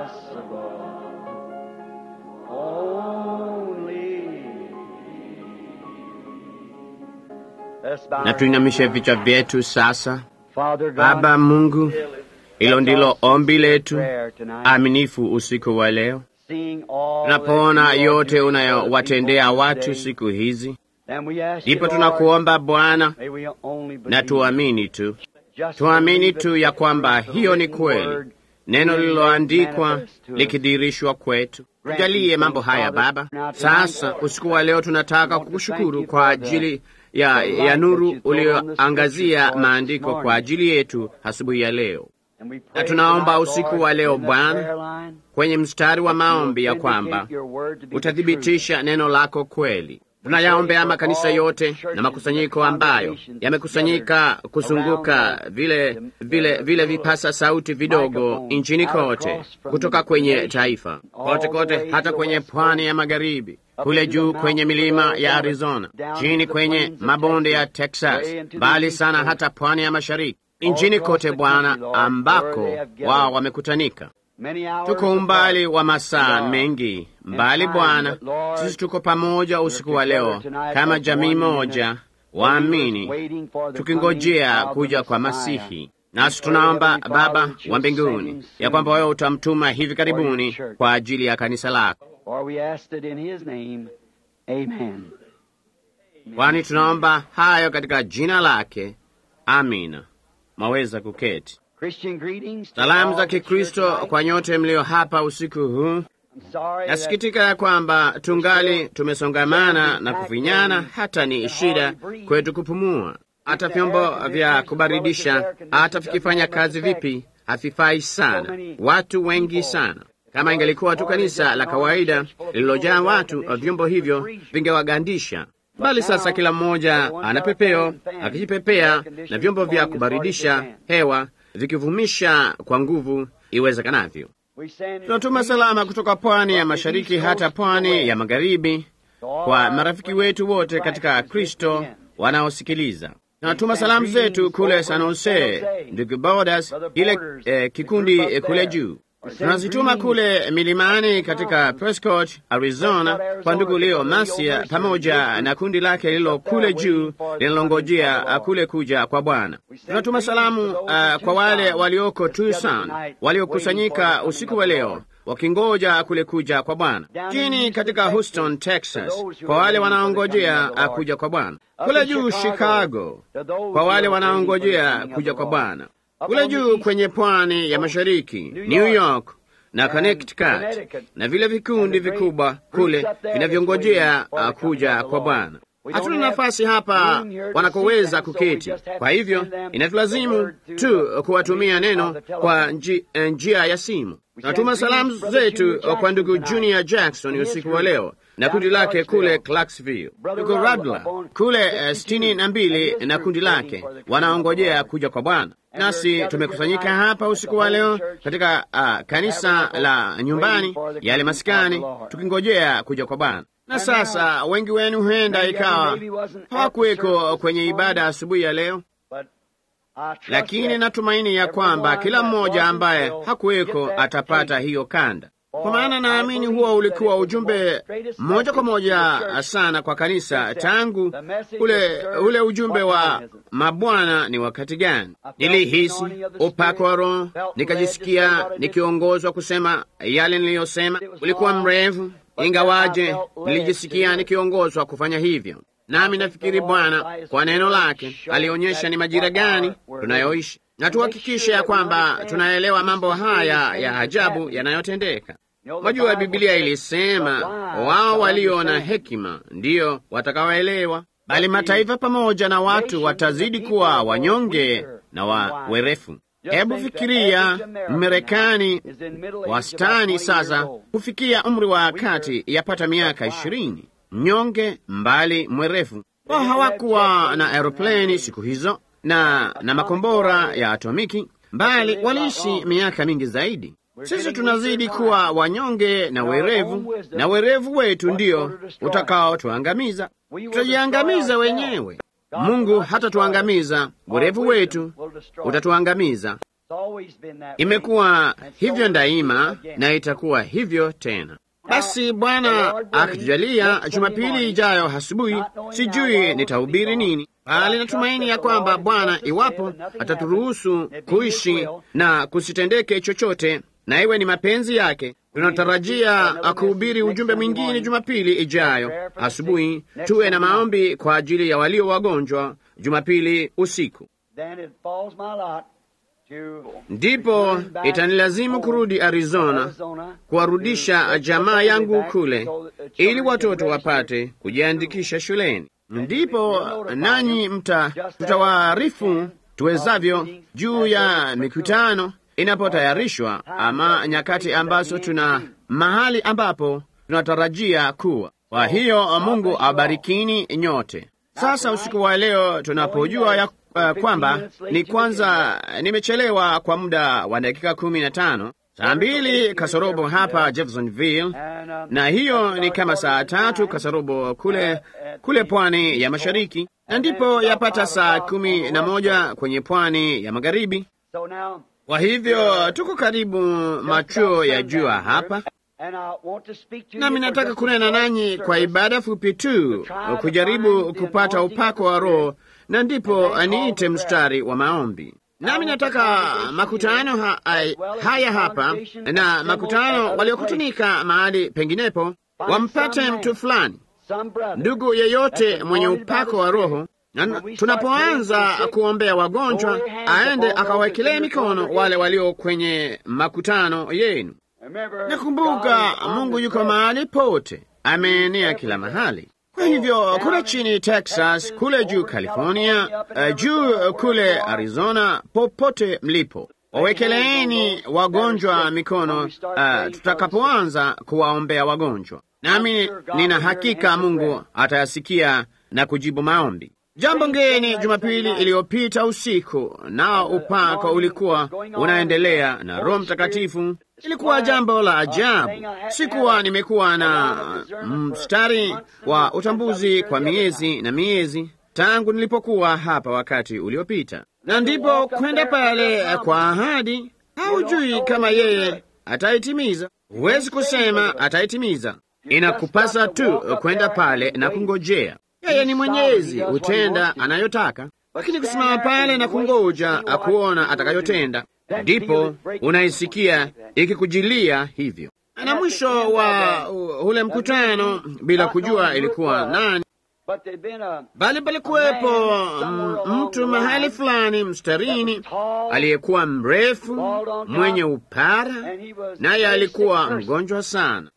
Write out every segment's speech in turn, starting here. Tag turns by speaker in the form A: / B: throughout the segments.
A: impossible. Only Let's bow
B: Na
A: our
B: tuinamishe
A: heads.
B: vichwa vyetu sasa.
A: Father God,
B: Baba Mungu, hilo ndilo ombi letu
A: prayer tonight.
B: aminifu usiku wa leo.
A: Seeing all
B: Tunapoona
A: that you are
B: yote
A: doing for the
B: unayowatendea
A: people
B: watu
A: today,
B: siku hizi,
A: then we ask you,
B: ndipo
A: Lord,
B: tunakuomba Bwana,
A: may we only
B: na
A: believe.
B: tuamini tu,
A: Just
B: tuamini
A: believe
B: tu
A: it,
B: ya kwamba
A: the
B: hiyo ni
A: written
B: kweli,
A: word
B: neno lililoandikwa
A: manifest to us.
B: likidirishwa kwetu. Tujalie mambo haya Baba. Sasa usiku wa leo tunataka kukushukuru kwa ajili ya, ya nuru ulioangazia maandiko kwa ajili yetu asubuhi ya leo.
A: And we
B: Na
A: pray
B: tunaomba
A: tonight,
B: usiku
A: Lord,
B: wa leo
A: in the
B: Bwana,
A: prayer line,
B: kwenye mstari wa
A: that
B: maombi
A: you
B: ya
A: will
B: kwamba
A: vindicate your word to be the
B: utathibitisha neno lako kweli. Tunayaombea makanisa yote na makusanyiko ambayo yamekusanyika kuzunguka vile vile vile vipasa sauti vidogo nchini kote, kutoka kwenye taifa kote kote, hata kwenye pwani ya magharibi, kule juu kwenye milima ya Arizona, chini kwenye mabonde ya Texas, mbali sana hata pwani ya mashariki, nchini kote Bwana, ambako wao wamekutanika.
A: Many hours
B: Tuko
A: apart.
B: umbali wa masaa mengi mbali, Bwana. Sisi tuko pamoja usiku wa leo kama jamii moja waamini, tukingojea kuja kwa Masihi. Nasi tunaomba Baba wa mbinguni ya kwamba wewe utamtuma hivi karibuni kwa ajili ya kanisa lako,
A: For we asked it in his name. Amen.
B: kwani tunaomba hayo katika jina lake. Amina. Mwaweza kuketi.
A: Christian greetings. to
B: Salamu
A: all
B: za
A: that's
B: Kikristo
A: here tonight.
B: kwa nyote mlio hapa usiku huu.
A: I'm sorry that
B: Nasikitika ya kwamba tungali tumesongamana na kufinyana, hata ni shida kwetu kupumua. Hata vyombo vya kubaridisha, hata vikifanya kazi vipi, havifai sana, watu wengi sana. Kama ingelikuwa tu kanisa la kawaida lililojaa watu, vyombo hivyo vingewagandisha. Bali sasa kila mmoja ana pepeo akijipepea na vyombo vya kubaridisha hewa vikivumisha kwa nguvu iwezekanavyo.
A: we send
B: Tunatuma salama kutoka pwani ya mashariki hata pwani ya magharibi kwa marafiki wetu wote katika Kristo wanaosikiliza. Tunatuma salamu zetu kule San Jose, ndugu Bodas, ile eh, kikundi eh, kule juu. Tunazituma kule milimani katika Prescott, Arizona, kwa ndugu Leo Masia pamoja na kundi lake lilo kule juu linalongojea ah, kule kuja kwa Bwana. Tunatuma salamu ah, kwa wale walioko Tucson, waliokusanyika usiku wa leo wakingoja kule kuja kwa Bwana. Chini katika Houston, Texas, kwa wale wanaongojea ah, kuja kwa Bwana. Kule juu Chicago, kwa wale wanaongojea kuja kwa Bwana. Kule juu kwenye pwani ya mashariki, New York na Connecticut, na vile vikundi vikubwa kule vinavyongojea ah, kuja kwa Bwana. Hatuna nafasi hapa wanakoweza kuketi, kwa hivyo inatulazimu tu kuwatumia neno kwa nji, eh, njia ya simu. Tunatuma salamu zetu kwa ndugu Junior Jackson usiku wa leo na kundi lake kule Clarksville, ndugu Radler kule eh, sitini na mbili na kundi lake wanaongojea kuja kwa Bwana. Nasi tumekusanyika hapa usiku wa leo katika ah, kanisa la nyumbani yale maskani, tukingojea kuja kwa Bwana. Na sasa wengi wenu huenda ikawa hawakuweko kwenye ibada asubuhi ya leo,
A: But I trust
B: lakini
A: that
B: natumaini ya kwamba kila mmoja ambaye hakuweko atapata hiyo kanda, kwa maana naamini huo ulikuwa ujumbe moja kwa moja sana kwa kanisa tangu ule ule ujumbe wa mabwana ni wakati gani. Nilihisi upako wa Roho, nikajisikia nikiongozwa kusema yale niliyosema. Ulikuwa mrefu, ingawaje nilijisikia nikiongozwa kufanya hivyo. Nami nafikiri Bwana kwa neno lake alionyesha ni majira gani tunayoishi, na tuhakikishe ya kwamba tunaelewa mambo haya ya ajabu yanayotendeka. Mwajua, Biblia ilisema wao walio na hekima ndiyo watakaoelewa, bali mataifa pamoja na watu watazidi kuwa wanyonge na wa werefu. Hebu fikiria, Mmarekani wastani sasa kufikia umri wa kati yapata miaka ishirini, mnyonge mbali mwerefu. Wao hawakuwa na aeropleni siku hizo na na makombora ya atomiki, bali waliishi miaka mingi zaidi. Sisi tunazidi kuwa wanyonge na werevu, na werevu wetu ndio utakaotuangamiza. Tutajiangamiza wenyewe. Mungu hatatuangamiza, werevu wetu utatuangamiza. Imekuwa hivyo daima na itakuwa hivyo tena. Basi Bwana akitujalia, Jumapili ijayo asubuhi, sijui nitahubiri nini, bali natumaini ya kwamba Bwana, iwapo ataturuhusu kuishi na kusitendeke chochote, na iwe ni mapenzi yake, tunatarajia kuhubiri ujumbe mwingine Jumapili ijayo asubuhi. Tuwe na maombi kwa ajili ya walio wagonjwa Jumapili usiku. Ndipo itanilazimu kurudi Arizona kuwarudisha jamaa yangu kule, ili watoto wapate kujiandikisha shuleni. Ndipo nanyi mta tutawaarifu tuwezavyo juu ya mikutano inapotayarishwa, ama nyakati ambazo tuna mahali ambapo tunatarajia kuwa. Kwa hiyo Mungu awabarikini nyote. Sasa usiku wa leo tunapojua ya Uh, kwamba ni kwanza nimechelewa kwa muda wa dakika kumi na tano saa mbili kasorobo hapa Jeffersonville, na hiyo ni kama saa tatu kasorobo kule kule pwani ya mashariki, na ndipo yapata saa kumi na moja kwenye pwani ya magharibi. Kwa hivyo tuko karibu machuo ya jua hapa, nami nataka kunena nanyi kwa ibada fupi tu, kujaribu kupata upako wa Roho na ndipo niite mstari wa maombi. Nami nataka makutano ha, haya hapa na makutano waliokutanika mahali penginepo wampate mtu fulani, ndugu yeyote mwenye upako wa Roho, na tunapoanza kuombea wagonjwa, aende akawekelee mikono wale walio kwenye makutano yenu. Nakumbuka Mungu yuko mahali pote, ameenea kila mahali. Kwa hivyo kule chini Texas, kule juu California, uh, juu kule Arizona, popote mlipo, wawekeleeni wagonjwa mikono uh, tutakapoanza kuwaombea wagonjwa, nami nina hakika Mungu atayasikia na kujibu maombi. Jambo ngeni Jumapili iliyopita usiku, nao upako ulikuwa unaendelea na Roho Mtakatifu. Ilikuwa jambo la ajabu. Sikuwa nimekuwa na mstari wa utambuzi kwa miezi na miezi tangu nilipokuwa hapa wakati uliopita, na ndipo kwenda pale kwa ahadi. Haujui kama yeye ataitimiza, huwezi kusema ataitimiza. Inakupasa tu kwenda pale na kungojea. Yeye ni mwenyezi, hutenda anayotaka, lakini kusimama pale na kungoja akuona atakayotenda, ndipo unaisikia ikikujilia hivyo. Na mwisho wa ule mkutano, bila kujua ilikuwa nani, bali palikuwepo mtu mahali fulani mstarini aliyekuwa mrefu, mwenye upara, naye alikuwa mgonjwa sana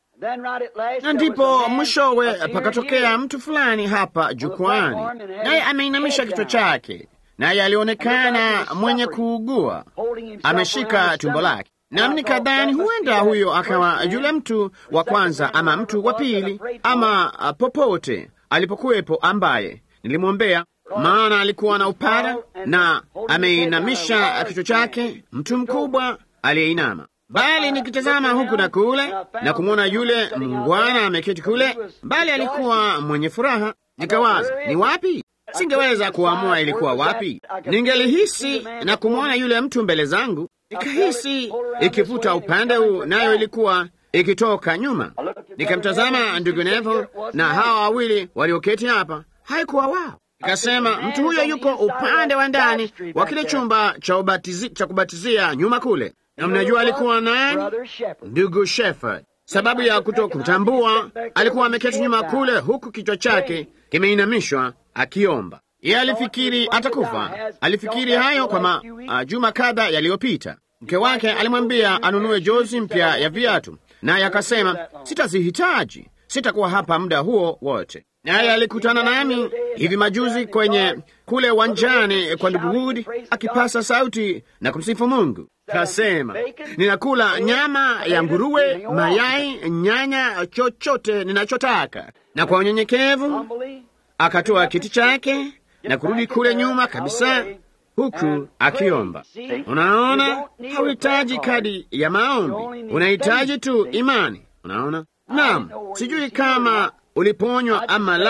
B: na ndipo mwishowe pakatokea mtu fulani hapa jukwani, naye ameinamisha kichwa chake, naye alionekana mwenye kuugua, ameshika tumbo lake. Nami nikadhani huenda huyo akawa yule mtu wa kwanza ama mtu wa pili ama popote alipokuwepo ambaye nilimwombea, maana alikuwa na upara na ameinamisha kichwa chake, mtu mkubwa aliyeinama bali nikitazama huku na kule na kumwona yule mungwana ameketi kule, bali alikuwa mwenye furaha. Nikawaza, ni wapi? Singeweza kuamua ilikuwa wapi. Ningelihisi na kumwona yule mtu mbele zangu, nikahisi ikivuta upande huu, nayo ilikuwa ikitoka nyuma. Nikamtazama ndugu Nevo na hawa wawili walioketi hapa, haikuwa wao. Nikasema, mtu huyo yuko upande wa ndani wa kile chumba cha ubatizi, cha kubatizia nyuma kule na mnajua alikuwa nani? Ndugu Shepherd. Sababu ya kuto kutambua, alikuwa ameketi nyuma kule, huku kichwa chake kimeinamishwa akiomba. Yeye alifikiri atakufa. Alifikiri hayo kwa majuma kadha yaliyopita. Mke wake alimwambia anunue jozi mpya ya viatu, naye akasema, sitazihitaji, sitakuwa hapa muda huo wote. Naye alikutana nami hivi majuzi kwenye kule uwanjani kwa ndugu Wood akipasa sauti na kumsifu Mungu. Kasema, ninakula nyama ya nguruwe, mayai, nyanya, chochote ninachotaka. Na kwa unyenyekevu akatoa kiti chake na kurudi kule nyuma kabisa, huku akiomba. Unaona, hauhitaji kadi ya maombi, unahitaji tu imani. Unaona? Naam, sijui kama uliponywa ama la,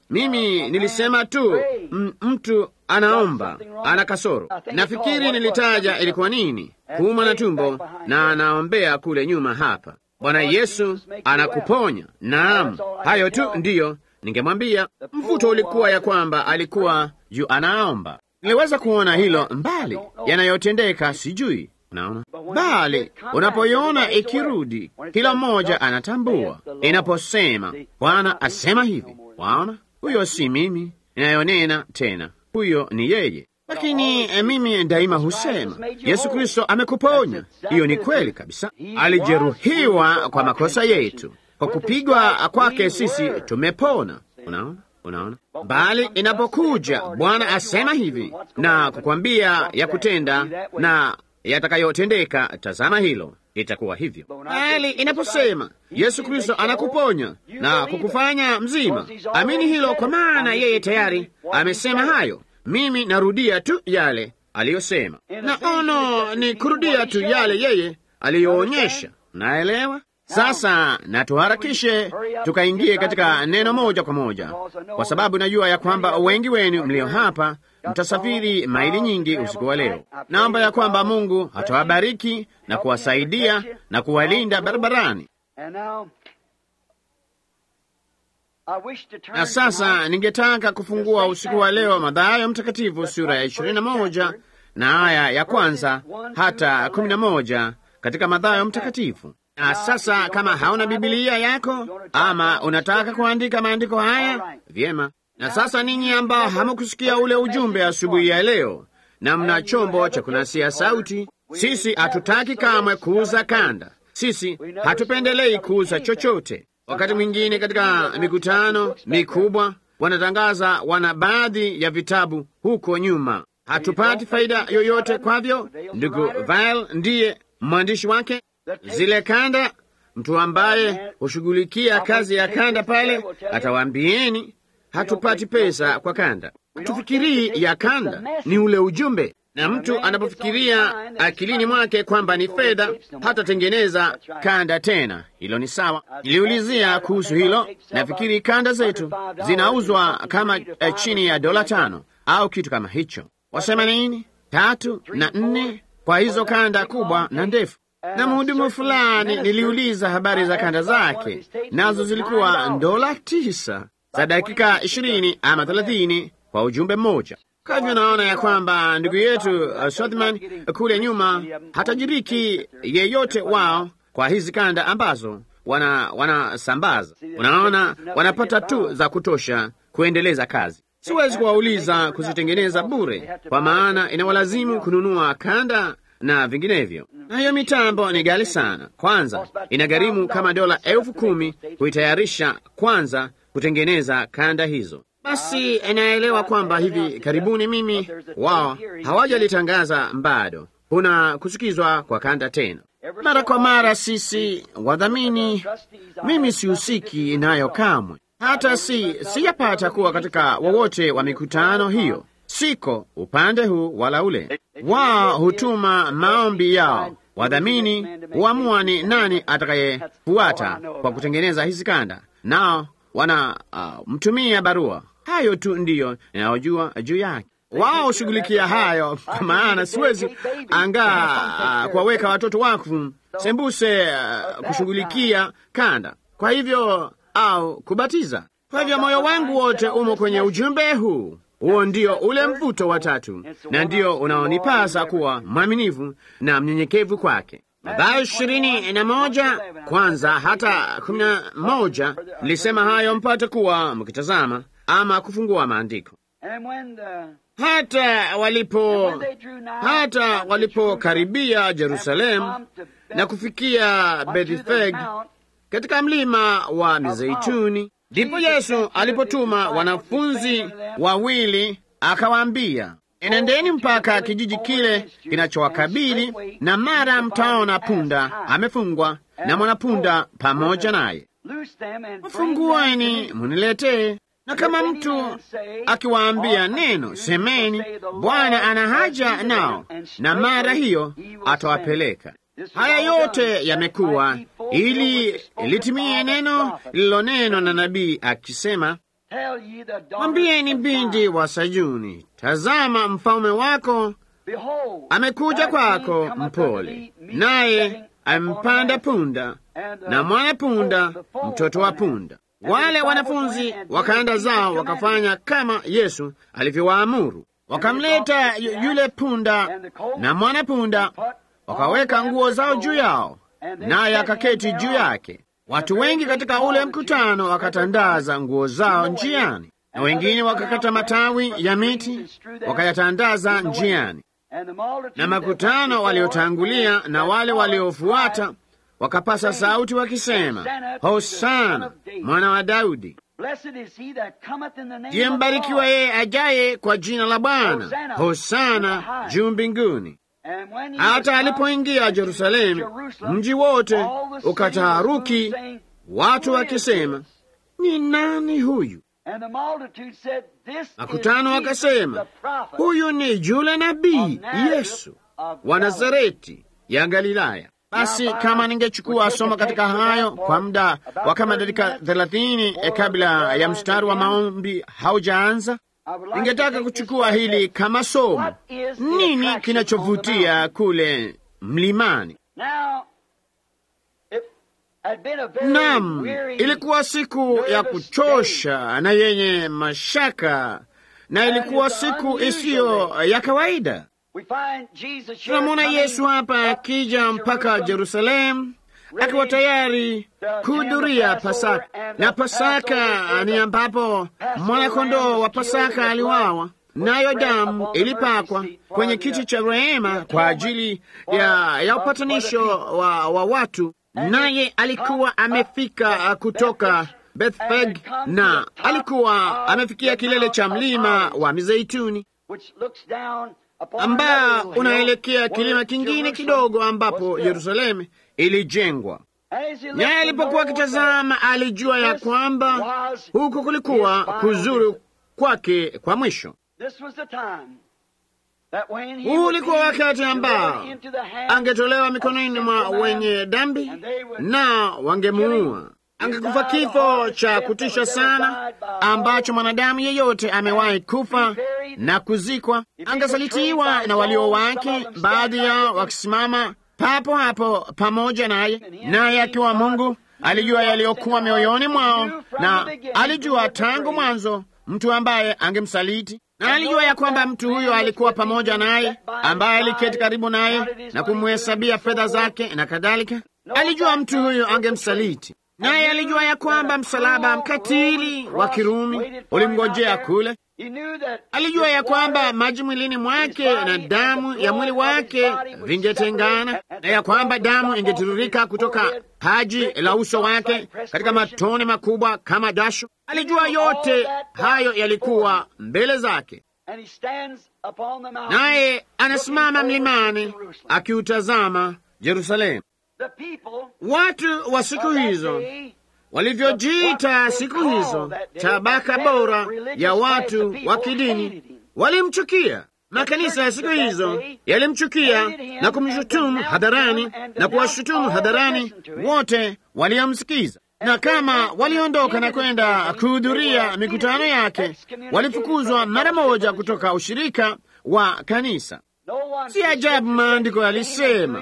B: Mimi nilisema tu m- mtu anaomba, ana kasoro. Nafikiri nilitaja ilikuwa nini, kuumwa na tumbo, na anaombea kule nyuma hapa. Bwana Yesu anakuponya. Naam, hayo tu ndiyo ningemwambia. Mvuto ulikuwa ya kwamba alikuwa juu anaomba. Niliweza kuona hilo mbali, yanayotendeka sijui. Unaona, bali unapoiona ikirudi, kila mmoja anatambua inaposema Bwana asema hivi. Waona, huyo si mimi inayonena tena, huyo ni yeye. Lakini eh, mimi daima husema Yesu Kristo amekuponya. Hiyo ni kweli kabisa. Alijeruhiwa kwa makosa yetu, kwa kupigwa kwake sisi tumepona. Unaona, unaona. Bali inapokuja Bwana asema hivi na kukwambia ya kutenda na yatakayotendeka, tazama hilo itakuwa hivyo. Bali inaposema Yesu Kristo anakuponya na kukufanya mzima, amini hilo, kwa maana yeye tayari amesema hayo. Mimi narudia tu yale aliyosema, na ono ni kurudia tu yale yeye aliyoonyesha. Naelewa sasa, na tuharakishe tukaingie katika neno moja kwa moja, kwa sababu najua ya kwamba wengi wenu mlio hapa mtasafiri maili nyingi usiku wa leo. Naomba ya kwamba Mungu atawabariki na kuwasaidia na kuwalinda barabarani. Na sasa ningetaka kufungua usiku wa leo Mathayo Mtakatifu sura ya ishirini na moja na aya ya kwanza hata kumi na moja katika Mathayo Mtakatifu. Na sasa kama hauna Bibilia yako ama unataka kuandika maandiko haya, vyema. Na sasa ninyi ambao hamukusikia ule ujumbe asubuhi ya leo na mna chombo cha kunasia sauti, sisi hatutaki kamwe kuuza kanda. Sisi hatupendelei kuuza chochote. Wakati mwingine katika mikutano mikubwa wanatangaza wana baadhi ya vitabu huko nyuma, hatupati faida yoyote kwavyo. Ndugu Val ndiye mwandishi wake. Zile kanda, mtu ambaye hushughulikia kazi ya kanda pale atawaambieni hatupati pesa kwa kanda. Tufikirii ya kanda ni ule ujumbe, na mtu anapofikiria akilini mwake kwamba ni fedha, hatatengeneza kanda tena. Hilo ni sawa. Niliulizia kuhusu hilo. Nafikiri kanda zetu zinauzwa kama eh, chini ya dola tano au kitu kama hicho. Wasema nini? Tatu na nne kwa hizo kanda kubwa na ndefu na mhudumu fulani niliuliza habari za kanda zake, nazo zilikuwa dola tisa za dakika ishirini ama thelathini kwa ujumbe mmoja. Kwa hivyo naona ya kwamba ndugu yetu uh, Sothman kule nyuma hatajiriki yeyote wao kwa hizi kanda ambazo wana wanasambaza. Unaona, wanapata tu za kutosha kuendeleza kazi. Siwezi kuwauliza kuzitengeneza bure, kwa maana inawalazimu kununua kanda na vinginevyo. Na hiyo mitambo ni ghali sana. Kwanza inagharimu kama dola elfu kumi kuitayarisha kwanza kutengeneza kanda hizo. Basi inaelewa kwamba hivi karibuni mimi wao hawajalitangaza bado, kuna kusikizwa kwa kanda tena mara kwa mara. Sisi wadhamini, mimi sihusiki nayo kamwe, hata si sijapata kuwa katika wowote wa mikutano hiyo. Siko upande huu wala ule. Wao hutuma maombi yao, wadhamini huamua ni nani atakayefuata kwa kutengeneza hizi kanda, nao wana uh, mtumia barua. Hayo tu ndiyo ninayojua juu yake. Wao hushughulikia hayo, kwa maana siwezi angaa uh, kuwaweka watoto wakfu sembuse uh, kushughulikia kanda, kwa hivyo au kubatiza. Kwa hivyo moyo wangu wote umo kwenye ujumbe huu. Huo ndio ule mvuto wa tatu, na ndio unaonipasa kuwa mwaminifu na mnyenyekevu kwake. Mathayo ishirini na moja kwanza hata kumi na moja nilisema hayo mpate kuwa mkitazama ama kufungua maandiko. Hata walipo hata walipokaribia Yerusalemu na kufikia Bethfage katika mlima wa Mizeituni, ndipo Yesu alipotuma wanafunzi wawili akawaambia, enendeni mpaka kijiji kile kinachowakabili, na mara mtaona punda amefungwa na mwanapunda pamoja naye, wafungueni muniletee. Na kama mtu akiwaambia neno, semeni, Bwana ana haja nao, na mara hiyo atawapeleka. Haya yote yamekuwa ili litimie neno lililonenwa na nabii akisema,
A: Tell ye the daughters
B: Mwambieni
A: of
B: binti
A: Zion,
B: wa Sayuni, tazama mfalme wako
A: Behold,
B: amekuja
A: thy
B: kwako
A: king cometh unto
B: mpole,
A: thee, meek,
B: naye
A: sitting upon
B: amempanda
A: an ass,
B: punda
A: and the
B: na mwana punda,
A: foal, the foal
B: mtoto wa
A: of an ass.
B: punda.
A: And the
B: Wale
A: disciples
B: wanafunzi
A: went and did
B: wakaenda
A: as he
B: zao
A: commanded.
B: wakafanya kama Yesu alivyowaamuru, wakamleta yu- yule punda na mwana punda, wakaweka nguo zao juu yao, naye akaketi juu yake. Watu wengi katika ule mkutano wakatandaza nguo zao njiani, na wengine wakakata matawi ya miti wakayatandaza njiani.
A: And the multitude
B: Na
A: that
B: makutano
A: went before
B: waliotangulia
A: and
B: na
A: that
B: wale
A: followed
B: waliofuata
A: cried,
B: wakapasa sauti wakisema, Hosana mwana wa Daudi.
A: Blessed is he that cometh in the name
B: Ndiye
A: of the
B: mbarikiwa
A: Lord.
B: yeye ajaye kwa jina la Bwana. Hosana juu mbinguni.
A: And when he
B: Hata
A: was
B: alipoingia
A: come
B: Yerusalemu,
A: to Jerusalem,
B: mji wote
A: all the city
B: ukataharuki,
A: was saying,
B: watu
A: Who is
B: wakisema,
A: this?
B: ni nani huyu?
A: And the multitude said, This
B: Makutano
A: is Jesus,
B: wakasema,
A: the prophet
B: huyu ni yule nabii
A: of Nazareth
B: Yesu
A: of
B: wa
A: Galilee."
B: Nazareti ya Galilaya. Basi kama ningechukua somo katika hayo kwa muda wa kama dakika thelathini eh, kabla ya mstari wa maombi haujaanza,
A: I would like
B: ningetaka
A: to take this
B: kuchukua
A: as
B: hili
A: a-
B: kama somo.
A: What is the
B: Nini
A: attraction on the
B: kinachovutia
A: mountain?
B: kule mlimani?
A: Now, it had been a very
B: Naam,
A: weary
B: ilikuwa siku ya kuchosha na yenye mashaka, na ilikuwa siku isiyo ya kawaida.
A: We find Jesus here
B: Tunamwona
A: coming
B: Yesu hapa
A: up
B: akija mpaka
A: Jerusalem,
B: Jerusalemu akiwa tayari kuhudhuria Pasaka, na Pasaka ni ambapo mwanakondoo wa Pasaka aliwawa, nayo damu ilipakwa kwenye kiti cha rehema kwa ajili ya, ya upatanisho wa, wa watu, naye alikuwa amefika kutoka Bethfage na alikuwa amefikia kilele cha mlima wa Mizeituni
A: which looks down upon
B: ambao
A: another little hill
B: unaelekea
A: where
B: kilima kingine
A: Jerusalem
B: kidogo
A: was
B: ambapo
A: built.
B: Yerusalemu ilijengwa.
A: And as he looked
B: Naye
A: to
B: alipokuwa
A: know
B: akitazama, alijua ya
A: this
B: kwamba
A: was
B: huku kulikuwa
A: his final
B: kuzuru
A: visit.
B: kwake kwa mwisho.
A: that This was the time that when he
B: Huu
A: would
B: ulikuwa
A: be
B: wakati ambao
A: delivered into the hands
B: angetolewa
A: of
B: mikononi mwa
A: sinful man,
B: wenye dhambi
A: and they would
B: na wangemuua. Angekufa kifo cha kutisha sana ambacho mwanadamu yeyote amewahi kufa na kuzikwa. Angesalitiwa na walio wake, baadhi yao wakisimama papo hapo pamoja naye, naye akiwa Mungu alijua yaliyokuwa mioyoni mwao, na alijua tangu mwanzo mtu ambaye angemsaliti na alijua ya kwamba mtu huyo alikuwa pamoja naye, ambaye aliketi karibu naye na kumhesabia fedha zake na kadhalika. Alijua mtu huyo angemsaliti, naye alijua ya kwamba msalaba mkatili wa Kirumi ulimngojea kule.
A: He knew that
B: Alijua ya
A: his
B: kwamba
A: water
B: maji mwilini mwake na damu ya mwili wake vingetengana, na ya kwamba damu ingetiririka kutoka paji la uso wake katika matone makubwa kama dasho. Alijua yote hayo yalikuwa mbele zake,
A: and he stands upon the mountain,
B: naye anasimama
A: looking over
B: mlimani
A: Jerusalem.
B: akiutazama Yerusalemu.
A: The people
B: Watu wa siku
A: of that
B: hizo
A: day
B: walivyojiita siku hizo tabaka bora ya watu wa kidini walimchukia. Makanisa ya siku hizo yalimchukia na kumshutumu hadharani na kuwashutumu hadharani wote waliomsikiza, na kama waliondoka na kwenda kuhudhuria mikutano yake, walifukuzwa mara moja kutoka ushirika wa kanisa.
A: no one
B: Si ajabu maandiko yalisema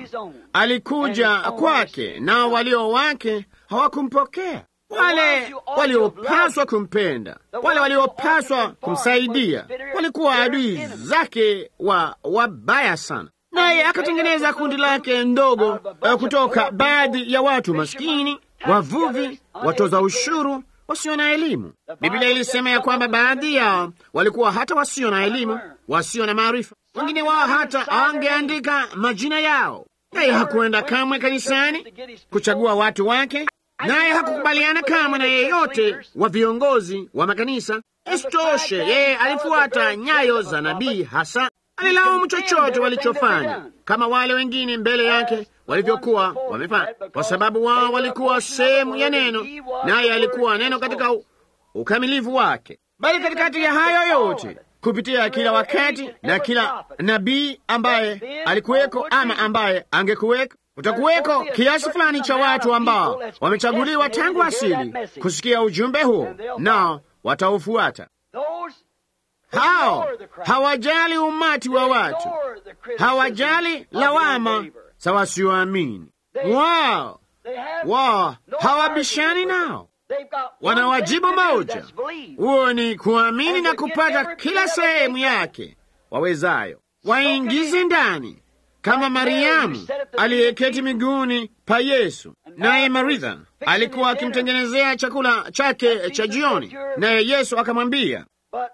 B: alikuja kwake, nao walio wake hawakumpokea. Wale waliopaswa kumpenda, wale waliopaswa kumsaidia, walikuwa adui zake wa wabaya sana. Naye akatengeneza kundi lake ndogo eh, kutoka baadhi ya watu maskini, wavuvi, watoza ushuru, wasio na elimu. Biblia ilisema ya kwamba baadhi yao walikuwa hata wasio na elimu, wasio na maarifa. Wengine wao hata hawangeandika majina yao. Naye hakuenda kamwe kanisani kuchagua watu wake, naye hakukubaliana kamwe na yeyote wa viongozi wa makanisa. Isitoshe, yeye alifuata nyayo za nabii, hasa alilaumu chochote walichofanya kama wale wengine mbele yake walivyokuwa wamefanya, kwa sababu wao walikuwa sehemu ya neno, naye alikuwa neno katika u- ukamilifu wake. Bali katikati ya hayo yote, kupitia kila wakati na kila nabii ambaye alikuweko ama ambaye angekuweko, kutakuweko kiasi fulani cha watu ambao wamechaguliwa tangu asili kusikia ujumbe huo, nao wataufuata.
A: Those
B: Hao
A: ignore the crowd.
B: hawajali umati wa watu,
A: Ignore the criticism
B: hawajali
A: of the
B: lawama
A: unbeliever.
B: za wasioamini.
A: They-
B: Wao
A: They have
B: wao
A: no
B: hawabishani
A: argument with
B: nao,
A: it. They've got one
B: wana wajibu
A: thing to do,
B: moja,
A: that's believe.
B: huo ni kuamini
A: And
B: na
A: to get
B: kupata
A: every
B: kila
A: bit of
B: sehemu
A: it.
B: yake wawezayo,
A: Soak
B: waingize
A: it in.
B: ndani kama
A: Like Mary
B: Mariamu
A: who sat at the
B: aliyeketi
A: feet of
B: miguuni pa Yesu,
A: And
B: naye
A: Martha was
B: Maritha
A: fixing
B: alikuwa
A: his dinner.
B: akimtengenezea chakula chake
A: And
B: cha
A: Jesus
B: jioni,
A: said, "You're-"
B: naye Yesu akamwambia,
A: But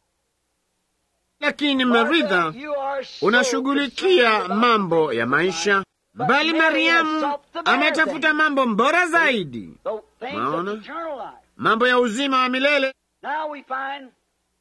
B: lakini
A: Martha,
B: Maritha
A: you are so
B: unashughulikia
A: concerned about
B: mambo
A: the
B: ya
A: things of
B: maisha,
A: life. But
B: bali
A: Mary has
B: Mariamu
A: sought the better
B: ametafuta
A: things,
B: mambo bora zaidi,
A: the things
B: Maona?
A: of eternal life.
B: mambo ya uzima wa milele.
A: Now we find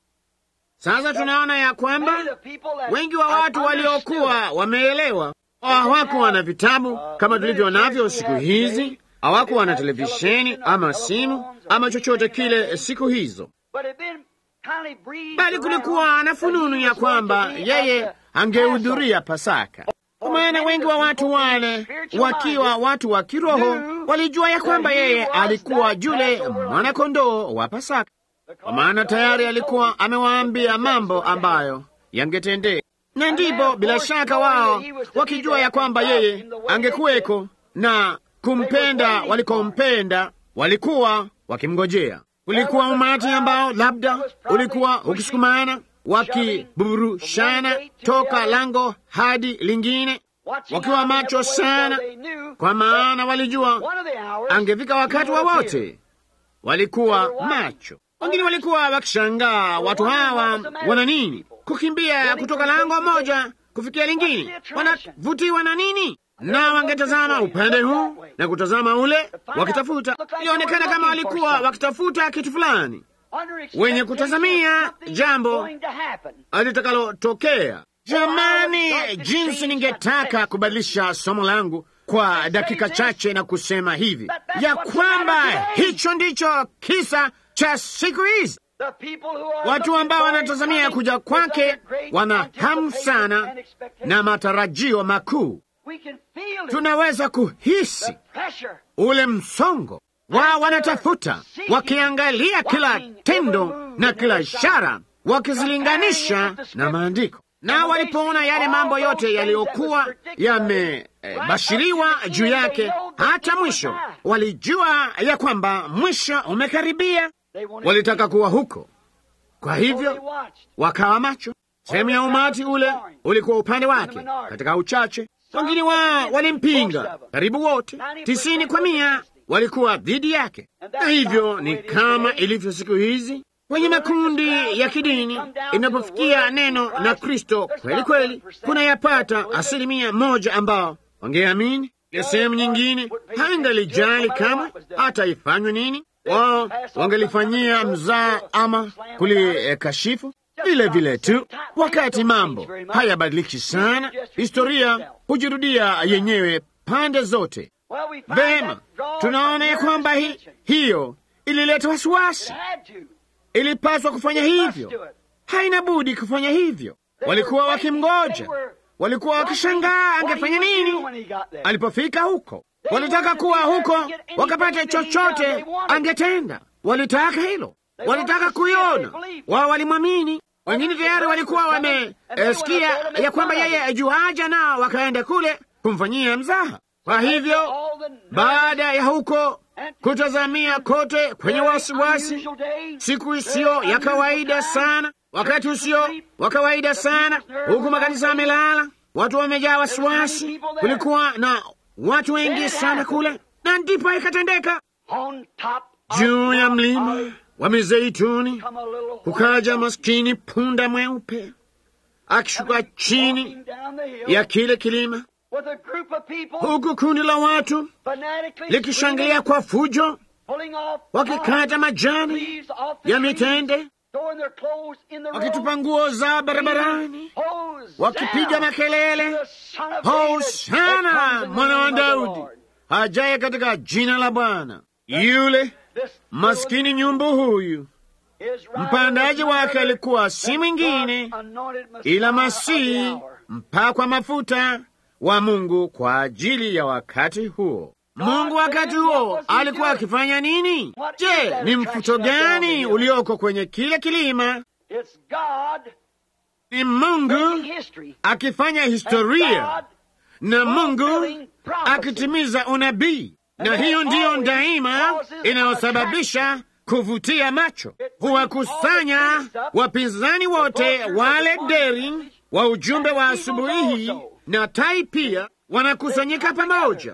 B: Sasa tunaona ya kwamba
A: many of the people that
B: wengi wa
A: have
B: watu
A: understood
B: waliokuwa wameelewa hawakuwa na vitabu kama tulivyo navyo siku hizi, hawakuwa na televisheni ama simu ama chochote kile siku hizo,
A: But it been kindly breathed
B: bali kulikuwa
A: around
B: na
A: that
B: fununu
A: he
B: ya
A: was going
B: kwamba
A: to be at
B: yeye
A: the
B: angehudhuria Pasaka. Kwa maana wengi wa watu wale wakiwa watu wa kiroho walijua ya kwamba yeye alikuwa yule mwanakondoo wa Pasaka, kwa maana tayari alikuwa amewaambia mambo ambayo yangetendeka, na ndipo bila shaka wao wakijua ya kwamba yeye angekuweko na kumpenda walikompenda, walikuwa wakimngojea. Kulikuwa umati ambao labda ulikuwa ukisukumana wakiburushana toka lango hadi lingine, wakiwa macho sana, kwa maana walijua angefika wakati wowote. Walikuwa macho. Wengine walikuwa wakishangaa, watu hawa wana nini? Kukimbia kutoka lango moja kufikia lingine, wanavutiwa na nini? Na wangetazama upande huu na kutazama ule, wakitafuta. Ilionekana kama walikuwa wakitafuta kitu fulani, wenye kutazamia jambo litakalotokea. Jamani, jinsi ningetaka kubadilisha somo langu kwa dakika chache na kusema hivi ya kwamba hicho ndicho kisa cha siku hizi. Watu ambao wanatazamia kuja kwake wana hamu sana na matarajio makuu. Tunaweza kuhisi ule msongo wao, wanatafuta wakiangalia kila tendo na kila ishara, wakizilinganisha na maandiko na walipoona yale mambo yote yaliyokuwa yamebashiriwa eh, juu yake hata mwisho, walijua ya kwamba mwisho umekaribia. Walitaka kuwa huko, kwa hivyo wakawa macho. Sehemu ya umati ule ulikuwa upande wake katika uchache, wengine wao walimpinga. Karibu wote, tisini kwa mia, walikuwa dhidi yake. Na hivyo ni kama ilivyo siku hizi kwenye makundi ya kidini, inapofikia neno na Kristo kweli kweli, kuna yapata asilimia moja ambao wangeamini. Ile sehemu nyingine haingalijali kama hata ifanywe nini, wao wangelifanyia mzaa ama kulikashifu vile vile tu. Wakati mambo hayabadiliki sana, historia hujirudia yenyewe pande zote. Vema, tunaona ya kwamba hi, hiyo ilileta wasiwasi ilipaswa kufanya hivyo, haina budi kufanya hivyo. Walikuwa wakimgoja, walikuwa wakishangaa angefanya nini alipofika huko. Walitaka kuwa huko wakapata chochote angetenda, walitaka hilo, walitaka kuiona. Wao walimwamini. Wengine tayari walikuwa wamesikia ya kwamba yeye ajuaja, nao wakaenda kule kumfanyia mzaha. Kwa hivyo baada ya huko kutazamia kote kwenye wasiwasi, siku isiyo ya kawaida sana, wakati usio wa kawaida sana, huku makanisa yamelala, watu wamejaa wasiwasi, kulikuwa na watu wengi sana kule, na ndipo ikatendeka juu ya mlima wa Mizeituni kukaja maskini punda mweupe akishuka chini ya kile kilima huku kundi la watu likishangilia kwa fujo, wakikata majani ya mitende, wakitupa nguo za barabarani, wakipiga makelele, Hosana mwana wa Daudi ajaye katika jina la Bwana. Yule maskini nyumbu huyu mpandaji wake alikuwa si mwingine ila Masihi mpakwa mafuta wa Mungu kwa ajili ya wakati huo. Mungu wakati huo alikuwa akifanya nini? Je, ni mfuto gani ulioko kwenye kile kilima?
A: It's God
B: Ni Mungu
A: making history.
B: akifanya
A: And
B: historia
A: God
B: na Mungu
A: fulfilling prophecy.
B: akitimiza unabii, na hiyo ndiyo daima inayosababisha kuvutia macho, huwakusanya wapinzani wote wale deri wa ujumbe wa asubuhi hii na tai pia wanakusanyika pamoja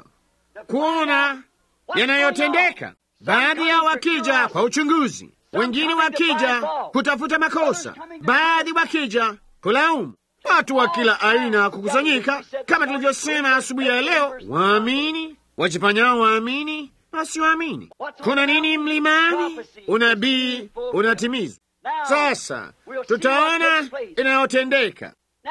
B: kuona yanayotendeka. Baadhi yao wakija kwa uchunguzi, wengine wakija kutafuta makosa, baadhi wakija kulaumu. Watu wa kila aina kukusanyika, kama tulivyosema asubuhi ya leo, waamini, wajifanyao waamini, wasioamini. Kuna nini mlimani? Unabii unatimizwa. Sasa tutaona inayotendeka
A: Now,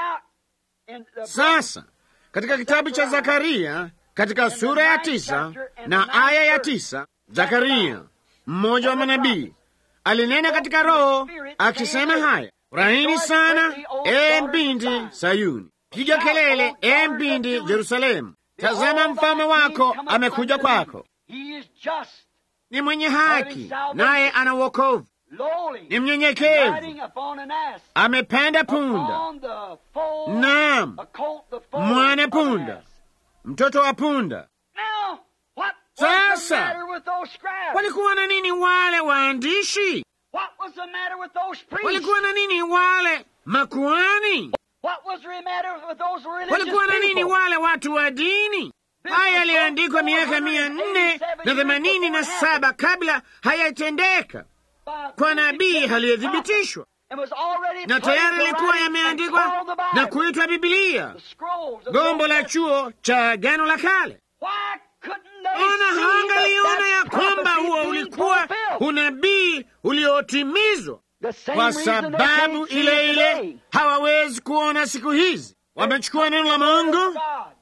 A: in the
B: sasa katika kitabu cha Zakaria katika sura ya tisa na aya ya tisa Zakaria mmoja wa manabii alinena katika Roho akisema haya, furahini sana e mbindi Sayuni, piga kelele e mbindi Yerusalemu, tazama mfalme wako amekuja kwako,
A: He is just,
B: ni mwenye haki, naye ana wokovu,
A: lowly,
B: ni mnyenyekevu,
A: riding upon an ass,
B: amepanda punda,
A: upon the foal,
B: naam,
A: a colt, the foal
B: mwana
A: of an
B: punda,
A: ass.
B: mtoto wa punda.
A: Now, what was the
B: Sasa,
A: matter with those scribes?
B: Walikuwa na nini wale waandishi?
A: What was the matter with those priests?
B: Walikuwa na nini wale makuhani?
A: What was the matter with those religious
B: Walikuwa na nini
A: people?
B: wale watu wa dini? Haya yaliandikwa miaka mia nne na themanini na saba kabla hayatendeka
A: By
B: kwa nabii
A: prophet
B: aliyethibitishwa,
A: and was already
B: na tayari
A: put in the
B: ilikuwa
A: writing and
B: yameandikwa
A: called the Bible.
B: na kuitwa Bibilia,
A: The scrolls of
B: gombo
A: the
B: la
A: Old
B: chuo cha Agano la Kale.
A: Why couldn't they
B: Ona
A: see
B: hangaliona
A: that
B: ya
A: that
B: kwamba
A: prophecy
B: huo
A: being
B: ulikuwa
A: fulfilled?
B: unabii uliotimizwa
A: The same
B: kwa
A: reason they
B: sababu
A: can't see
B: ile
A: it
B: ile
A: today.
B: hawawezi kuona siku hizi. Wamechukua neno la Mungu
A: God.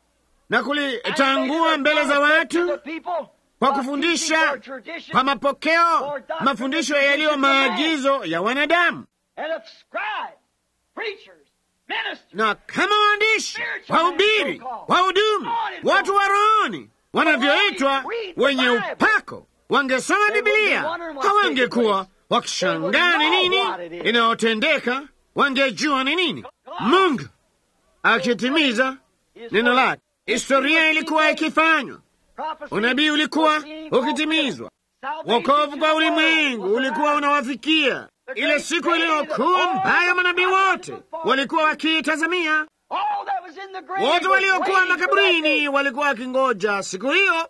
B: na
A: And
B: kulitangua
A: they
B: mbele za
A: to
B: watu
A: the people
B: kwa
A: by
B: kufundisha
A: teaching their tradition
B: kwa mapokeo, mafundisho yaliyo maagizo ya wanadamu,
A: and of scribes, preachers, ministers,
B: na kama waandishi, wahubiri, wahudumu, watu wa rohoni wanavyoitwa wenye upako wangesoma Bibilia, hawangekuwa wakishangaa ni nini inayotendeka, wangejua ni nini Mungu akitimiza neno lake. Historia ilikuwa ikifanywa,
A: prophecy,
B: unabii ulikuwa
A: being
B: ukitimizwa,
A: fulfilled.
B: wokovu kwa
A: Salvation
B: ulimwengu
A: was
B: ulikuwa
A: arrived.
B: unawafikia. Ile siku iliyokuwa mbaya, manabii wote walikuwa wakiitazamia.
A: All that was in the grave
B: Wote
A: was
B: waliokuwa
A: waiting for that
B: makaburini
A: day.
B: walikuwa wakingoja siku hiyo.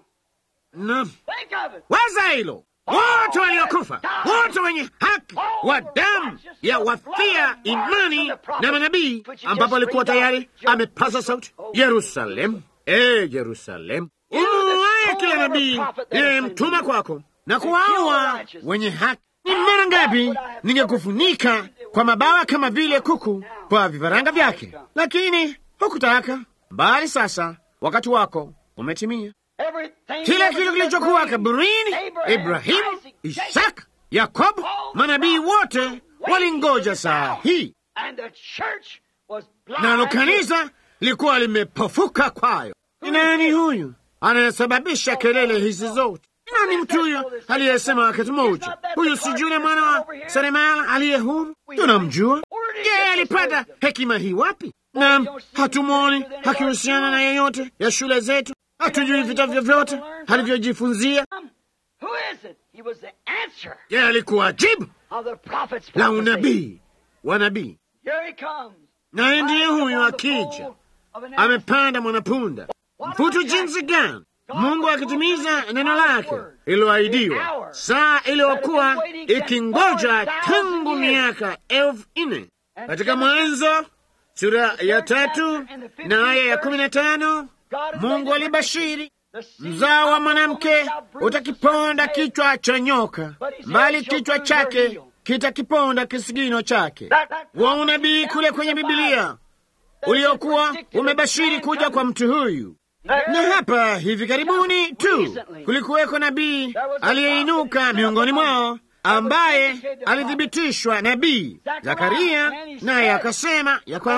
B: Na
A: Think of it.
B: waza hilo, wote waliokufa, wote wenye haki wa damu ya wafia imani na manabii, ambapo alikuwa tayari amepaza sauti, Yerusalemu, e Yerusalemu, umuwaye kila nabii iliyemtuma kwako na kuwaua wenye haki. Ni mara ngapi ningekufunika kwa mabawa kama vile kuku kwa vifaranga vyake, lakini hukutaka. Bali sasa wakati wako umetimia.
A: Everything
B: Kila
A: that was
B: kitu
A: in the
B: kilichokuwa
A: grave,
B: kaburini,
A: Abraham,
B: Ibrahimu,
A: Isaac, Jacob,
B: Isaka, Yakobo, manabii wote walingoja saa hii,
A: and the church was blind.
B: nalo kanisa lilikuwa limepofuka kwayo. Ni nani huyu anayesababisha kelele hizi zote? Ni nani mtu huyo aliyesema wakati mmoja, huyu si yule mwana wa seremala aliye huru? Tunamjua. Je, alipata hekima hii wapi? Naam, hatumwoni akihusiana na yeyote ya shule zetu, hatujui vitabu vyovyote alivyojifunzia.
A: Who is it? He was the answer
B: Je, alikuwa jibu
A: of the prophet's
B: la
A: prophecy.
B: unabii wa nabii?
A: Here he comes.
B: Naye ndiye
A: Riding
B: huyu
A: upon the
B: akija,
A: foal of an ass.
B: amepanda mwanapunda. Mfutu jinsi gani Mungu akitimiza neno lake ililoahidiwa, saa iliyokuwa ikingoja tangu miaka elfu nne katika Mwanzo sura ya tatu na aya ya kumi na tano Mungu alibashiri
A: The seed
B: mzao wa
A: of the
B: mwanamke
A: woman shall bruise
B: utakiponda
A: the serpent's
B: kichwa cha nyoka, bali kichwa chake kitakiponda kisigino chake. Wa unabii kule kwenye Bibilia uliokuwa umebashiri kuja kwa mtu huyu. Na hapa hivi karibuni tu kulikuweko nabii aliyeinuka miongoni mwao ambaye alithibitishwa nabii Zakaria, naye akasema ya kwamba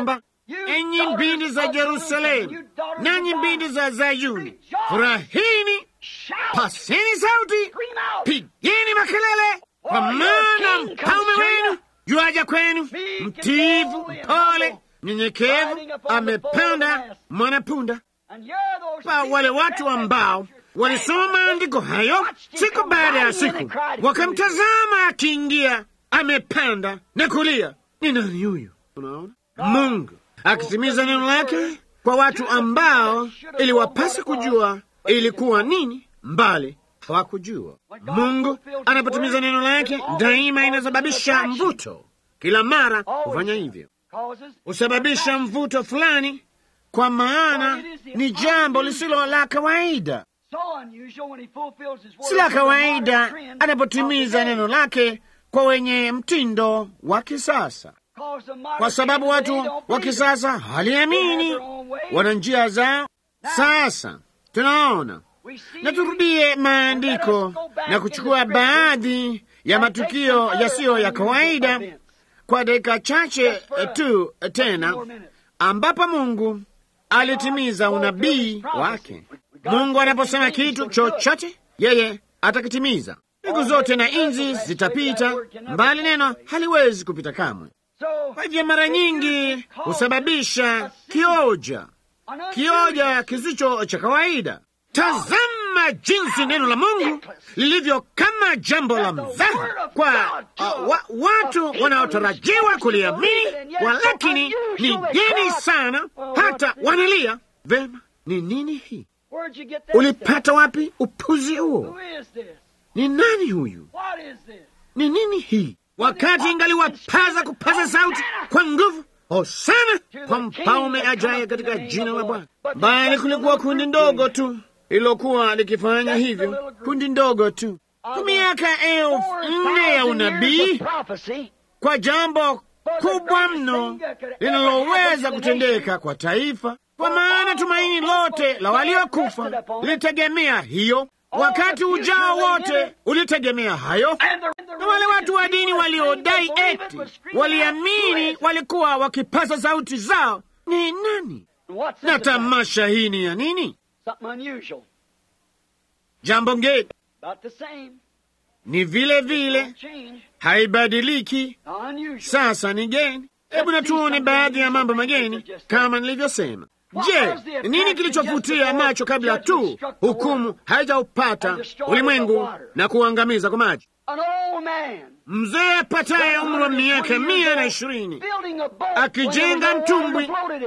B: enyi mbindi za Yerusalemu, nanyi mbindi za Zayuni, furahini, paseni sauti, pigeni makelele, kwa maana mfalme wenu yuaja kwenu, mtiifu, mpole, mnyenyekevu, amepanda mwanapunda. Pa wale watu ambao walisoma maandiko hayo siku baada ya siku, wakamtazama akiingia, amepanda na kulia. Ni nani huyu? Unaona, Mungu akitimiza neno lake kwa watu ambao iliwapasa kujua ilikuwa nini, mbali hawakujua. Mungu anapotimiza neno lake daima inasababisha mvuto. Kila mara hufanya hivyo, husababisha mvuto fulani, kwa maana ni jambo lisilo la kawaida. Si la kawaida anapotimiza neno lake kwa wenye mtindo wa kisasa, kwa sababu watu wa kisasa haliamini, wana njia zao. Sasa tunaona na turudie maandiko na kuchukua baadhi ya matukio yasiyo ya kawaida kwa dakika chache tu tena, ambapo Mungu alitimiza unabii wake. Mungu anaposema kitu chochote, yeye atakitimiza. Siku zote na inzi zitapita, mbali neno haliwezi kupita kamwe. Kwa hivyo mara nyingi husababisha kioja, kioja kisicho cha kawaida. Tazama jinsi neno la Mungu lilivyo kama jambo la mzaha kwa uh, wa, watu wanaotarajiwa kuliamini, walakini ni geni sana, hata wanalia vema. Ni nini hii? Ulipata wapi upuzi huo? Ni nani huyu? Ni nini hii? Wakati ingaliwapaza kupaza sauti kwa nguvu, hosana kwa mfalme ajaye katika jina la Bwana, bali kulikuwa kundi ndogo tu ililokuwa likifanya hivyo, kundi ndogo tu kwa miaka elfu nne ya unabii, kwa jambo kubwa mno linaloweza kutendeka kwa taifa, kwa maana tumaini lote la waliokufa lilitegemea hiyo. Wakati ujao wote ulitegemea hayo, na wale watu wa dini waliodai eti waliamini walikuwa wakipaza sauti zao ni nani? Na tamasha hii ni ya nini? Jambo ngeni, ni vile vile, haibadiliki. Sasa ni geni. Hebu natuone baadhi ya mambo mageni kama nilivyosema. Je, nini kilichovutia macho kabla tu hukumu haijaupata ulimwengu na kuangamiza kwa maji? Mzee apataye umri wa miaka mia na ishirini akijenga mtumbwi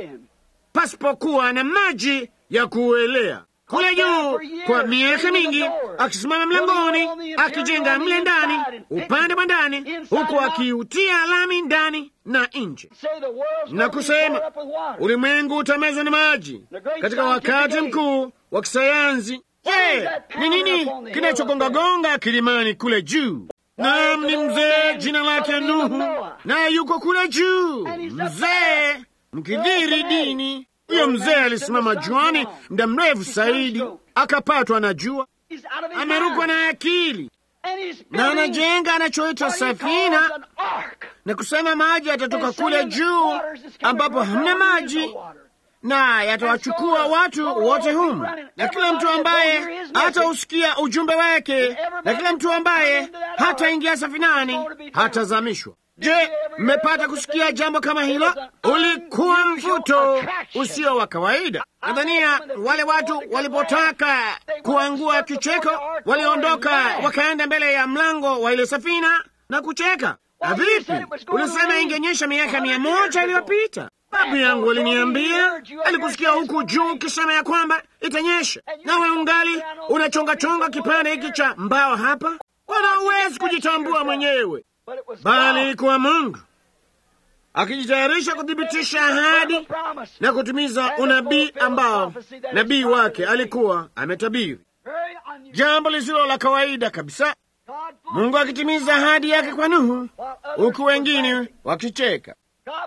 B: pasipokuwa na maji ya kuelea kule juu kwa miaka mingi, akisimama mlangoni akijenga mle ndani, upande wa ndani, huku akiutia lami ndani na nje, na kusema ulimwengu utamezwa na maji katika wakati mkuu wa kisayansi. Je, ni nini kinachogongagonga kilimani kule juu? Naam, ni mzee, jina lake Nuhu, naye yuko kule juu, mzee mkidhiri dini huyo mzee alisimama juani muda mrefu zaidi, akapatwa na jua, amerukwa na akili, na anajenga anachoita safina na kusema maji yatatoka kule juu ambapo hamna maji na yatawachukua watu wote humu, na kila mtu ambaye hatausikia ujumbe wake, na kila mtu ambaye hataingia safinani hatazamishwa. Je, mmepata kusikia jambo kama hilo? Ulikuwa mvuto usio wa kawaida. Nadhania wale watu walipotaka kuangua kicheko, waliondoka wakaenda mbele ya mlango wa ile safina na kucheka. Na vipi, ulisema ingenyesha miaka mia moja iliyopita? Babu yangu aliniambia, alikusikia huku juu ukisema ya kwamba itanyesha, nawe ungali unachongachonga kipande hiki cha mbao hapa. Wala huwezi kujitambua mwenyewe bali ilikuwa Mungu akijitayarisha kuthibitisha ahadi na kutimiza unabii ambao nabii wake alikuwa ametabiri, jambo lisilo la kawaida kabisa. Mungu akitimiza ahadi yake kwa Nuhu, huku wengine wakicheka.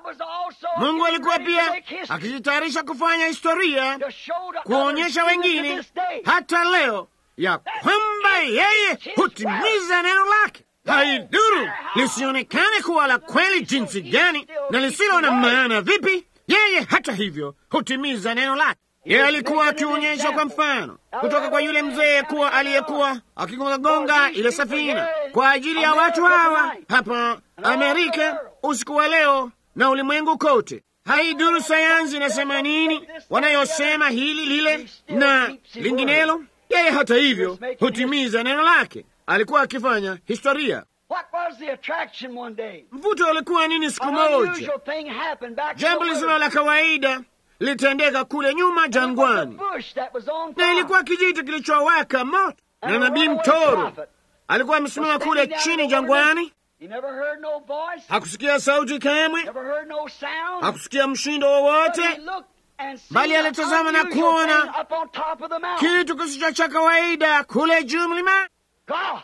B: Mungu alikuwa pia akijitayarisha kufanya historia, kuonyesha wengine hata leo ya kwamba yeye hutimiza neno lake. Haiduru lisionekane kuwa la kweli jinsi gani na lisilo na maana vipi, Yeye hata hivyo hutimiza neno lake. Yeye alikuwa akionyesha kwa mfano kutoka kwa yule mzee kuwa aliyekuwa akigongagonga ile safina kwa ajili ya watu hawa hapa Amerika usiku wa leo na ulimwengu kote. Haiduru sayansi inasema nini, wanayosema hili lile na linginelo. Yeye hata hivyo hutimiza neno lake. Alikuwa akifanya historia.
A: What was the attraction one day?
B: Mvuto ulikuwa nini siku
A: An
B: moja?
A: unusual thing happened back in
B: Jambo
A: the
B: lisilo
A: wilderness.
B: la kawaida litendeka kule nyuma
A: It was a
B: jangwani,
A: bush that was on
B: na
A: fire.
B: ilikuwa kijiti kilichowaka moto,
A: And
B: na
A: a
B: nabii
A: runaway
B: mtoro
A: prophet
B: alikuwa
A: was
B: amesimama
A: standing
B: kule
A: down in
B: chini
A: the
B: jangwani.
A: wilderness. He never heard no voice,
B: Hakusikia sauti kamwe,
A: never heard no sound.
B: hakusikia mshindo
A: But
B: wowote,
A: he looked and seen
B: Bali
A: an
B: alitazama na
A: unusual
B: kuona
A: thing up on top of the mountain.
B: kitu kisicho cha kawaida kule juu mlima.
A: God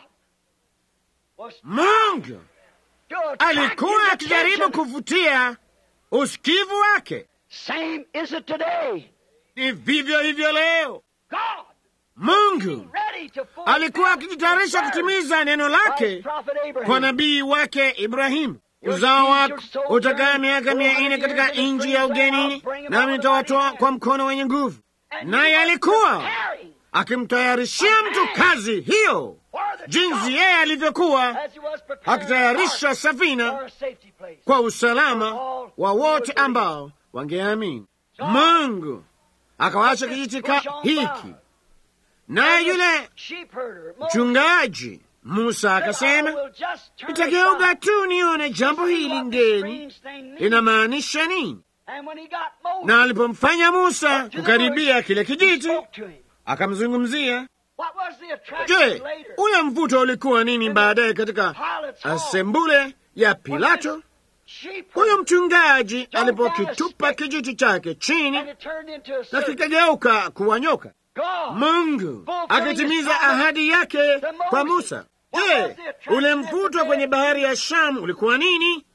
A: was
B: Mungu
A: to attract
B: alikuwa
A: his
B: akijaribu
A: attention.
B: kuvutia usikivu wake.
A: Same is it today.
B: Ni vivyo hivyo leo.
A: God
B: Mungu
A: ready to fulfill
B: alikuwa akijitayarisha
A: his word
B: kutimiza neno
A: by
B: lake
A: his prophet Abraham.
B: kwa nabii wake Ibrahimu. Uzao wako utakaa miaka mia nne katika nchi ya ugenini, nami nitawatoa kwa mkono wenye nguvu.
A: And
B: Naye
A: he was
B: alikuwa
A: preparing
B: akimtayarishia mtu kazi hiyo,
A: for the
B: jinsi
A: gospel
B: yeye alivyokuwa
A: as he was preparing
B: akitayarisha
A: the
B: safina
A: for a safety place.
B: kwa usalama wa wote ambao wangeamini. Mungu akawaacha kijiti ka hiki, naye yule
A: Sheep herder, Moses,
B: mchungaji Musa
A: said,
B: akasema,
A: "I will just turn
B: nitageuka
A: aside
B: tu nione jambo
A: to see
B: hili
A: what this
B: ngeni
A: strange thing means."
B: linamaanisha nini.
A: And when he got Moses
B: Na alipomfanya Musa
A: up to the
B: kukaribia
A: bush,
B: kile
A: he
B: kijiti,
A: spoke to him.
B: akamzungumzia.
A: What was the attraction
B: Je,
A: later?
B: ule mvuto ulikuwa nini baadaye katika
A: Pilate's hall.
B: asembule ya Pilato?
A: Sheep
B: Huyo
A: herder,
B: mchungaji alipokitupa kijiti chake
A: and
B: chini
A: it turned into a
B: na
A: serpent.
B: kikageuka kuwa nyoka.
A: God
B: Mungu akitimiza ahadi yake kwa Musa. Je, ule mvuto kwenye bahari ya Shamu ulikuwa nini?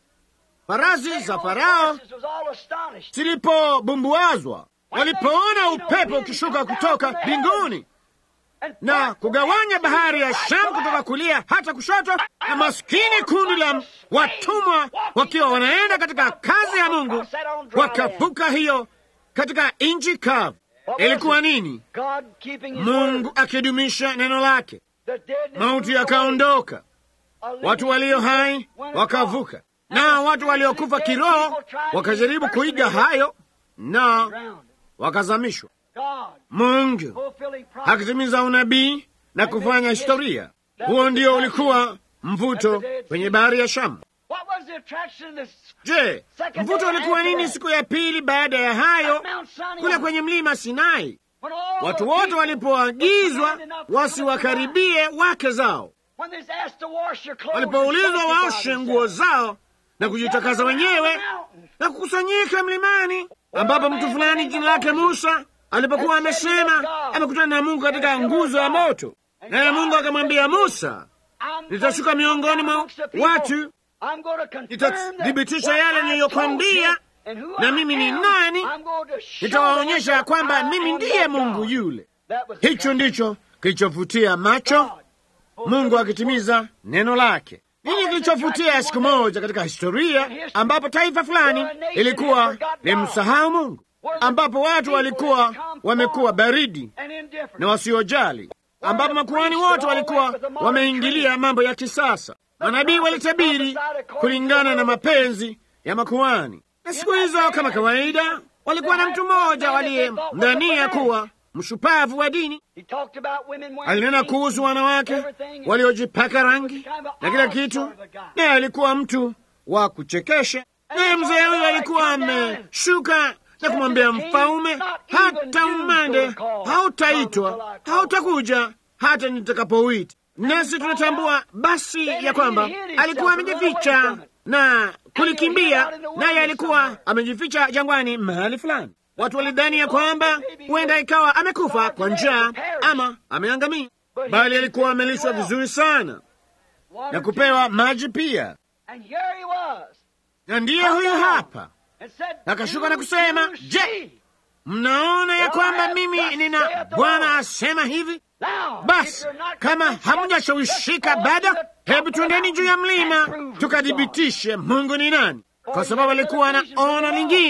B: Farasi za Farao
A: was all astonished.
B: zilipobumbuazwa, walipoona upepo ukishuka kutoka mbinguni
A: And
B: na kugawanya bahari ya Shamu kutoka kulia hata kushoto, na maskini kundi la watumwa wakiwa wanaenda katika kazi ya Mungu wakavuka hiyo katika nchi kavu. Ilikuwa nini?
A: God keeping his
B: Mungu
A: word.
B: akidumisha neno lake.
A: The dead
B: Mauti yakaondoka,
A: A living
B: watu walio hai
A: went across.
B: wakavuka, na watu waliokufa kiroho wakajaribu kuiga hayo na
A: Drowned.
B: wakazamishwa.
A: God
B: Mungu
A: fulfilling prophecy.
B: akitimiza unabii na kufanya historia. Huo ndio ulikuwa mvuto kwenye bahari ya Shamu.
A: What was the attraction of this
B: Je, mvuto ulikuwa nini siku ya pili baada ya hayo
A: Mount Sinai?
B: kule kwenye mlima Sinai?
A: When all
B: Watu
A: the
B: wote
A: people
B: walipoagizwa
A: were commanded not to come up to
B: wasiwakaribie wake zao,
A: God. When they was asked to wash your clothes
B: walipoulizwa
A: and sanctify
B: waoshe nguo
A: themselves.
B: zao na kujitakasa wenyewe na kukusanyika mlimani, ambapo mtu fulani jina lake Musa alipokuwa amesema amekutana na Mungu katika nguzo ya moto, naye Mungu akamwambia Musa,
A: I'm
B: nitashuka
A: going to
B: miongoni mwa
A: amongst the people.
B: watu,
A: I'm going to confirm
B: nitathibitisha
A: that
B: yale
A: what I
B: niliyokwambia,
A: told you and who
B: na
A: I
B: mimi ni
A: am.
B: nani,
A: I'm going to show
B: nitawaonyesha ya
A: them
B: kwamba
A: that I
B: mimi
A: am
B: ndiye
A: their
B: Mungu
A: God.
B: yule.
A: That was the
B: Hicho
A: attraction.
B: ndicho kilichovutia macho
A: God.
B: Mungu akitimiza neno lake. Nini kilichovutia siku moja katika historia ambapo taifa fulani ilikuwa limsahau Mungu, ambapo watu walikuwa wamekuwa baridi
A: And indifferent.
B: na wasiojali, ambapo makuhani wote walikuwa wameingilia mambo ya kisasa. Manabii walitabiri kulingana na mapenzi ya makuhani, na siku hizo kama kawaida walikuwa na mtu mmoja waliyemdhania kuwa mshupavu wa dini.
A: He talked about women wearing
B: Alinena
A: pink,
B: kuhusu wanawake
A: everything.
B: waliojipaka rangi na kila kitu, naye alikuwa mtu wa kuchekesha. Naye mzee huyo alikuwa ameshuka na kumwambia mfalme, hata umande hautaitwa, hautakuja hata nitakapouita. Nasi tunatambua basi ya kwamba alikuwa amejificha na kulikimbia, naye alikuwa amejificha jangwani mahali fulani. Watu walidhani ya kwamba huenda ikawa amekufa kwa njaa ama ameangamia, bali alikuwa amelishwa vizuri sana
A: water
B: na kupewa maji pia.
A: And here he was.
B: Na ndiye huyu hapa
A: And said,
B: Akashuka na
A: "Do
B: kusema,
A: you
B: "Je,
A: see?"
B: Mnaona ya kwamba mimi nina Bwana asema hivi.
A: Now, if
B: Basi
A: you're not
B: kama
A: convinced yet,
B: hamjashawishika
A: let's go
B: bado,
A: to the top
B: hebu
A: of the
B: twendeni juu ya
A: mountain
B: mlima
A: and prove who's God.
B: tukathibitishe Mungu ni nani, kwa sababu alikuwa na ono lingine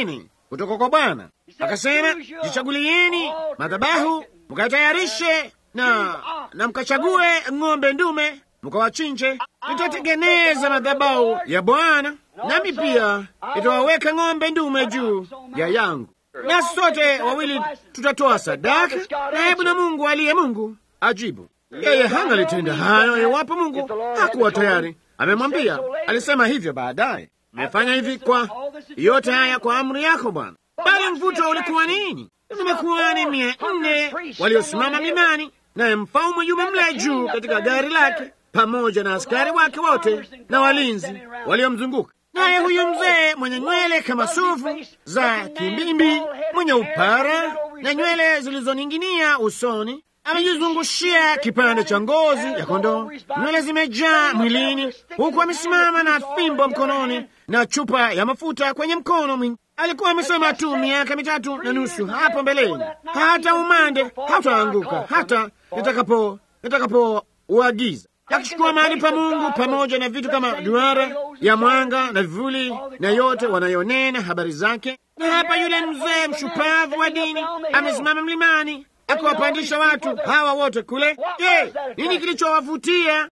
B: kutoka kwa Bwana. Akasema, jichagulieni madhabahu mkatayarishe na na mkachague ng'ombe ndume mkawachinje. Nitatengeneza madhabahu ya Bwana, nami pia nitawaweka ng'ombe ndume juu ya yangu, nasi sote wawili tutatoa sadaka, na hebu na Mungu aliye Mungu ajibu. Yeye hangalitenda hayo iwapo Mungu hakuwa tayari amemwambia. Alisema hivyo baadaye, nimefanya hivi kwa yote haya kwa amri yako Bwana. Bali mvuto ulikuwa nini? Zimekuwa ni mia nne waliosimama mlimani, naye mfalme yume mle juu katika gari lake pamoja na askari wake wote na walinzi waliomzunguka. Naye huyu mzee mwenye nywele kama sufu za kimbimbi, mwenye upara na nywele zilizoning'inia usoni, amejizungushia kipande cha ngozi ya kondoo, nywele zimejaa mwilini, huku amesimama na fimbo mkononi na chupa ya mafuta kwenye mkono mwingine. Alikuwa amesema tu miaka mitatu na nusu hapo mbeleni, hata umande hautaanguka hata nitakapo nitakapo uagiza akichukua mahali pa Mungu pamoja na vitu kama duara ya mwanga na vivuli na yote wanayonena habari zake. Na hapa yule mzee mshupavu wa dini amesimama mlimani akiwapandisha watu hawa wote kule. Je, nini kilichowavutia?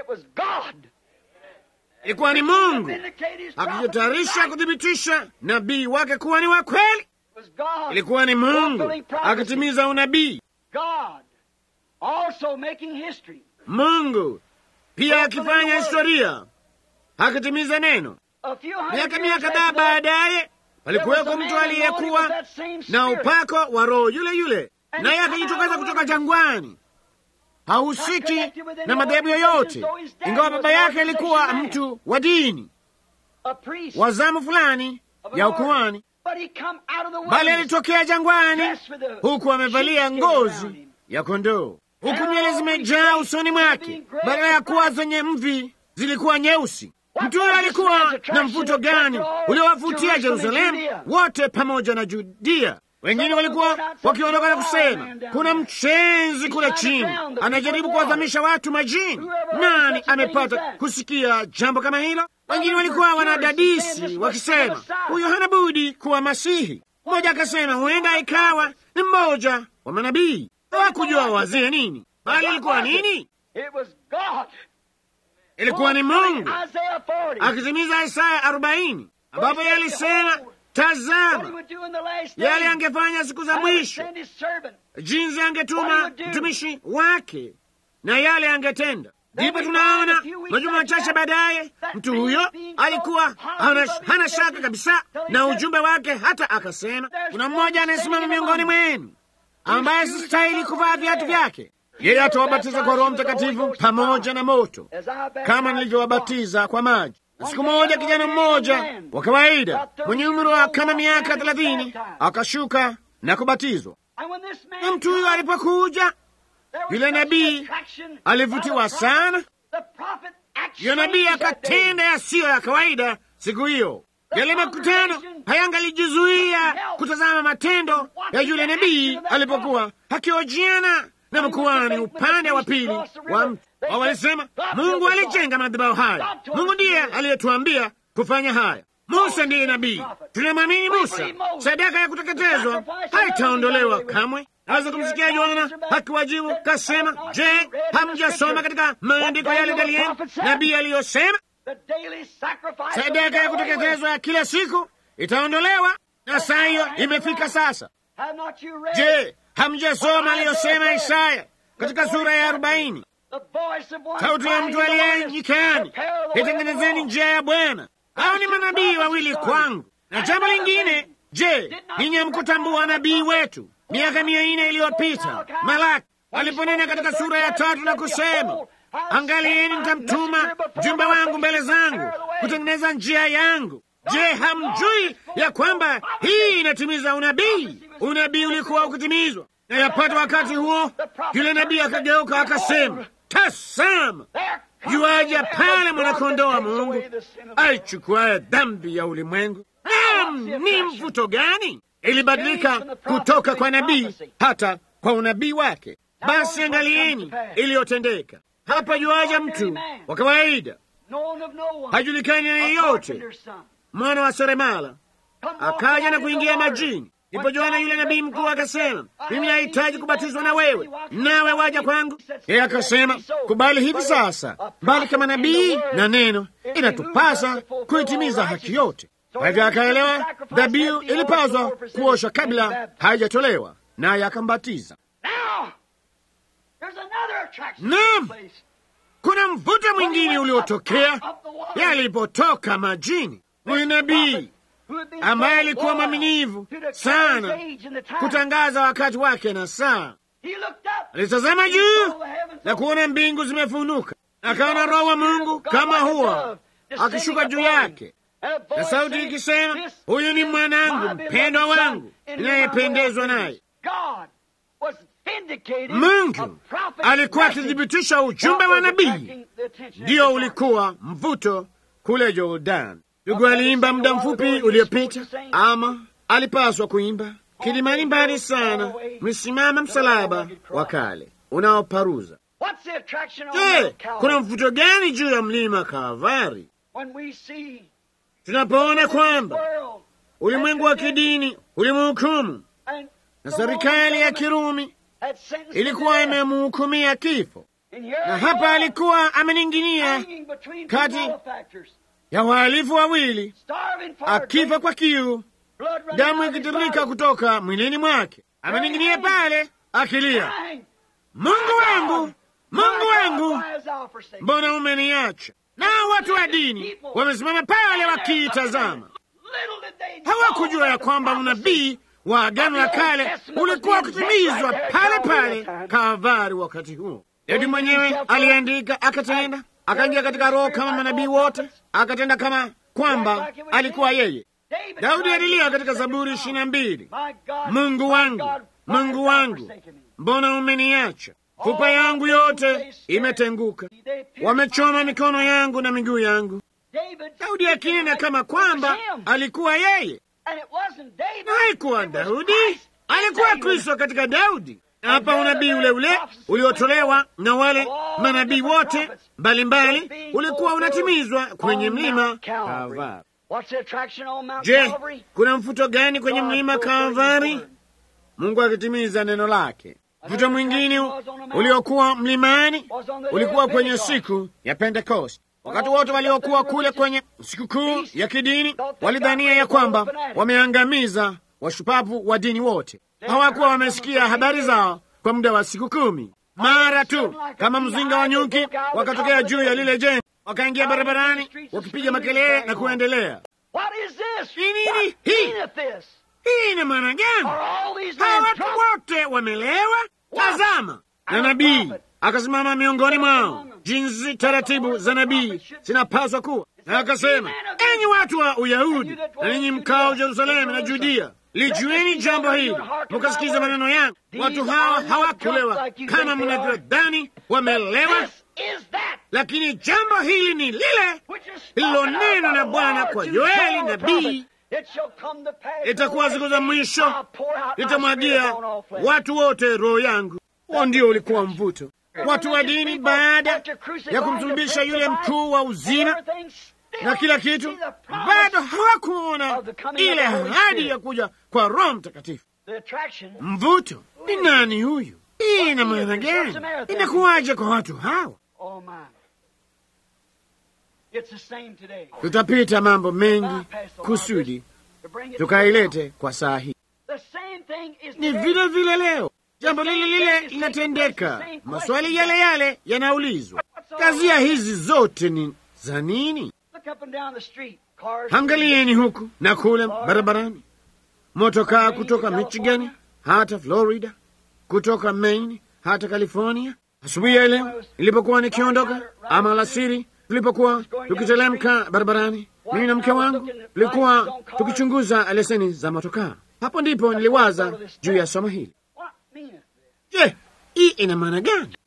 B: Ilikuwa ni Mungu akijitayarisha kuthibitisha nabii wake kuwa ni wa kweli. Ilikuwa ni Mungu akitimiza unabii. Mungu pia akifanya historia, akitimiza neno. Miaka mia kadhaa baadaye, palikuweko mtu aliyekuwa na upako wa Roho yule yule, naye akajitokeza kutoka jangwani. Hahusiki na madhehebu yoyote, ingawa baba yake alikuwa mtu wa dini wa zamu fulani ya ukuhani, bali alitokea jangwani huku amevalia ngozi ya kondoo huku nywele zimejaa usoni mwake, badala ya kuwa zenye mvi zilikuwa nyeusi. Mtu huyo alikuwa na mvuto gani uliowavutia Yerusalemu wote pamoja na Judia? Wengine walikuwa wakiondoka na kusema, kuna mchenzi kule chini anajaribu kuwadhamisha watu majini. Nani amepata kusikia jambo kama hilo? Wengine walikuwa wanadadisi wakisema, huyo hana budi kuwa Masihi. Mmoja akasema huenda ikawa ni mmoja wa manabii. Hawakujua wazie nini, bali ilikuwa nini? Ilikuwa ni Mungu akitimiza Isaya arobaini ambapo yeye alisema, tazama yale angefanya siku za mwisho, jinsi angetuma mtumishi wake na yale angetenda. Ndipo tunaona majuma machache baadaye, mtu huyo alikuwa hana, hana shaka kabisa na ujumbe wake, hata akasema, kuna mmoja anayesimama miongoni mwenu ambaye sistahili kuvaa viatu vyake. Yeye atawabatiza kwa Roho Mtakatifu pamoja na moto, kama nilivyowabatiza kwa maji. Siku moja kijana mmoja wa kawaida mwenye umri wa kama miaka thelathini akashuka na kubatizwa, na mtu huyo alipokuja, yule nabii alivutiwa sana. Yule nabii akatenda yasiyo ya kawaida siku hiyo. Yale makutano hayangalijizuia kutazama matendo ya yule nabii alipokuwa akiojiana na mkuhani upande wa pili wa mtu. Wao walisema Mungu alijenga madhabahu haya, Mungu ndiye aliyetuambia kufanya haya. Musa ndiye nabii, tunamwamini Musa. Sadaka ya kuteketezwa haitaondolewa kamwe. Naweza kumsikia Yohana akiwajibu kasema, je, hamjasoma katika maandiko yale Danieli nabii aliyosema sadaka ya kuteketezwa ya kila siku itaondolewa, na saa hiyo imefika sasa. Je, hamjasoma aliyosema Isaya katika sura ya arobaini? Sauti ya mtu aliye nyikani, itengenezeni njia ya Bwana. Hao ni manabii wawili kwangu. Na jambo lingine, je, ninyi hamkutambua nabii wetu miaka mia nne iliyopita Malaki aliponena katika sura ya tatu na kusema Angalieni, nitamtuma mjumbe wangu mbele zangu kutengeneza njia yangu. Je, hamjui ya kwamba hii inatimiza unabii? Unabii ulikuwa ukitimizwa, na yapata wakati huo, yule nabii akageuka akasema, tasama, yuaja pale mwanakondoo wa Mungu aichukuaye dhambi ya ulimwengu. Naam, ni mvuto gani! Ilibadilika kutoka kwa nabii hata kwa unabii wake. Basi angalieni iliyotendeka hapa. Yuaja mtu wa kawaida, hajulikani na yeyote, mwana wa seremala, akaja na kuingia majini. Ndipo Yohana yule nabii mkuu akasema, mimi nahitaji kubatizwa na wewe, nawe waja kwangu? Yeye akasema, kubali hivi sasa, bali kama nabii na neno inatupasa kuitimiza haki yote. Kwa hivyo akaelewa dhabihu ilipaswa kuoshwa kabla haijatolewa, naye akambatiza. Naam, kuna mvuto mwingine uliotokea yalipotoka majini. Huyu nabii ambaye alikuwa mwaminivu sana kutangaza wakati wake na saa, alitazama juu na kuona mbingu zimefunuka, akaona Roho wa Mungu kama huwa akishuka juu yake, na sauti ikisema, huyu ni mwanangu mpendwa wangu ninayependezwa naye. Mungu alikuwa akithibitisha ujumbe wa nabii, ndiyo ulikuwa mvuto kule Jordan. Ndugu aliimba muda mfupi uliopita, ama alipaswa kuimba kilimani mbali sana, msimama msalaba wa kale unaoparuza. Je, kuna mvuto gani juu ya mlima Kalvari tunapoona kwamba ulimwengu wa kidini ulimhukumu na serikali ya Kirumi ilikuwa imemhukumia kifo, na hapa alikuwa ameninginia kati ya wahalifu wawili, akifa kwa kiu, damu ikitiririka kutoka mwilini mwake, ameninginia pale akilia, Mungu wangu, Mungu wangu, mbona umeniacha? Nao watu wa dini wamesimama pale wakiitazama. Hawakujua ya kwamba unabii wa Agano la Kale ulikuwa kutimizwa pale pale Kalvari. Wakati huo Daudi mwenyewe aliandika, akatenda, akaingia katika Roho kama manabii wote, akatenda kama kwamba alikuwa yeye. Daudi alilia katika Zaburi ishirini na mbili, Mungu wangu, Mungu wangu, mbona umeniacha? Fupa yangu yote imetenguka, wamechoma mikono yangu na miguu yangu. Daudi akinena kama kwamba alikuwa yeye na haikuwa Daudi, alikuwa Kristo katika Daudi. Hapa unabii ule ule uliotolewa na wale manabii wote mbalimbali ulikuwa unatimizwa kwenye mlima Kalvari. Je, kuna mfuto gani kwenye mlima Kalvari? Mungu akitimiza neno lake. Mfuto mwingine uliokuwa mlimani ulikuwa kwenye siku ya Pentekoste. Wakati wote waliokuwa kule kwenye sikukuu ya kidini walidhania ya kwamba wameangamiza washupavu wa dini wote. Hawakuwa wamesikia habari zao kwa muda wa siku kumi. Mara tu kama mzinga wa nyuki wakatokea juu ya lile jengo, wakaingia barabarani wakipiga makelele na kuendelea. Ni nini hii? Hii ina maana gani? Hawa watu wote wamelewa? Tazama, na nabii akasimama miongoni mwao, jinsi taratibu za nabii zinapaswa kuwa, na akasema, enyi watu wa Uyahudi na ninyi mkao Yerusalemu na Judia, lijueni jambo hili, mukasikiza maneno yangu. Watu hawa hawakulewa kama mnavyodhani wamelewa, lakini jambo hili ni lile lililonenwa na Bwana kwa Yoeli nabii itakuwa siku za mwisho, itamwagia watu wote roho yangu. Huo ndio ulikuwa mvuto. Watu wa dini baada ya kumsulubisha yule mkuu wa uzima na kila kitu, bado hawakuona ile ahadi ya kuja kwa Roho Mtakatifu. Mvuto ni nani huyu? Hii ina maana gani? Inakuwaje kwa watu hawa? Tutapita mambo mengi kusudi tukailete kwa saa hii. Ni vile vile leo jambo lile lile linatendeka, maswali yale yale yanaulizwa. Kazia hizi zote ni za nini? Angalieni huku na kule barabarani, motokaa kutoka Michigan hata Florida, kutoka Maine hata California. Asubuhi ya leo nilipokuwa nikiondoka, ama alasiri tulipokuwa tukitelemka barabarani, mimi na mke wangu tulikuwa tukichunguza leseni za motokaa. Hapo ndipo niliwaza juu ya somo hili. Je, hii ina maana gani?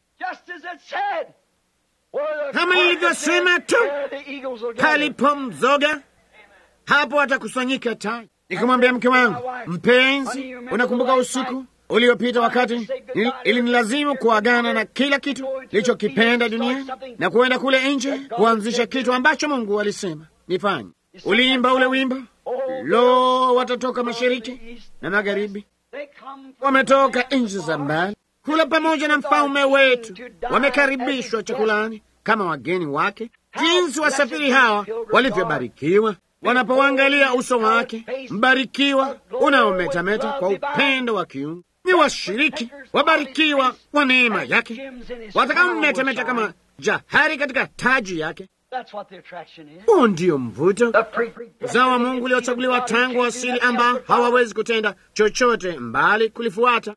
B: Kama nilivyosema tu, palipo mzoga hapo atakusanyika tai. Nikamwambia mke wangu, mpenzi, unakumbuka usiku uliopita wakati ilinilazimu kuagana na kila kitu nilichokipenda duniani na kuenda kule nje kuanzisha kitu ambacho Mungu alisema nifanye. Uliimba ule wimbo, Lo, watatoka mashariki na magharibi, wametoka nchi za mbali kula pamoja na mfalme wetu, wamekaribishwa chakulani kama wageni wake. Jinsi wasafiri hawa walivyobarikiwa wanapoangalia uso wake mbarikiwa unaometameta kwa upendo wa kiungu. Ni washiriki wabarikiwa wa neema yake, watakaometameta kama jahari katika taji yake. Huo ndio mvuto uzao wa Mungu uliochaguliwa tangu asili, ambao hawawezi kutenda chochote mbali kulifuata.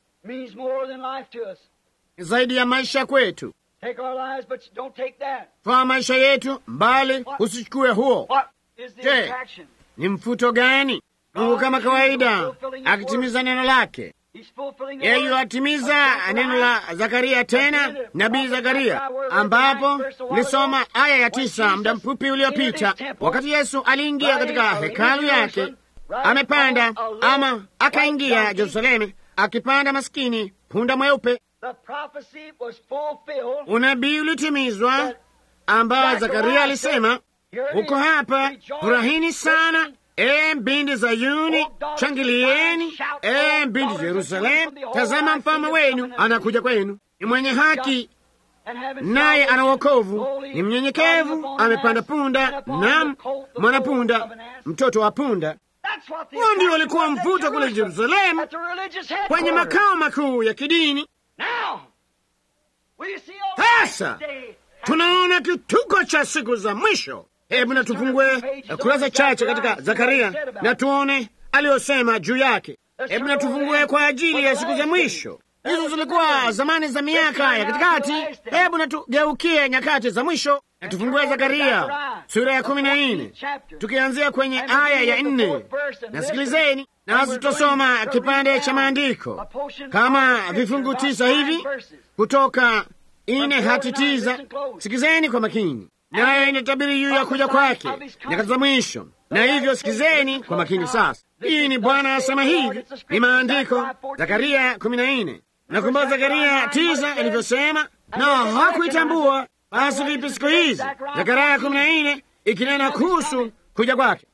B: Ni zaidi ya maisha kwetu. Twaa maisha yetu mbali, usichukue huo. Je, ni mfuto gani? Mungu kama kawaida akitimiza neno lake. Yeye yuatimiza neno la Zakaria, tena nabii Zakaria, ambapo nilisoma aya ya tisa muda mfupi uliopita, wakati Yesu aliingia katika hekalu yake, amepanda ama akaingia Yerusalemu, akipanda maskini punda mweupe. Unabii ulitimizwa ambao Zakaria alisema, uko hapa, furahini sana E mbindi Zayuni, shangilieni! E mbindi Yerusalemu, tazama mfalme wenu anakuja kwenu, ni mwenye haki, naye ana wokovu, ni mnyenyekevu, amepanda punda, nam mwanapunda, mtoto wa punda. Huo ndio ulikuwa mvuto kule Yerusalemu, kwenye makao makuu ya kidini. Sasa tunaona kituko cha siku za mwisho. Hebu na tufungue kurasa chache katika Zakaria na tuone aliyosema juu yake. Hebu na tufungue kwa ajili ya siku za mwisho. Hizo zilikuwa zamani za miaka ya katikati. Hebu na tugeukie nyakati za mwisho na tufungue Zakaria sura ya kumi na nne tukianzia kwenye aya ya nne. Nasikilizeni nasi tutasoma kipande cha maandiko kama vifungu tisa hivi kutoka ine hati tisa. Sikizeni kwa makini nayo inatabiri juu ya kuja kwake nyakati za mwisho. Na hivyo sikizeni kwa makini sasa. Hii ni Bwana asema hivi, ni maandiko Zakaria kumi na nne. Nakumbuka Zakaria tisa ilivyosema, na hakuitambua. Basi vipi siku hizi? Zakaria kumi na nne ikinena kuhusu kuja kwake,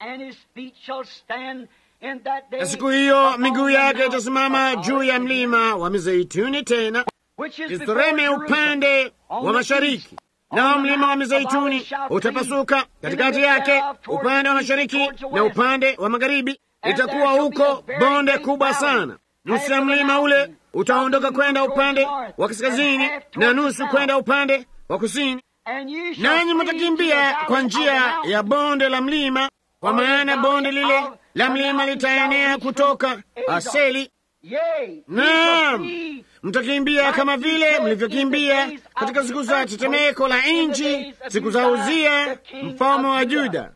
B: na siku hiyo miguu yake itasimama juu ya mlima wa Mizeituni, tena Yerusalemu upande wa mashariki nao mlima wa Mizeituni utapasuka katikati yake, upande wa mashariki na upande wa magharibi. Itakuwa huko bonde kubwa sana. Nusu ya mlima ule utaondoka kwenda upande wa kaskazini na nusu kwenda upande wa kusini, nanyi mtakimbia kwa njia ya bonde la mlima, kwa maana bonde lile la mlima litaenea kutoka Aseli. Naam, mtakimbia kama vile mlivyokimbia katika siku za tetemeko la nchi, siku za Uzia mfalme wa Juda.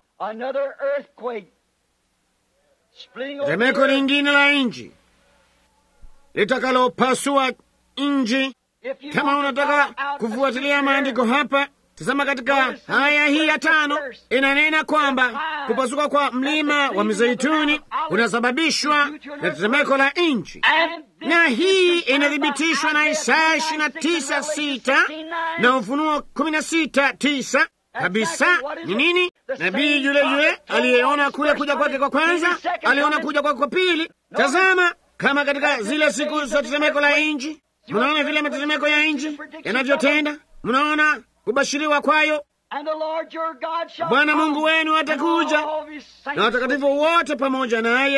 B: Tetemeko lingine la nchi litakalopasua nchi. Kama unataka kufuatilia maandiko hapa, tazama katika haya hii ya tano, inanena kwamba kupasuka kwa mlima wa Mizeituni unasababishwa na tetemeko la nchi, na hii inathibitishwa na Isaya ishirini na tisa sita na Ufunuo kumi na sita tisa kabisa. Ni nini? Nabii yule yule aliyeona kule kuja kwake kwa kwanza, aliona kuja kwake kwa pili. Tazama kama katika zile siku za tetemeko la nchi, mnaona vile matetemeko ya nchi yanavyotenda, mnaona kubashiriwa kwayo. Bwana Mungu wenu atakuja na watakatifu wote pamoja naye,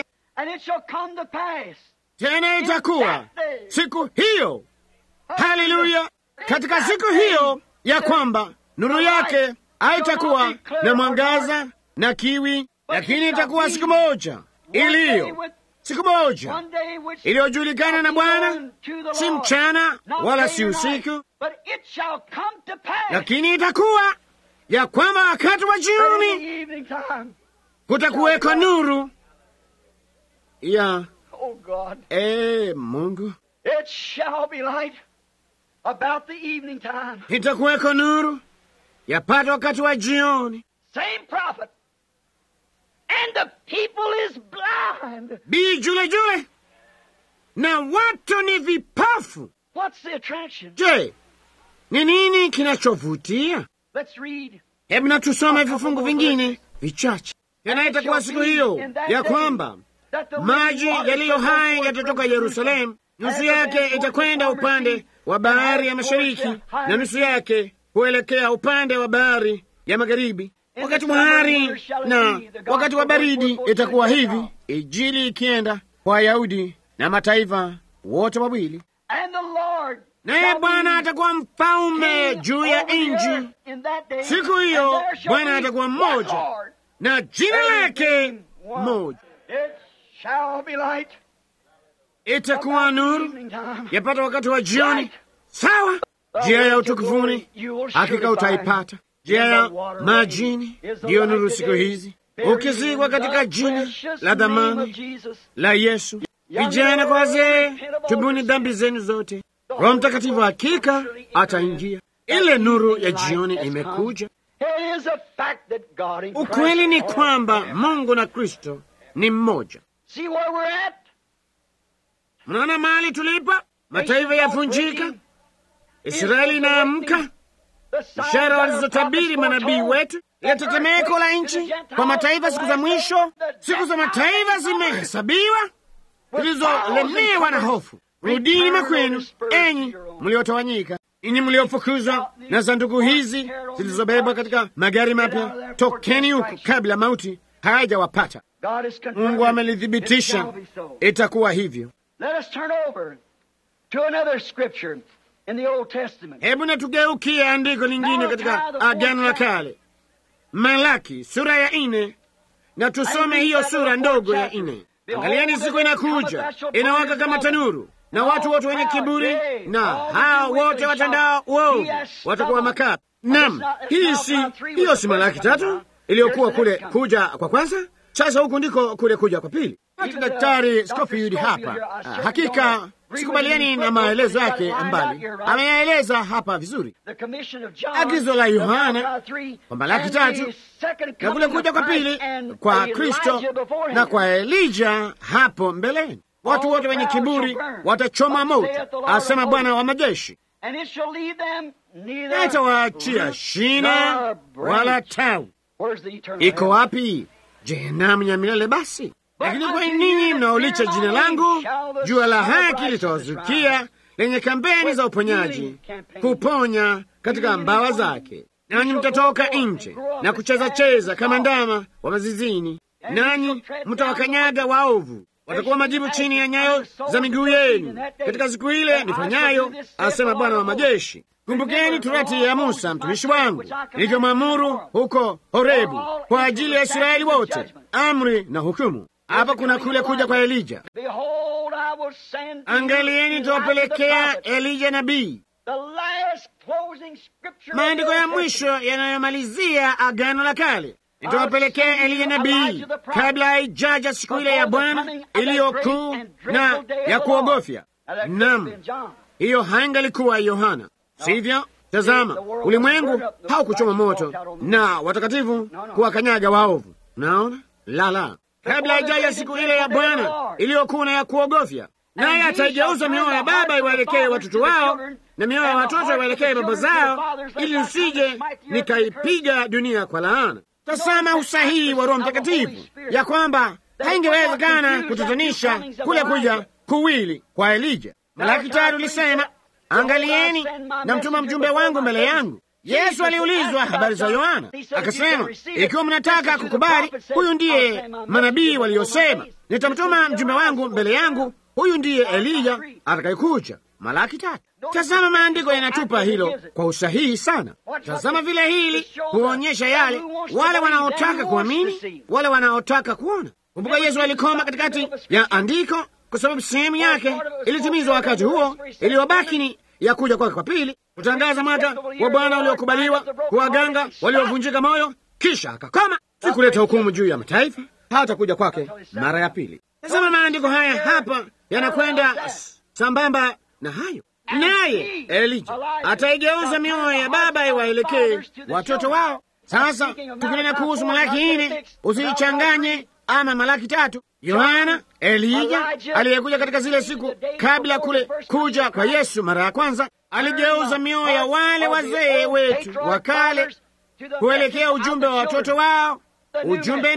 B: tena itakuwa siku hiyo, haleluya, katika siku hiyo ya kwamba nuru yake haitakuwa na mwangaza na kiwi, lakini itakuwa siku moja iliyo siku moja iliyojulikana na Bwana, si mchana wala si usiku, lakini itakuwa ya kwamba wakati wa jioni kutakuweko nuru ya e Mungu, itakuweko nuru yapata wakati wa jioni. Bii jule jule na watu ni vipafu. Je, ni nini kinachovutia? Hebu na tusome vifungu vingine vichache. tena itakuwa siku hiyo ya kwamba maji yaliyo hai yatatoka Yerusalemu, nusu yake itakwenda upande wa bahari ya mashariki na nusu yake kuelekea upande wa bahari ya magharibi. Wakati wa hari na wakati wa baridi itakuwa hivi, Injili ikienda kwa Wayahudi na mataifa wote wawili, naye Bwana atakuwa mfalme juu ya nchi. Siku hiyo Bwana atakuwa mmoja na jina lake moja. Itakuwa nuru yapata wakati wa jioni. Sawa, njia ya utukufuni hakika utaipata. Njia ya majini ndiyo nuru siku hizi, ukizikwa katika jina la dhamani la Yesu. Vijana kwa wazee, tubuni dhambi zenu zote. Roho Mtakatifu hakika ataingia. Ile nuru ya jioni imekuja. Ukweli ni kwamba Mungu na Kristo ni mmoja. Mnaona mahali tulipo, mataifa yafunjika, Israeli inaamka, ishara walizotabiri manabii wetu, ile tetemeko la nchi kwa mataifa siku za mwisho. Siku za mataifa zimehesabiwa, zilizolemewa na hofu. Rudini makwenu, enyi mliotawanyika, ninyi mliofukuzwa na sanduku hizi zilizobebwa katika magari mapya, tokeni huku kabla mauti hayajawapata. Mungu amelithibitisha, itakuwa hivyo. Hebu na tugeukie andiko lingine katika Agano la Kale, Malaki sura ya nne, na tusome hiyo sura ndogo ya nne. Angalieni, siku inakuja inawaka kama tanuru, na watu wote wenye kiburi na hao wote watandao uovu watakuwa makapi. Nam, hii si hiyo, si Malaki tatu iliyokuwa kule kuja kwa kwanza? Sasa huku ndiko kule kuja kwa pili. Hata Daktari Scofield hapa, ah, hakika sikubaliani na maelezo yake mbali, ameyaeleza hapa vizuri. Agizo la Yohana kwa Malaki tatu na kule kuja kwa pili kwa Kristo na kwa Elija hapo mbeleni, watu wote wenye kiburi watachoma moto, asema Bwana wa majeshi, hatawaachia shina wala tawi. Iko wapi jehanamu ya milele? Basi lakini kwa ninyi mnaolicha jina langu, jua la haki litawazukia lenye kampeni za uponyaji, kuponya katika mbawa zake, nanyi mtatoka nje na kucheza cheza kama ndama wa mazizini, nanyi mtawakanyaga waovu, watakuwa majibu chini ya nyayo za miguu yenu katika siku ile nifanyayo, asema Bwana wa majeshi. Kumbukeni torati ya Musa mtumishi wangu nilivyomwamuru huko Horebu kwa ajili ya Israeli wote, amri na hukumu. Hapa kuna kule kuja kwa Elija. Angalieni, nitawapelekea Elija nabii, maandiko ya mwisho yanayomalizia Agano la Kale. Nitawapelekea Elija nabii kabla haijaja siku ile ya Bwana iliyo kuu na ya kuogofya. Nam, hiyo haingalikuwa Yohana, sivyo? Tazama, ulimwengu haukuchoma moto na watakatifu kuwakanyaga waovu. Naona lala kabla haijaja siku ile ya Bwana iliyokuu na ya kuogofya, naye ataigeuza mioyo ya baba iwaelekee watoto wao na mioyo ya watoto iwaelekee baba zao, ili nisije nikaipiga dunia kwa laana. Tazama usahihi wa Roho Mtakatifu ya kwamba haingewezekana kutatanisha kule kuja kuwili kwa Elija. Malaki tatu lisema, angalieni na mtuma mjumbe wangu mbele yangu. Yesu aliulizwa habari za Yohana akasema, ikiwa mnataka kukubali, huyu ndiye manabii waliosema, nitamtuma mjumbe wangu mbele yangu, huyu ndiye Eliya atakayekuja. Malaki tatu. Tazama, maandiko yanatupa hilo kwa usahihi sana. Tazama vile hili huonyesha yale, wale wanaotaka kuamini, wale wanaotaka kuona. Kumbuka, Yesu alikoma katikati ya andiko kwa sababu sehemu yake ilitimizwa wakati huo, iliyobaki ni ya kuja kwake kwa pili, kutangaza mwaka wa Bwana uliokubaliwa, kuwaganga waliovunjika moyo, kisha akakoma, si kuleta hukumu juu ya mataifa, hata kuja kwake mara ya pili. Sasa maandiko haya hapa yanakwenda sambamba na hayo, naye Elija ataigeuza mioyo ya baba iwaelekee watoto wao. Sasa tukinena kuhusu Malaki nne, usiichanganye ama Malaki tatu. Yohana, Elija aliyekuja katika zile siku kabla kule kuja kwa Yesu mara ya kwanza, aligeuza mioyo ya wale wazee wetu wa kale kuelekea ujumbe wa watoto wao, ujumbe mpya.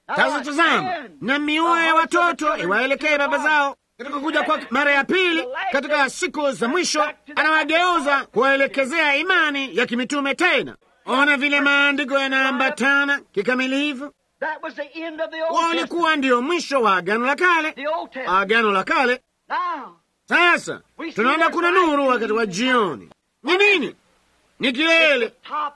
B: Sasa tazama, na mioyo ya watoto iwaelekee baba zao katika kuja kwa mara ya pili katika siku za mwisho, anawageuza kuwaelekezea imani ya kimitume tena. Ona vile maandiko yanaambatana kikamilifu.
A: That was the end of the Old Testament.
B: Walikuwa ndio mwisho wa agano la kale,
A: The Old Testament.
B: agano la kale.
A: Now,
B: Sasa tunaona kuna nuru wakati wa jioni. Ni nini? Ni kilele,
A: top,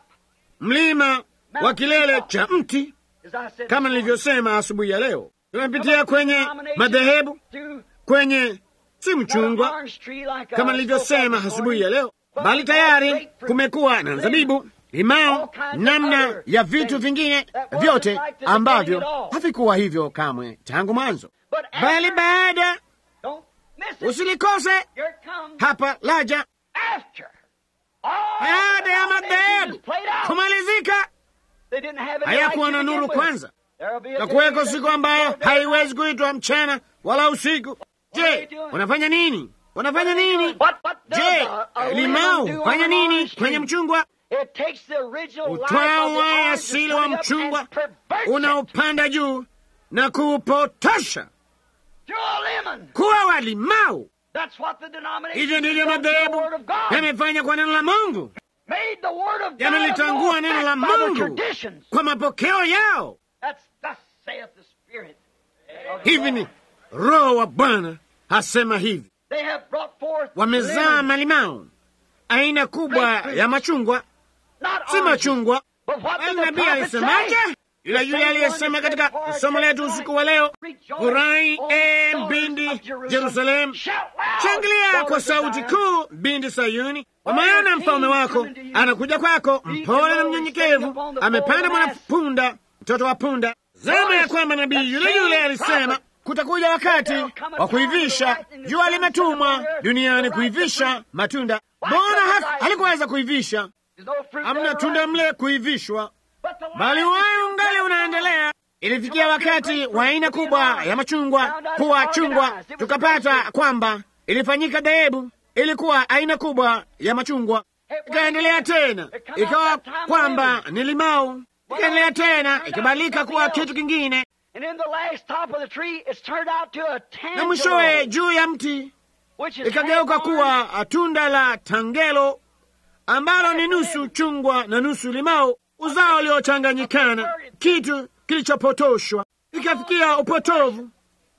B: mlima wa kilele cha mti,
A: as I said,
B: kama nilivyosema asubuhi ya leo. Tumepitia kwenye madhehebu,
A: to
B: kwenye si
A: not an
B: mchungwa
A: orange tree like
B: kama
A: I
B: nilivyosema
A: spoke of this
B: asubuhi ya
A: morning,
B: leo,
A: but
B: bali
A: we have
B: tayari
A: great fruit.
B: kumekuwa na zabibu, limao, namna ya vitu vingine vyote ambavyo havikuwa hivyo kamwe tangu mwanzo.
A: But
B: Bali
A: after,
B: baada,
A: don't miss it.
B: usilikose
A: Here it comes.
B: hapa laja,
A: After. All
B: baada ya
A: the
B: madhehebu
A: denominations played out.
B: kumalizika,
A: They didn't have any
B: hayakuwa
A: light
B: na
A: to begin
B: nuru
A: with.
B: kwanza,
A: There'll be a
B: na
A: day
B: kuweko
A: that
B: siku ambayo
A: there'll be-
B: haiwezi kuitwa mchana wala usiku. Je, wanafanya nini? Wanafanya nini?
A: What, what does
B: Je,
A: a- a
B: limau
A: lemon do
B: fanya
A: on
B: nini
A: orange
B: kwenye
A: tree?
B: mchungwa?
A: It takes the original life
B: Utwaa
A: of the
B: waya
A: orange
B: asili
A: that's
B: wa
A: coming up
B: mchungwa
A: and perverts it
B: unaopanda juu na kuupotosha
A: to a lemon.
B: kuwa wa limau.
A: That's what the denomination
B: Hivyo ndivyo
A: does to the
B: madhehebu
A: Word of God.
B: yamefanya kwa neno la Mungu,
A: Made the Word of God
B: yamelitangua
A: of no
B: neno la
A: effect by their
B: Mungu
A: traditions.
B: kwa mapokeo yao.
A: That's thus saith the Spirit. of
B: Hivi
A: God.
B: ni Roho wa Bwana hasema hivi,
A: They have brought forth
B: wamezaa
A: lemons,
B: malimau, aina kubwa ya machungwa,
A: not
B: si
A: oranges.
B: machungwa.
A: But what
B: Bali
A: did the
B: nabii
A: prophet
B: alisemaje?
A: say?
B: Yule yule aliyesema katika somo letu usiku wa leo, furahi e mbindi Jerusalemu, shangilia kwa sauti kuu, binti Sayuni, kwa maana mfalme wako anakuja kwako, mpole na mnyenyekevu, amepanda mwanapunda, mtoto wa punda. Zama ya kwamba nabii yule yule alisema kutakuja wakati wa kuivisha. Jua limetumwa duniani kuivisha matunda. Mbona ha- halikuweza kuivisha? Hamna tunda mle kuivishwa, bali wayo ungali unaendelea. Ilifikia wakati wa aina kubwa ya machungwa kuwa chungwa, tukapata kwamba ilifanyika dhehebu, ilikuwa aina kubwa ya machungwa, ikaendelea tena, ikawa kwamba ni limau, ikaendelea tena, ikabadilika kuwa kitu kingine,
A: And in the last top of the tree, it's turned out to a
B: na mwishowe
A: tangelo,
B: juu ya mti
A: which is
B: ikageuka
A: half orange,
B: kuwa tunda la tangelo ambalo ni nusu chungwa na nusu limau, uzao uliochanganyikana, kitu kilichopotoshwa, ikafikia upotovu,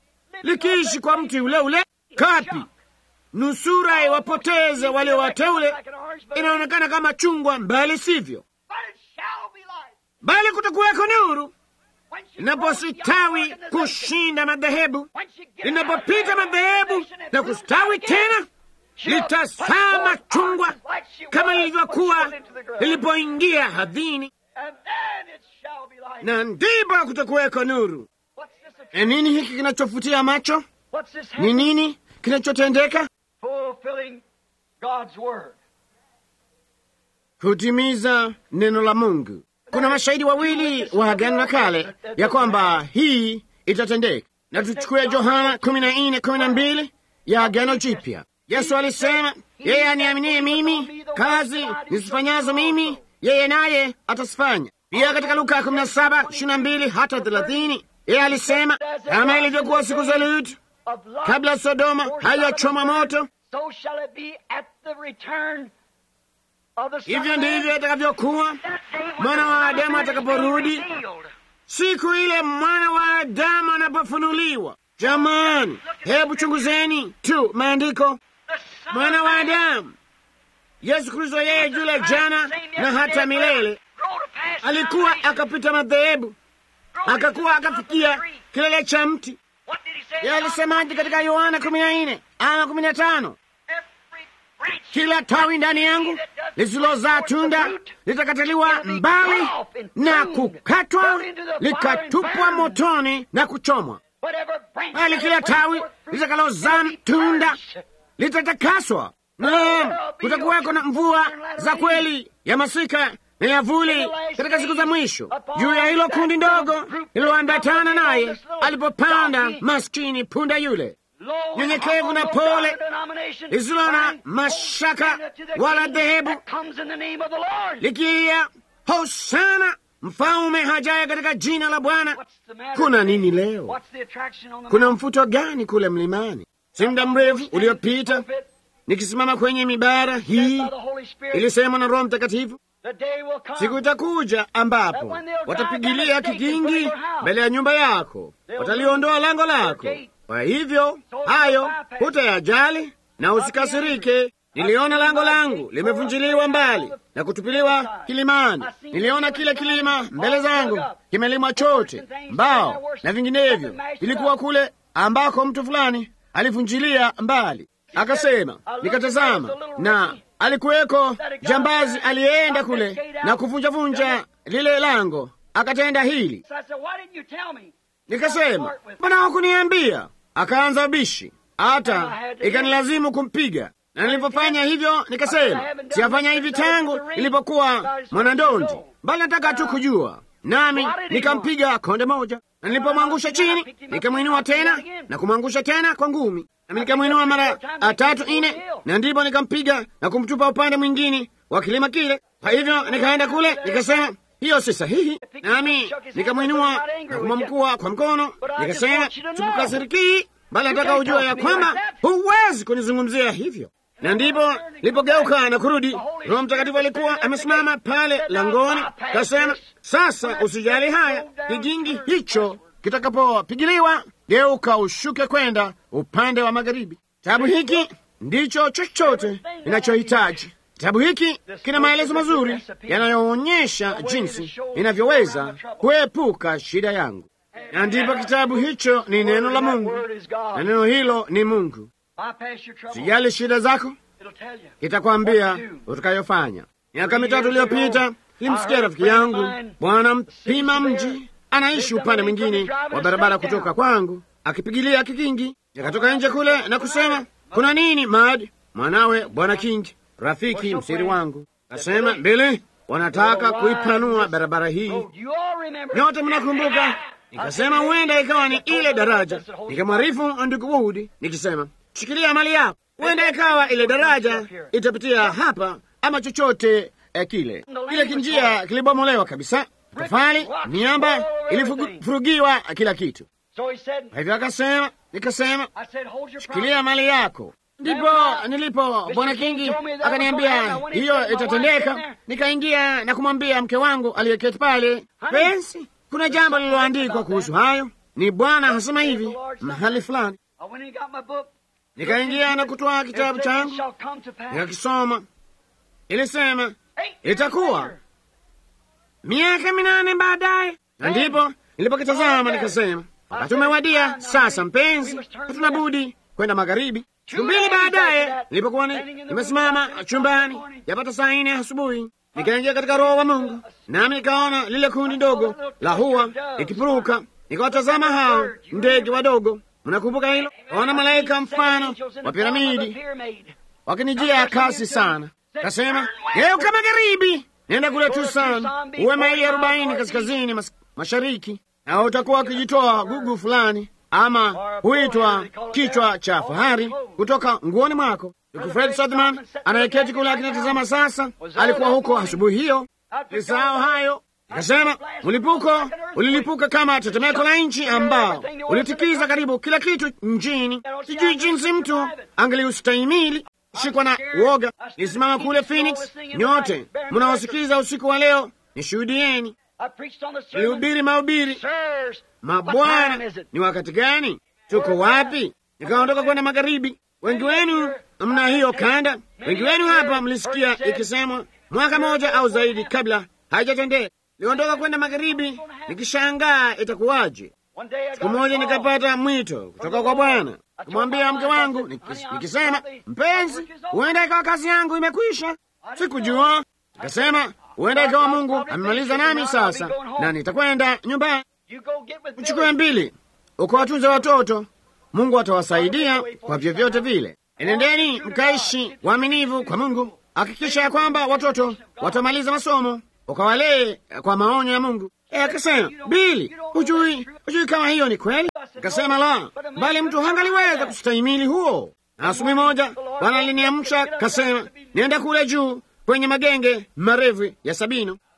B: likiishi kwa mti ule ule. Kapi nusura iwapoteze walio wateule, inaonekana kama chungwa, mbali sivyo,
A: But it shall be light.
B: bali kutakuweko nuru
A: When she
B: inapositawi
A: grows young
B: kushinda madhehebu,
A: when she gets
B: linapopita
A: out of
B: madhehebu
A: organization and
B: na
A: proves
B: kustawi
A: out again,
B: tena
A: she'll
B: litasaa
A: put forth
B: machungwa
A: oranges like she
B: kama
A: was when she
B: lilivyokuwa
A: went into the ground.
B: lilipoingia hadhini,
A: And then it shall be light.
B: na ndipo kutakuweko nuru.
A: What's this?
B: E, nini hiki kinachofutia macho?
A: What's this?
B: Ni
A: happening?
B: nini kinachotendeka?
A: Fulfilling God's word.
B: Kutimiza neno la Mungu. Kuna mashahidi wawili wa Agano la Kale ya kwamba hii itatendeka, na tuchukue Yohana kumi na nne kumi na mbili ya Agano Jipya. Yesu alisema, yeye aniaminie mimi, kazi nisifanyazo mimi, yeye naye atazifanya. Pia katika Luka kumi na saba ishirini na mbili hata thelathini yeye alisema, kama ilivyokuwa siku za Lutu
A: Of light.
B: kabla Sodoma haijachoma moto,
A: So shall it be at the return of the Son
B: hivyo
A: of
B: ndivyo
A: Man.
B: itakavyokuwa
A: That day when
B: mwana
A: the
B: wa
A: Son of
B: Adamu
A: Man is
B: atakaporudi.
A: revealed.
B: siku ile mwana wa Adamu anapofunuliwa. Jamani, hebu chunguzeni tu maandiko.
A: The Son
B: Mwana
A: of
B: wa
A: Man
B: Adamu Yesu Kristo, yeye yule jana na hata milele, alikuwa akapita madhehebu, akakuwa akafikia kilele cha mti. Yeye alisemaje katika Yohana kumi na nne ama kumi na tano kila tawi ndani yangu lisilozaa tunda litakataliwa mbali na kukatwa likatupwa motoni na kuchomwa, bali kila tawi litakalozaa tunda litatakaswa. Naam, kutakuwako na mvua za kweli ya masika na yavuli katika siku za mwisho juu ya hilo kundi ndogo lililoambatana naye alipopanda maskini punda yule nyenyekevu na pole lisilo na mashaka wala dhehebu likiia hosana mfalme hajaye katika jina la Bwana.
A: What's the matter
B: Kuna
A: today?
B: nini leo?
A: What's the attraction on the
B: Kuna
A: mountain?
B: mfuto gani kule mlimani? Si muda mrefu uliopita nikisimama kwenye mibara hii
A: By the Holy Spirit,
B: ilisemwa na Roho Mtakatifu,
A: the day will come.
B: siku itakuja ambapo watapigilia kigingi mbele ya nyumba yako, wataliondoa lango lako. Kwa hivyo hayo hutayajali na usikasirike. Niliona lango langu limevunjiliwa mbali na kutupiliwa kilimani. Niliona kile kilima mbele zangu kimelimwa chote, mbao na vinginevyo. Ilikuwa kule ambako mtu fulani alivunjilia mbali, akasema. Nikatazama na alikuweko jambazi aliyeenda kule na kuvunjavunja lile lango, akatenda hili.
A: So I said, why didn't you tell me?
B: Nikasema, mbona hakuniambia? Akaanza ubishi, hata ikanilazimu kumpiga. Na nilipofanya hivyo, nikasema siyafanya hivi tangu nilipokuwa mwanandondi, bali nataka tu kujua. Nami nikampiga konde moja, na nilipomwangusha chini, nikamwinua tena na kumwangusha tena kwa ngumi, nami nikamwinua mara tatu nne, na ndipo nikampiga na kumtupa upande mwingine wa kilima kile. Kwa hivyo nikaenda kule, nikasema hiyo si sahihi, nami nikamwinua na kumwamkua kwa mkono, nikasema sikukasirikii, bali nataka ujua ya kwamba huwezi kunizungumzia hivyo. Na ndipo nilipogeuka na kurudi, Roho Mtakatifu alikuwa amesimama pale langoni, kasema, sasa usijali haya, kigingi hicho kitakapopigiliwa, geuka ushuke kwenda upande wa magharibi. Kitabu hiki ndicho chochote ninachohitaji. Kitabu hiki kina maelezo mazuri yanayoonyesha jinsi inavyoweza kuepuka shida yangu, na ndipo kitabu hicho ni neno la Mungu, na neno hilo ni Mungu.
A: Bypass your trouble.
B: Sijali shida zako,
A: It'll tell you.
B: kitakwambia utakayofanya. Miaka mitatu iliyopita nilimsikia rafiki yangu bwana mpima mji, anaishi upande mwingine wa barabara kutoka kwangu, akipigilia kikingi. Nikatoka nje kule na kusema, kuna nini Mad? Mwanawe bwana King, rafiki msiri wangu, kasema, Bili, wanataka kuipanua barabara hii.
A: Oh, you all remember.
B: Nyote mnakumbuka? Nikasema huenda ikawa ni ile daraja. Nikamwarifu ndugu Wood nikisema, shikilia mali yako, huenda ikawa ile daraja itapitia hapa ama chochote eh, kile. Kile kinjia kilibomolewa kabisa, tofali, miamba ilifurugiwa, kila kitu.
A: So he said,
B: Kwa hivyo akasema, nikasema
A: I said, hold your
B: shikilia
A: promise.
B: mali yako. Ndipo nilipo bwana Kingi akaniambia hiyo itatendeka. Nikaingia na kumwambia mke wangu aliyeketi pale, pensi, kuna jambo lililoandikwa kuhusu hayo, ni Bwana hasema hivi mahali fulani.
A: I went and got my book.
B: Nikaingia na kutoa kitabu
A: It said,
B: changu
A: "It shall come to pass."
B: nikakisoma. Ilisema
A: Eight years
B: itakuwa
A: later,
B: miaka minane baadaye, na ndipo nilipokitazama nikasema, wakati umewadia sasa, mpenzi, hatuna budi kwenda magharibi. Siku mbili baadaye, nilipokuwa ni- nimesimama chumbani yapata saa nne asubuhi, nikaingia katika Roho wa Mungu, nami nikaona lile kundi ndogo la hua likipuruka. Nikawatazama hao ndege wadogo, mnakumbuka hilo? Kaona malaika mfano wa piramidi wakinijia kasi sana. Kasema, geuka magharibi, nenda kule Tucson, uwe maili arobaini kaskazini mas mashariki, na utakuwa ukijitoa gugu fulani, ama huitwa kichwa cha fahari kutoka nguoni mwako. Ndugu Fred Sutherman anayeketi kule akinatazama sasa, alikuwa huko asubuhi hiyo. Nisahau hayo. Nikasema mlipuko ulilipuka kama tetemeko la nchi ambao ulitikiza karibu kila kitu nchini. Sijui jinsi mtu angeliustahimili shikwa na uoga. Nisimama kule Phoenix. Nyote mnaosikiza usiku wa leo, nishuhudieni.
A: I preached on the sermon.
B: Nilihubiri mahubiri,
A: Sirs,
B: mabwana, ni wakati gani? Tuko wapi? Nikaondoka kwenda magharibi. Wengi wenu mna hiyo kanda, wengi wenu hapa mlisikia ikisemwa mwaka moja au zaidi kabla haijatendeka. Niliondoka kwenda magharibi nikishangaa itakuwaje.
A: one day I
B: Siku
A: got a
B: moja
A: call.
B: nikapata mwito kutoka kwa Bwana, kumwambia mke wangu nikis- nikisema, mpenzi, huenda ikawa kazi yangu imekwisha. Sikujua, nikasema huenda ikawa Mungu amemaliza nami sasa, na nitakwenda nyumbani.
A: You go get with
B: Mchukue
A: Billy.
B: mbili ukawatunze watoto, Mungu atawasaidia kwa vyovyote vile. Enendeni mkaishi waaminivu kwa Mungu, hakikisha ya kwamba watoto watamaliza masomo, ukawalee kwa maonyo ya Mungu. E, akasema Bili, hujui hujui kama hiyo ni kweli? Akasema la, bali mtu hangaliweza kustahimili huo. Na asubuhi moja Bwana aliniamsha kasema, nienda kule juu kwenye magenge marefu ya Sabino.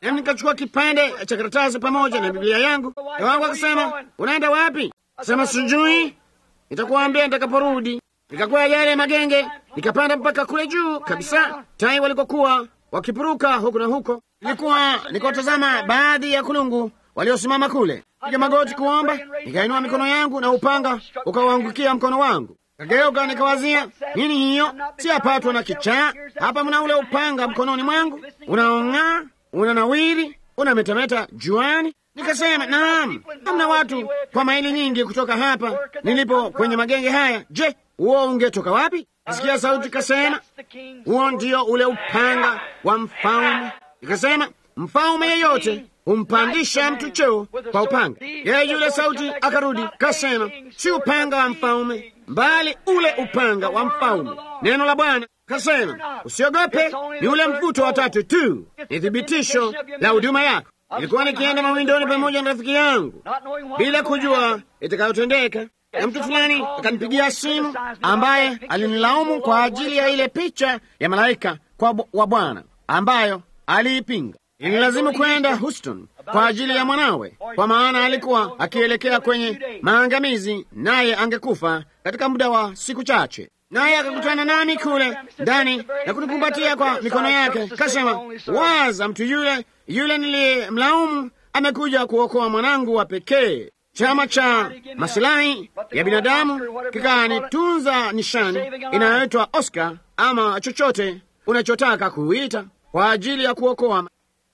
B: nami nikachukua kipande cha karatasi pamoja na Biblia yangu. Mke wangu akasema, unaenda wapi? Sema sijui, nitakuambia nitakaporudi. Nikakwea yale magenge, nikapanda mpaka kule juu kabisa, tai walikokuwa wakipuruka huku na huko. Nilikuwa nikiwatazama baadhi ya kulungu waliosimama kule, piga magoti kuomba. Nikainua mikono yangu na upanga ukawaangukia mkono wangu. Kageuka nikawazia, nini hiyo? Siyapatwa na kichaa hapa? Mna ule upanga mkononi mwangu unaong'aa, unanawiri, unametameta juani. Nikasema, naam, hamna watu kwa maili nyingi kutoka hapa nilipo kwenye magenge haya. Je, huo ungetoka wapi? Sikia sauti kasema, huo ndio ule upanga wa mfalme. Ikasema, mfalme yeyote humpandisha mtu cheo kwa upanga. Yeye yule sauti akarudi kasema, si upanga wa mfalme, bali ule upanga wa mfalme. Neno la Bwana kasema, usiogope, ni ule mvuto wa tatu tu, ni thibitisho la huduma yako. Ilikuwa nikienda mawindoni pamoja na rafiki yangu bila kujua itakayotendeka, na mtu fulani akanipigia simu ambaye alinilaumu kwa ajili ya ile picha ya malaika kwa wa Bwana ambayo aliipinga. Ililazimu kwenda Houston kwa ajili ya mwanawe, kwa maana alikuwa akielekea kwenye maangamizi, naye angekufa katika muda wa siku chache. Naye akakutana nami kule ndani na kunikumbatia kwa mikono yake, kasema, waza, mtu yule yule niliyemlaumu amekuja kuokoa mwanangu wa pekee. Chama cha masilahi ya binadamu kikanitunza nishani inayoitwa Oscar ama chochote unachotaka kuita kwa ajili ya kuokoa.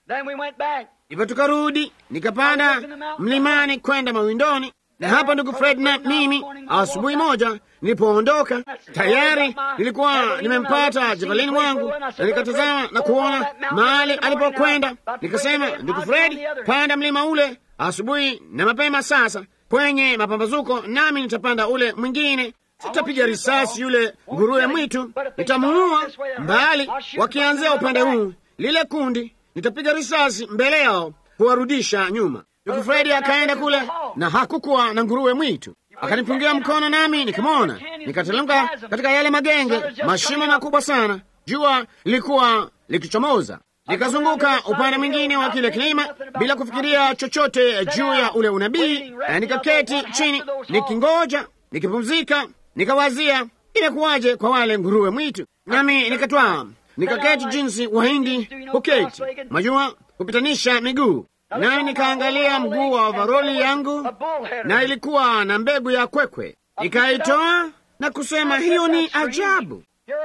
B: Hivyo tukarudi, nikapanda mlimani kwenda mawindoni, na hapa ndugu Fred na mimi, asubuhi moja nilipoondoka, tayari nilikuwa nimempata javalini mwangu, na nikatazama na kuona mahali alipokwenda. Nikasema, ndugu Fred, panda mlima ule asubuhi na mapema sasa kwenye mapambazuko, nami nitapanda ule mwingine. Sitapiga risasi yule nguruwe mwitu, nitamuua mbali. Wakianzia upande huu, lile kundi nitapiga risasi mbele yao kuwarudisha nyuma. Ndugu Fredi akaenda kule na hakukuwa na nguruwe mwitu, akanipungia mkono, nami nikamwona, nikatelemka katika yale magenge, mashimo makubwa sana. Jua lilikuwa likichomoza, nikazunguka upande mwingine wa kile kilima bila kufikiria chochote juu ya ule unabii, na nikaketi chini nikingoja, nikipumzika, nikawazia imekuwaje kwa wale nguruwe mwitu, nami nikatwaa nikaketi jinsi Wahindi huketi, majua kupitanisha miguu, nami nikaangalia mguu wa ovaroli yangu, na ilikuwa na mbegu ya kwekwe. Nikaitoa na kusema, hiyo ni ajabu.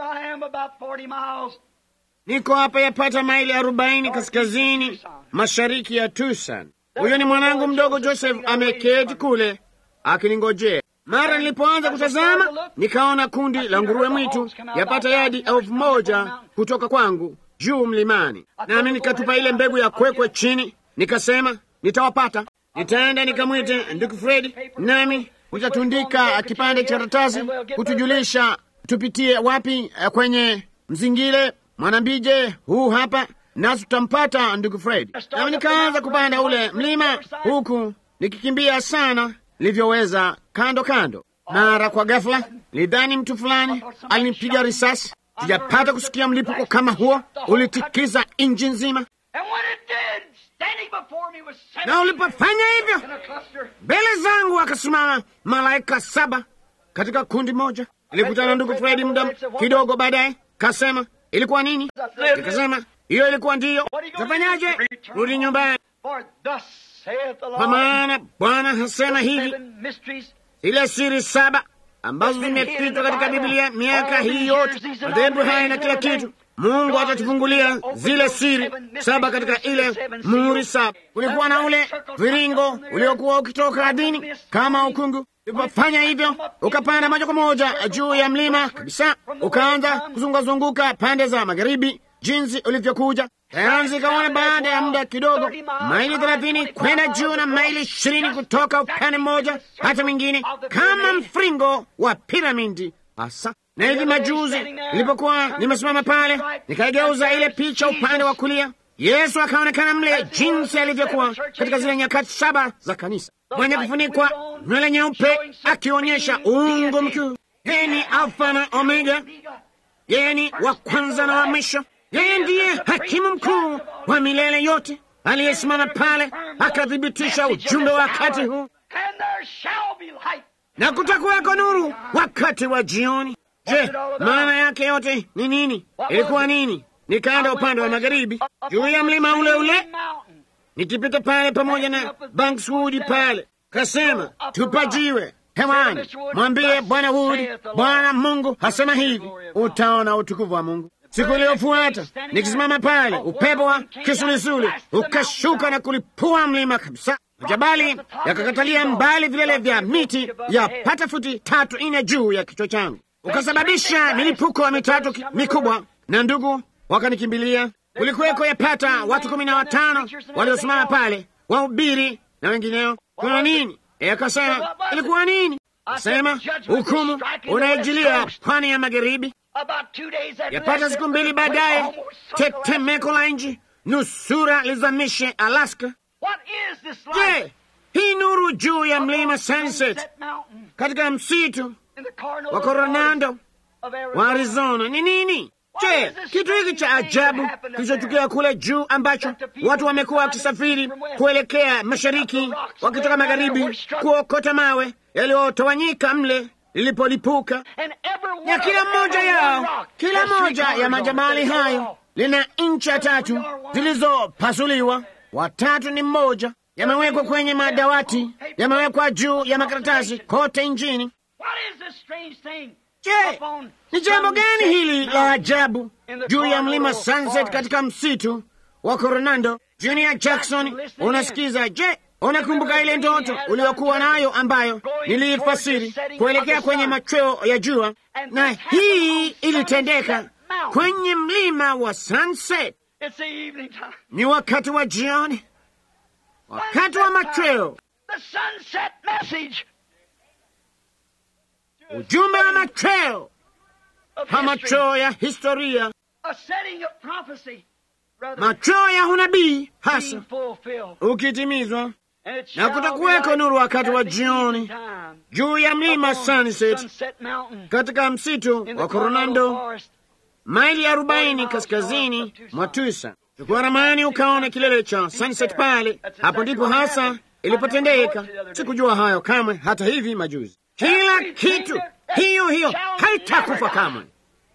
B: Niko hapa yapata maili arobaini kaskazini mashariki ya Tucson. Huyo ni mwanangu mdogo Joseph, ameketi kule akiningojea. Mara nilipoanza kutazama, nikaona kundi la nguruwe mwitu yapata yadi elfu moja kutoka kwangu juu mlimani, nami nikatupa ile mbegu ya kwekwe chini, nikasema nitawapata, nitaenda nikamwite ndugu Fredi, nami nitatundika kipande cha karatasi kutujulisha tupitie wapi kwenye mzingile mwanambije huu hapa, nasi tutampata ndugu Fredi. Nami nikaanza kupanda ule mlima huku nikikimbia sana nilivyoweza kando kando. Mara kwa ghafla lidhani mtu fulani alinipiga risasi. Sijapata kusikia mlipuko kama huo, ulitikiza inji nzima, na ulipofanya hivyo, mbele zangu akasimama malaika saba katika kundi moja. Nilikutana ndugu Fredi muda kidogo baadaye, kasema ilikuwa nini? Nikasema hiyo ilikuwa ndiyo. Tafanyaje? Rudi nyumbani kwa maana Bwana hasema hivi, ile siri saba ambazo zimefichwa katika Biblia miaka hii yote, madhehebu haya na kila kitu, Mungu atatufungulia zile siri saba katika ile muhuri saba. Kulikuwa na ule viringo uliokuwa ukitoka ardhini kama ukungu. Ulipofanya hivyo, ukapanda moja kwa moja juu ya mlima kabisa, ukaanza kuzungazunguka pande za magharibi jinsi ulivyokuja sayansi ikaona baada ya muda kidogo, maili thelathini kwenda juu na maili ishirini kutoka upande mmoja hata mwingine, kama mfringo wa piramidi hasa. Na hivi majuzi nilipokuwa nimesimama pale, nikaigeuza ile picha upande wa kulia, Yesu akaonekana mle jinsi alivyokuwa katika zile nyakati saba za kanisa, mwenye kufunikwa nywele nyeupe, akionyesha uungu mkuu. Yeye ni Alfa na Omega, yeye ni wa kwanza na wa mwisho. Yeye ndiye hakimu mkuu wa milele yote. aliyesimama pale akathibitisha ujumbe wa wakati huu,
A: And there shall be light.
B: na kutakuweko nuru wakati wa jioni. Je, maana yake yote ni nini? Ilikuwa nini? Nikaenda upande wa magharibi juu ya mlima ule ule,
A: Mountain.
B: nikipita pale pamoja na Bankswood pale, kasema tupajiwe hewani, mwambie Bwana Wood, Bwana Mungu hasema hivi, utaona utukufu wa Mungu. Siku iliyofuata nikisimama pale, upepo wa kisulisuli ukashuka na kulipua mlima kabisa. Majabali yakakatalia mbali vilele vya miti ya pata futi tatu ine juu ya kichwa changu, ukasababisha milipuko wa mitatu ki- mikubwa, na ndugu wakanikimbilia. Kulikuweko yapata watu kumi na watano waliosimama pale, wahubiri na wengineo. Kuna nini? E, akasema ilikuwa nini? Akasema hukumu unaijilia pwani ya magharibi.
A: About two days after
B: Yapata
A: that,
B: siku mbili
A: the
B: baadaye,
A: almost circled
B: tetemeko la nchi nusura lizamishe Alaska.
A: What is this light?
B: Je, hii nuru juu ya mlima Sunset
A: Sunset Mountain
B: katika msitu
A: in the Coronado
B: wa Coronado
A: of
B: wa
A: Arizona.
B: Arizona ni nini? Je, kitu hiki cha ajabu kilichotukia kule juu ambacho watu wamekuwa wakisafiri kuelekea mashariki wakitoka magharibi kuokota mawe yaliyotawanyika mle lilipolipuka,
A: And every one
B: na
A: of
B: kila
A: them,
B: mmoja
A: every
B: yao,
A: one rock
B: kila
A: has three
B: moja ya
A: corners on it.
B: majabali
A: They
B: hayo
A: all-
B: lina ncha tatu zilizopasuliwa, watatu ni mmoja, yamewekwa kwenye madawati, yamewekwa juu ya makaratasi kote nchini.
A: What is this strange thing?
B: Je,
A: upon
B: ni jambo gani
A: Sunset
B: hili la
A: Mountain
B: ajabu juu ya mlima Sunset katika msitu wa Coronado? Junior Jackson, unasikiza? Je, unakumbuka ile ndoto uliokuwa nayo ambayo niliifasiri kuelekea kwenye machweo ya jua, na hii ilitendeka kwenye mlima wa Sunset.
A: It's the evening time.
B: Ni wakati wa jioni, wakati wa machweo,
A: The sunset message
B: ujumbe wa machweo,
A: of
B: pa
A: history.
B: machweo ya historia,
A: A setting of prophecy. Brother,
B: machweo ya unabii hasa
A: being fulfilled.
B: ukitimizwa
A: And it
B: Na
A: shall
B: kutakuweko
A: be light
B: nuru wakati
A: at
B: wa
A: the
B: jioni
A: evening time
B: juu ya mlima
A: upon
B: Sunset
A: Sunset Mountain
B: katika msitu
A: in the
B: wa
A: Coronado
B: Coronado,
A: Forest.
B: maili arobaini kaskazini mwa Tucson. Chukua ramani ukaona kilele cha Sunset pale. Hapo ndipo hasa ilipotendeka. Sikujua hayo kamwe, hata hivi majuzi. Kila kitu hiyo hiyo haitakufa kamwe,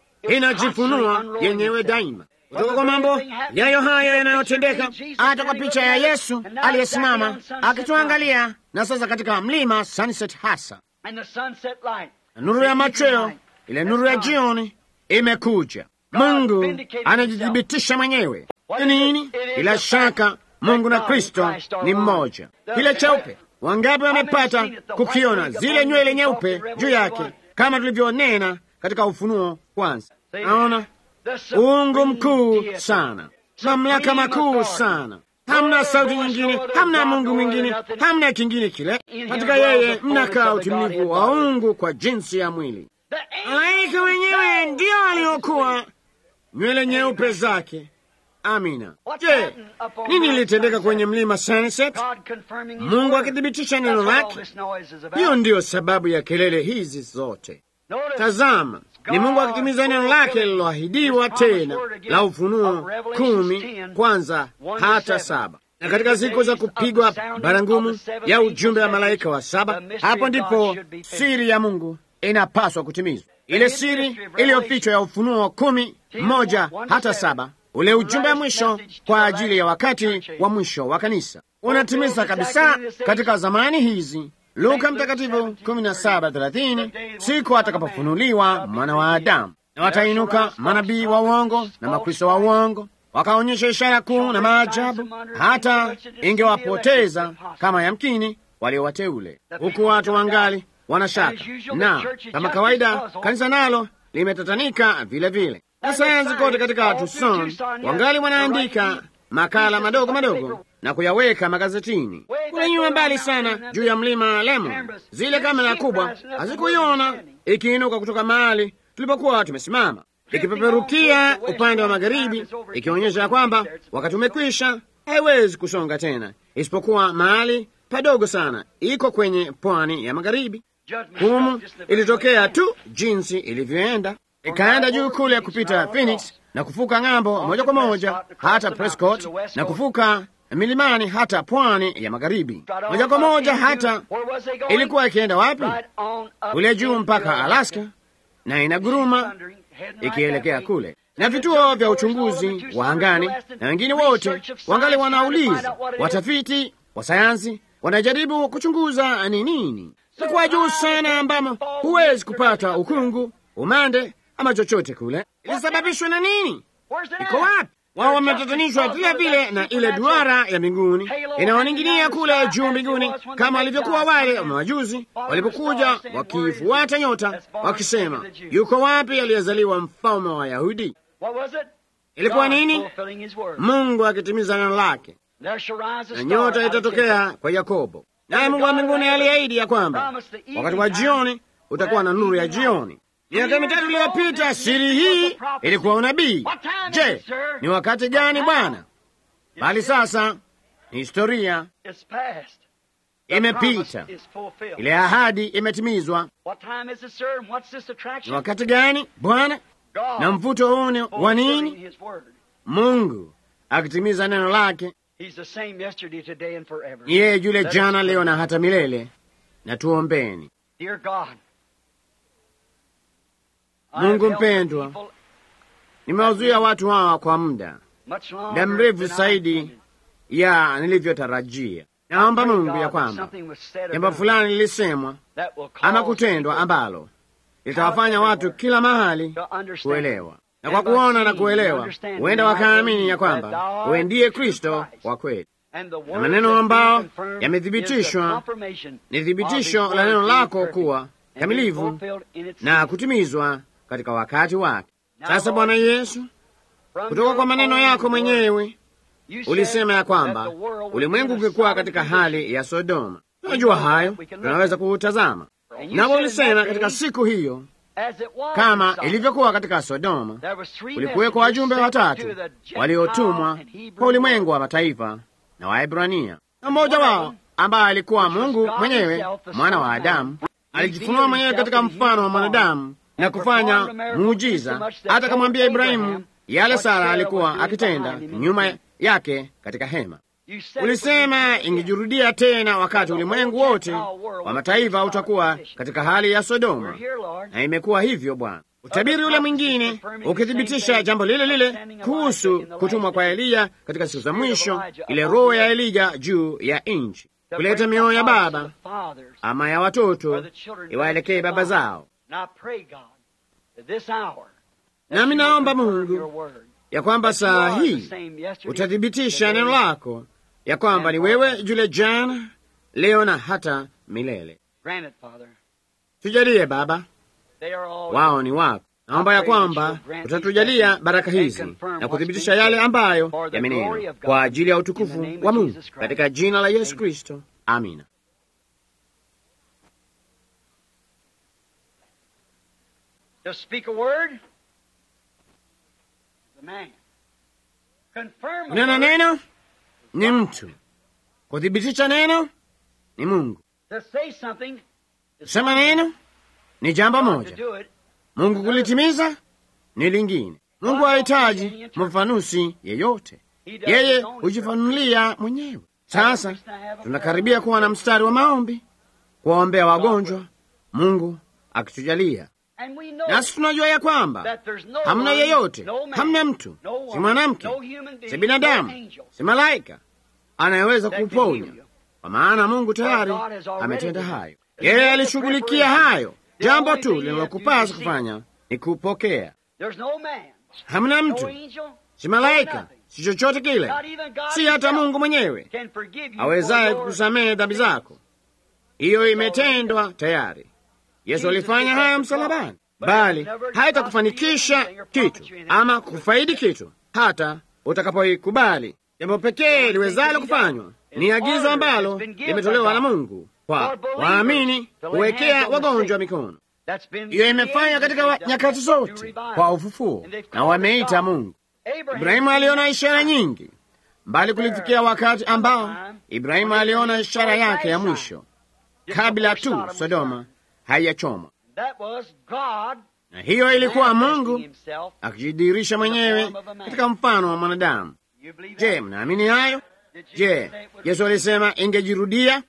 B: inajifunua yenyewe daima kutoka kwa mambo yayo hayo yanayotendeka, hata kwa picha ya Yesu aliyesimama akituangalia, na sasa katika mlima Sunset hasa
A: And the sunset light.
B: na nuru ya machweo, ile nuru ya jioni imekuja. Mungu anajithibitisha mwenyewe. Ni nini? Bila shaka Mungu na Kristo ni mmoja. Kile cheupe, wangapi wamepata kukiona zile nywele nyeupe juu yake, kama tulivyonena katika Ufunuo kwanza? Naona
A: The supreme
B: uungu mkuu
A: deity.
B: sana, mamlaka makuu sana. Hamna sauti nyingine, hamna Mungu mwingine, hamna kingine kile. Katika yeye mnakaa utimilifu wa uungu kwa jinsi ya mwili.
A: The angel
B: Malaika wenyewe ndio waliokuwa nywele nyeupe zake. Amina. Je, nini ilitendeka kwenye mlima Sunset?
A: God confirming his
B: Mungu
A: word.
B: akithibitisha
A: That's
B: neno
A: what all
B: lake.
A: this noise is about.
B: Hiyo ndiyo sababu ya kelele hizi zote.
A: Notice
B: Tazama, ni Mungu akitimiza neno lake lililoahidiwa tena la Ufunuo kumi kwanza hata saba. Na katika siku za kupigwa barangumu ya ujumbe wa malaika wa saba, hapo ndipo siri ya Mungu inapaswa kutimizwa, ile siri iliyofichwa ya Ufunuo kumi moja hata saba, ule ujumbe wa mwisho kwa ajili ya wakati wa mwisho wa kanisa unatimiza kabisa katika zamani hizi. Luka Mtakatifu 17:30, siku atakapofunuliwa mwana wa Adamu, na watainuka manabii wa uongo na makristo wa uongo, wakaonyesha ishara kuu na maajabu, hata ingewapoteza kama yamkini walio wateule, huku watu wangali wanashaka. Na kama kawaida, kanisa nalo limetatanika vile vile, na sayansi kote katika Tucson wangali wanaandika makala madogo madogo na kuyaweka magazetini. Kule nyuma mbali sana juu ya mlima Lemon, zile kamera kubwa hazikuiona ikiinuka kutoka mahali tulipokuwa tumesimama, ikipeperukia upande wa magharibi, ikionyesha kwamba wakati umekwisha, haiwezi kusonga tena, isipokuwa mahali padogo sana, iko kwenye pwani ya magharibi. Humu ilitokea tu jinsi ilivyoenda, ikaenda juu kule kupita Phoenix na kufuka ng'ambo moja kwa moja hata Prescott na kufuka milimani hata pwani ya magharibi, moja kwa moja. Hata ilikuwa ikienda wapi? Kule juu mpaka Alaska, na inaguruma ikielekea kule, na vituo vya uchunguzi wa angani na wengine wote wangali wanauliza, watafiti wa sayansi wanajaribu kuchunguza ni nini. Ilikuwa juu sana, ambamo huwezi kupata ukungu, umande ama chochote kule. Ilisababishwa na nini? Iko wapi? Wao wametatanishwa vile vile na ile duara ya mbinguni inaoning'inia kule juu mbinguni, kama walivyokuwa wale mawajuzi walipokuja wakifuata nyota wakisema, yuko wapi aliyezaliwa mfalme wa Wayahudi? Ilikuwa nini? Mungu akitimiza neno lake, na nyota itatokea kwa Yakobo. Naye Mungu wa mbinguni aliahidi ya kwamba wakati wa jioni utakuwa na nuru ya jioni. Miaka mitatu iliyopita siri hii ilikuwa unabii. Je, ni wakati gani Bwana? Bali sasa ni historia, imepita, ile ahadi imetimizwa. Ni wakati gani Bwana? Na mvuto huu ni wa nini? Mungu akitimiza neno lake. Yeye yule jana, leo na hata milele. Na tuombeni. Mungu mpendwa, nimewazuia watu hawa kwa muda muda mrefu zaidi ya nilivyotarajia. Naomba Mungu ya kwamba jambo fulani lilisemwa ama kutendwa ambalo litawafanya watu kila mahali kuelewa, na kwa kuona na kuelewa, huenda wakaamini ya kwamba wewe ndiye Kristo wa kweli, na maneno ambao yamethibitishwa ni thibitisho la neno lako kuwa kamilivu na kutimizwa katika wakati wake. Sasa Bwana Yesu, kutoka kwa maneno yako mwenyewe ulisema ya kwamba ulimwengu ungekuwa katika hali ya Sodoma. Tunajua hayo, tunaweza kuutazama. Nawe ulisema katika siku hiyo, kama ilivyokuwa katika Sodoma, kulikuwekwa wajumbe watatu waliotumwa kwa ulimwengu wa mataifa na Waebrania, na mmoja wao ambaye alikuwa Mungu mwenyewe, mwana wa Adamu, alijifunua mwenyewe katika mfano wa mwanadamu na kufanya muujiza, hata kamwambia Ibrahimu yale Sara alikuwa akitenda nyuma yake katika hema. Ulisema ingejurudia tena wakati ulimwengu wote wa mataifa utakuwa katika hali ya Sodoma, na imekuwa hivyo Bwana. Utabiri ule mwingine ukithibitisha jambo lile lile kuhusu kutumwa kwa Eliya katika siku za mwisho, ile roho ya Elija juu ya nchi, kuleta mioyo ya baba ama ya watoto iwaelekee baba zao. Nami naomba Mungu ya kwamba saa hii utathibitisha neno lako ya kwamba ni wewe yule jana, leo na hata milele. Tujalie Baba, wao ni wako. Naomba ya kwamba utatujalia baraka hizi na kuthibitisha yale ambayo yamenenwa kwa ajili ya utukufu wa Mungu, katika jina la Yesu Kristo, amina. Kunena neno ni mtu, kuthibitisha neno ni Mungu. Kusema neno ni jambo moja, Mungu kulitimiza ni lingine. Mungu hahitaji mfafanuzi yeyote, yeye hujifanulia mwenyewe. Sasa tunakaribia kuwa na mstari wa maombi, kuwaombea wagonjwa, Mungu akitujalia nasi tunajua ya kwamba hamna yeyote, hamna mtu, si mwanamke, si binadamu, si malaika anayeweza kuponya, kwa maana Mungu tayari ametenda hayo. Yeye alishughulikia hayo. Jambo tu linalokupasa kufanya ni kupokea. Hamna mtu, si malaika, si chochote kile, si hata Mungu mwenyewe awezaye kukusamehe dhambi zako. Hiyo imetendwa tayari. Yesu alifanya haya msalabani, bali haitakufanikisha kitu ama kufaidi kitu hata utakapoikubali. Jambo pekee liwezalo kufanywa ni agizo ambalo limetolewa na Mungu kwa waamini kuwekea wagonjwa mikono. Hiyo imefanya katika nyakati zote kwa ufufuo, na wameita Mungu. Ibrahimu aliona ishara nyingi, bali kulifikia wakati ambao Ibrahimu aliona ishara yake ya mwisho kabla tu Sodoma haiyachomwa. Na hiyo ilikuwa Mungu akijidhihirisha mwenyewe katika mfano wa mwanadamu. Je, mnaamini hayo? Je, Yesu alisema ingejirudia?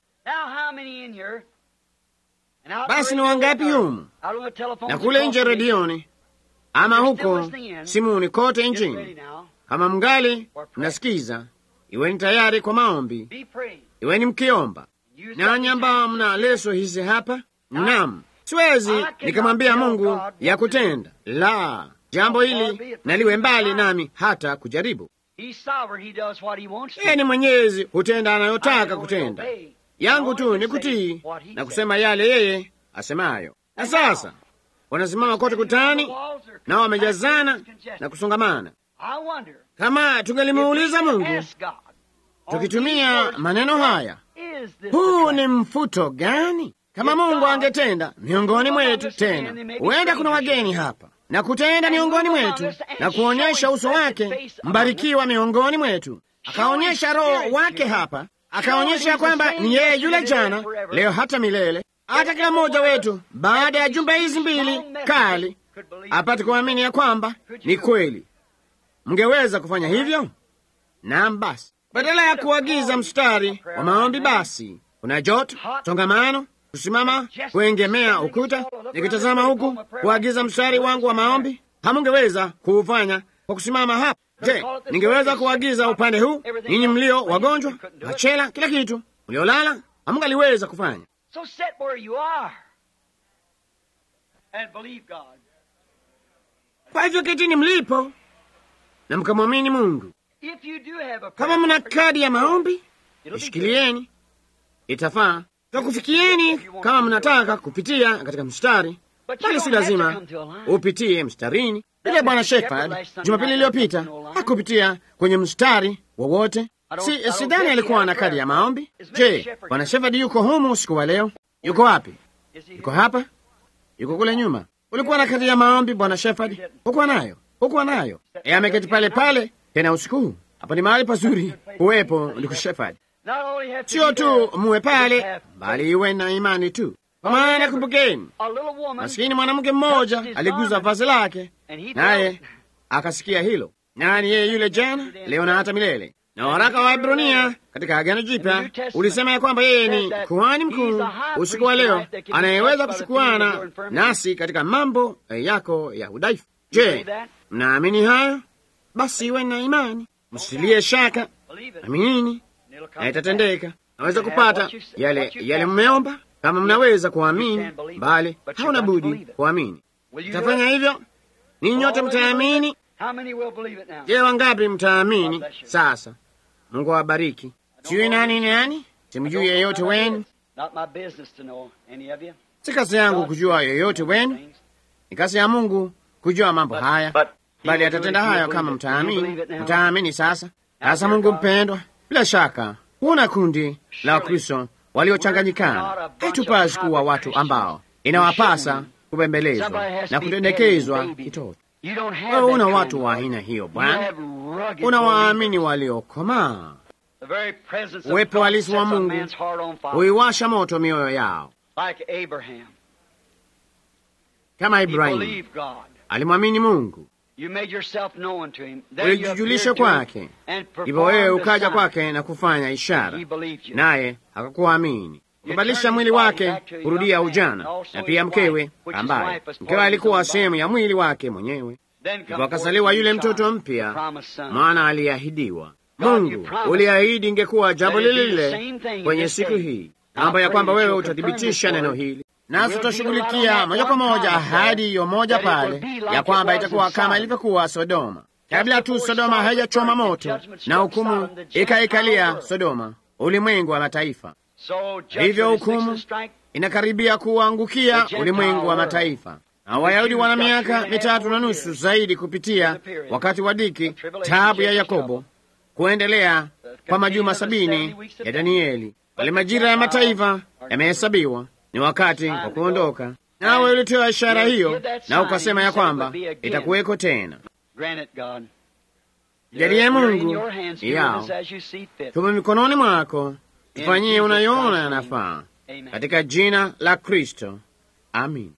B: Basi ni wangapi humu na kule nje redioni ama huko simuni kote nchini? Kama mngali mnasikiza, iweni tayari kwa maombi, iweni mkiomba. Nanyi ambao mna leso hizi hapa, naam, siwezi nikamwambia Mungu ya kutenda la jambo hili naliwe mbali nami hata kujaribu. Yeye ni mwenyezi, hutenda anayotaka kutenda. Yangu tu ni kutii na kusema yale yeye asemayo. Na sasa wanasimama kote kutani, nao wamejazana na kusongamana. Kama tungelimuuliza Mungu tukitumia maneno haya, huu ni mfuto gani? Kama Mungu angetenda miongoni mwetu, tena huenda kuna wageni hapa na kutenda miongoni mwetu na kuonyesha uso wake mbarikiwa miongoni mwetu, akaonyesha Roho wake hapa, akaonyesha kwamba ni yeye yule jana, leo, hata milele. Hata kila mmoja wetu baada ya jumbe hizi mbili kali apate kuamini ya kwamba ni kweli. Mngeweza kufanya hivyo? Naam. Basi badala ya kuagiza mstari wa maombi, basi kuna joto, songamano kusimama kuengemea ukuta, nikitazama huku kuagiza mstari wangu wa maombi. Hamungeweza kuufanya kwa kusimama hapa. Je, ningeweza kuagiza upande huu, ninyi mlio wagonjwa, machela, kila kitu, mliolala? Hamungaliweza kufanya. Kwa hivyo ketini mlipo na mkamwamini Mungu. Kama mna kadi ya maombi, ishikilieni, itafaa takufikieni kama mnataka kupitia katika mstari, bali si lazima upitie mstarini. Ile Bwana Shepard Jumapili iliyopita hakupitia kwenye mstari wowote. Si sidhani alikuwa na kadi ya maombi. Je, Bwana Shepard yuko humu usiku wa leo? Yuko wapi? Yuko hapa? Yuko kule nyuma? Ulikuwa na kadi ya maombi Bwana Shepard? Hukuwa nayo? Hukuwa nayo? E, ameketi pale pale tena usiku huu. Hapo ni mahali pazuri uwepo ndugu Shepard. Sio tu muwe pale, bali iwe na imani tu. Kwa maana kumbukeni, masikini mwanamke mmoja aliguza vazi lake, naye akasikia hilo. Nani yeye yule jana, leo na hata milele. Na waraka wa Ibrania katika Agano Jipya ulisema ya kwamba yeye ni kuhani mkuu usiku wa leo, anayeweza kushukuana nasi katika mambo yako ya udhaifu. Je, mnaamini hayo? Basi iwe na imani, msilie shaka, aminini na itatendeka. Naweza kupata yale yale mmeomba, kama mnaweza kuamini, bali hauna budi kuamini. Itafanya hivyo, ninyi nyote mtaamini. Je, wangapi mtaamini? Sasa Mungu awabariki. Sijui nani nani, simjui yeyote wenu, si kazi yangu kujua yeyote wenu, ni kazi ya Mungu kujua mambo haya, bali atatenda hayo kama mtaamini. Mtaamini sasa. Sasa Mungu mpendwa, bila shaka kuna kundi la Wakristo waliochanganyikana. Haitupasi kuwa watu ambao inawapasa kubembelezwa na kutendekezwa kitoto. Wewe una watu wa aina hiyo Bwana, una waamini waliokomaa. Uwepo halisi wa Mungu huiwasha moto mioyo yao, kama Ibrahimu alimwamini Mungu ulijijulisha kwake, hivyo wewe ukaja kwake na kufanya ishara, naye akakuamini. Ukabadilisha mwili wake kurudia ujana, na pia mkewe, ambaye mkewe alikuwa sehemu ya mwili wake mwenyewe. Hivyo akazaliwa yule mtoto mpya, mwana aliyeahidiwa. Mungu uliahidi ingekuwa jambo lile lile kwenye siku hii, mambo ya kwamba wewe utathibitisha neno hili nasi tutashughulikia moja kwa moja ahadi hiyo moja pale ya kwamba itakuwa kama ilivyokuwa Sodoma, kabla tu Sodoma haijachoma moto na hukumu ikaikalia Sodoma, ulimwengu wa mataifa. Hivyo hukumu inakaribia kuangukia ulimwengu wa mataifa, na Wayahudi wana miaka mitatu na nusu zaidi kupitia wakati wa dhiki, taabu ya Yakobo, kuendelea kwa majuma sabini ya Danieli. Wale majira ya mataifa yamehesabiwa ni wakati wa kuondoka. Nawe ulitoa ishara hiyo na ukasema ya kwamba itakuweko tena. Jalie Mungu yao tume mikononi mwako, tufanyie unayoona yanafaa, katika jina la Kristo, amin.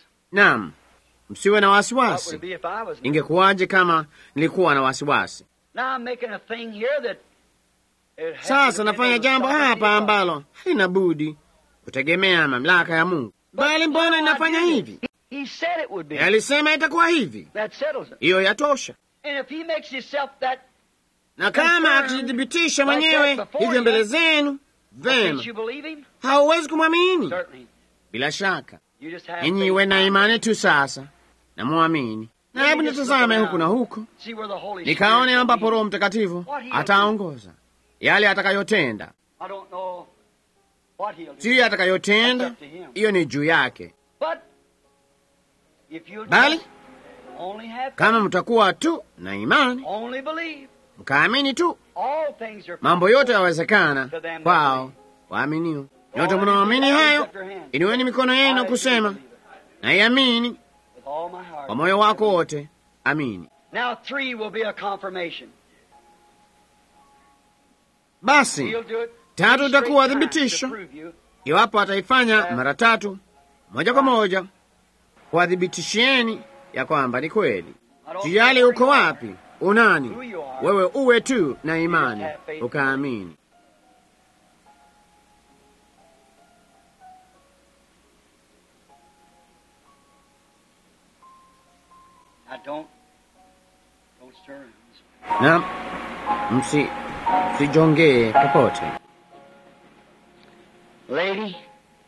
B: Naam, msiwe na wasiwasi. Ingekuwaje kama nilikuwa na wasiwasi?
A: Now I'm making a thing here that it has
B: Sasa
A: to
B: nafanya
A: depend on
B: jambo
A: the sovereignty
B: hapa
A: of God.
B: ambalo halina budi kutegemea mamlaka ya Mungu. Bali mbona inafanya hivi?
A: He said it would be.
B: Alisema itakuwa hivi.
A: That settles it.
B: Hiyo yatosha.
A: And if he makes himself that,
B: Na kama akijithibitisha mwenyewe hivyo mbele zenu, vema,
A: can't you believe him?
B: hauwezi kumwamini.
A: Certainly.
B: Bila shaka,
A: You just have
B: ninyi
A: faith.
B: iwe na imani tu sasa na mwamini. Na hebu nitazame huku na huku,
A: See where the Holy
B: nikaone
A: Spirit
B: ambapo
A: will
B: Roho Mtakatifu
A: What he'll
B: ataongoza yale atakayotenda.
A: be. I don't know what he'll do.
B: Si atakayotenda, hiyo ni juu yake.
A: But if you
B: Bali
A: just only have
B: kama mtakuwa tu na imani,
A: only believe,
B: mkaamini tu,
A: all things are
B: mambo yote yawezekana kwao waaminio. Nyote mnaamini hayo, inueni mikono yenu na kusema naiamini
A: with all my heart.
B: kwa moyo wako wote, amini.
A: Now three will be a confirmation.
B: Basi
A: He'll do it
B: tatu
A: three
B: itakuwa
A: straight times
B: thibitisho,
A: to prove you.
B: iwapo ataifanya mara tatu moja kwa moja, kuwadhibitishieni ya kwamba ni kweli.
A: I don't
B: Sijali
A: care
B: uko
A: where you are.
B: wapi, unani, wewe uwe tu na imani ukaamini.
A: Now don't don't stir.
B: na msi msijongee popote.
A: Lady,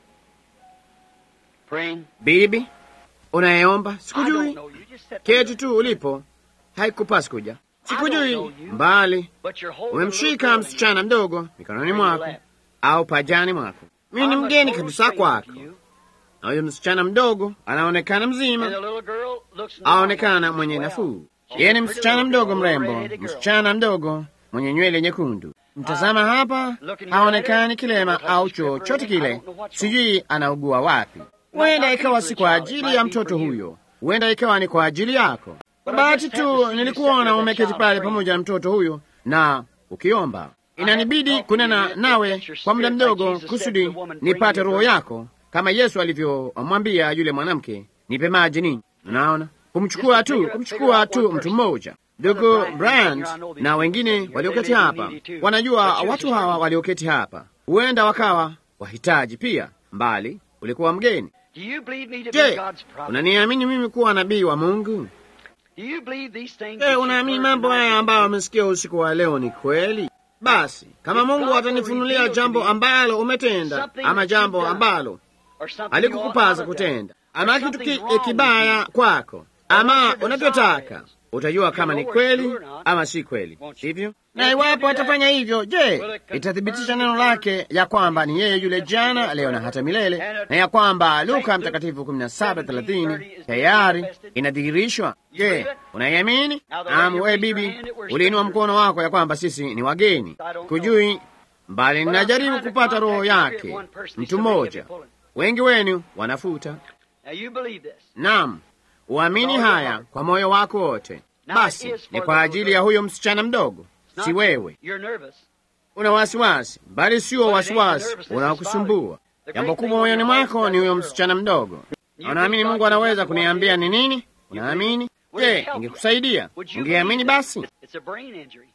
A: praying.
B: Bibi unayeomba,
A: I don't
B: sikujui,
A: know you. Just sit
B: keti tu ulipo, haikupasi kuja. Sikujui, mbali
A: But you're holding a
B: umemshika
A: little girl
B: msichana mdogo mikononi mwako
A: lap.
B: au pajani mwako. Mimi ni
A: I'm a
B: mgeni
A: total
B: kabisa
A: stranger
B: kwako,
A: to you.
B: na huyo msichana mdogo anaonekana
A: And the
B: mzima,
A: little girl looks normal
B: aonekana
A: as
B: mwenye
A: well.
B: nafuu.
A: She's
B: Yeye
A: a
B: ni
A: pretty
B: msichana
A: little
B: mdogo
A: girl,
B: mrembo,
A: red-headed girl.
B: msichana mdogo mwenye nywele nyekundu. Mtazama hapa,
A: Looking
B: haonekani
A: at her,
B: kilema
A: looks like
B: au
A: a stripper
B: chochote
A: in it. I
B: kile,
A: don't know what's wrong.
B: sijui anaugua wapi. Huenda ikawa si kwa ajili ya mtoto huyo, huenda ikawa ni kwa ajili yako. Kwa bahati tu nilikuona umeketi pale pamoja na mtoto huyo na ukiomba. Inanibidi kunena nawe kwa muda mdogo kusudi nipate roho yako, kama Yesu alivyomwambia yule mwanamke, nipe maji ninyi. Unaona, kumchukua tu, kumchukua tu mtu mmoja. Ndugu Bryant na wengine walioketi hapa wanajua watu hawa walioketi hapa huenda wakawa wahitaji pia, mbali ulikuwa mgeni.
A: Do you believe me to be
B: Je,
A: God's prophet?
B: unaniamini mimi kuwa nabii wa Mungu?
A: Do you believe these things?
B: Je,
A: that you've
B: unaamini
A: heard
B: mambo
A: tonight?
B: haya ambayo umesikia usiku wa leo ni kweli? Basi kama Mungu atanifunulia jambo ambalo umetenda ama jambo ambalo
A: Or something you ought
B: alikukupaza
A: not have done?
B: kutenda ama
A: Or
B: kitu
A: something's
B: ki,
A: wrong with
B: kibaya
A: you?
B: kwako ama unavyotaka, utajua
A: You
B: kama
A: know
B: ni
A: whether it's
B: kweli
A: true or not.
B: ama si kweli,
A: Won't you?
B: sivyo?
A: And
B: Na
A: if you
B: iwapo
A: do that,
B: atafanya hivyo, je,
A: will it confirm
B: itathibitisha
A: the
B: neno
A: word
B: lake ya kwamba ni yeye yule jana, leo na hata milele, na ya kwamba Luka Mtakatifu 17:30 tayari inadhihirishwa? Je, unaiamini? Naam, wewe bibi, uliinua mkono wako ya kwamba sisi ni wageni, kujui mbali ninajaribu kupata roho yake mtu mmoja. Wengi wenu wanafuta.
A: Now you believe this.
B: Naam, uamini haya kwa moyo wako wote. Basi ni kwa ajili ya huyo msichana mdogo, si wewe.
A: You're nervous.
B: Una wasiwasi, bali sio wasiwasi unaokusumbua. Jambo kubwa moyoni mwako ni huyo msichana mdogo. Unaamini Mungu anaweza kuniambia ni nini? Unaamini? Je, ingekusaidia? Ungeamini basi?
A: It's a brain injury.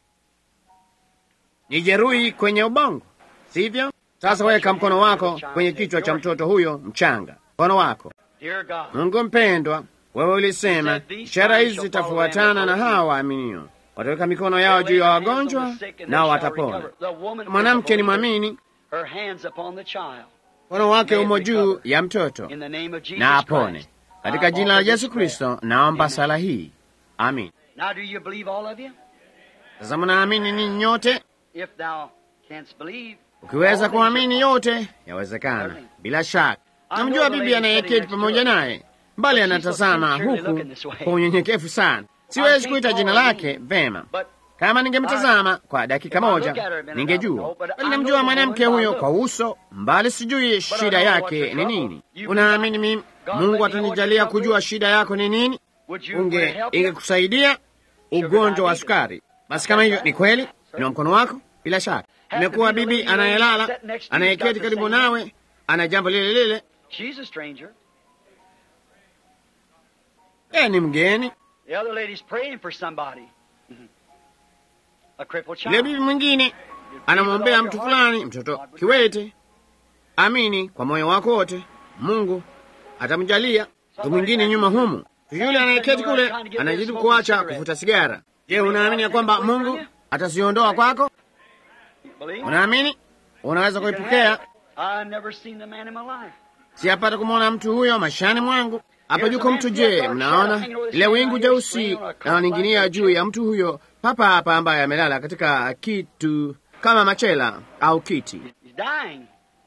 B: Ni jeruhi kwenye ubongo, sivyo? Sasa weka mkono wako kwenye kichwa cha mtoto huyo mchanga, mkono wako.
A: Dear God.
B: Mungu mpendwa, wewe ulisema ishara hizi zitafuatana na hawa waaminio, wataweka mikono yao juu ya wagonjwa nao watapona. Mwanamke ni mwamini,
A: Her hands upon the child.
B: mkono wake umo juu ya mtoto
A: In the name of Jesus
B: na apone.
A: Christ.
B: Katika
A: I
B: jina la
A: offer
B: Yesu
A: this prayer.
B: Kristo naomba
A: Amen.
B: sala hii, amin.
A: Now do you believe all of you?
B: Sasa mnaamini ninyi nyote?
A: If thou canst believe.
B: Ukiweza
A: all
B: kuamini
A: things are
B: yote yawezekana, bila shaka. Namjua bibi anayeketi pamoja naye, mbali anatazama huku kwa unyenyekevu sana. Siwezi kuita jina lake vema.
A: But
B: Kama ningemtazama kwa dakika moja ningejua, bali namjua mwanamke huyo kwa uso, mbali sijui shida yake ni nini. Unaamini mimi Mungu atanijalia kujua shida yako ni nini?
A: would you
B: Unge
A: help you?
B: ingekusaidia ugonjwa wa sukari. Basi kama hivyo ni kweli, inua mkono wako. Bila shaka imekuwa bibi anayelala anayeketi karibu nawe ana jambo lile lile,
A: She's a stranger.
B: yeye ni mgeni.
A: The other lady's praying for somebody. A crippled
B: Yule
A: child.
B: bibi mwingine anamwombea mtu fulani, mtoto kiwete. Amini kwa moyo wako wote, Mungu atamjalia. Mtu mwingine nyuma humu, yule anayeketi kule anajaribu kuacha kuvuta sigara. Je, unaamini ya kwamba Mungu ataziondoa kwako?
A: Believe?
B: Unaamini unaweza kuipokea?
A: I've never seen the man in my life.
B: Siyapata kumwona mtu huyo maishani mwangu. Hapa yuko mtu. Je, mnaona ile wingu jeusi linaloninginia juu ya mtu huyo papa hapa, ambaye amelala katika kitu kama machela au kiti,
A: He's dying.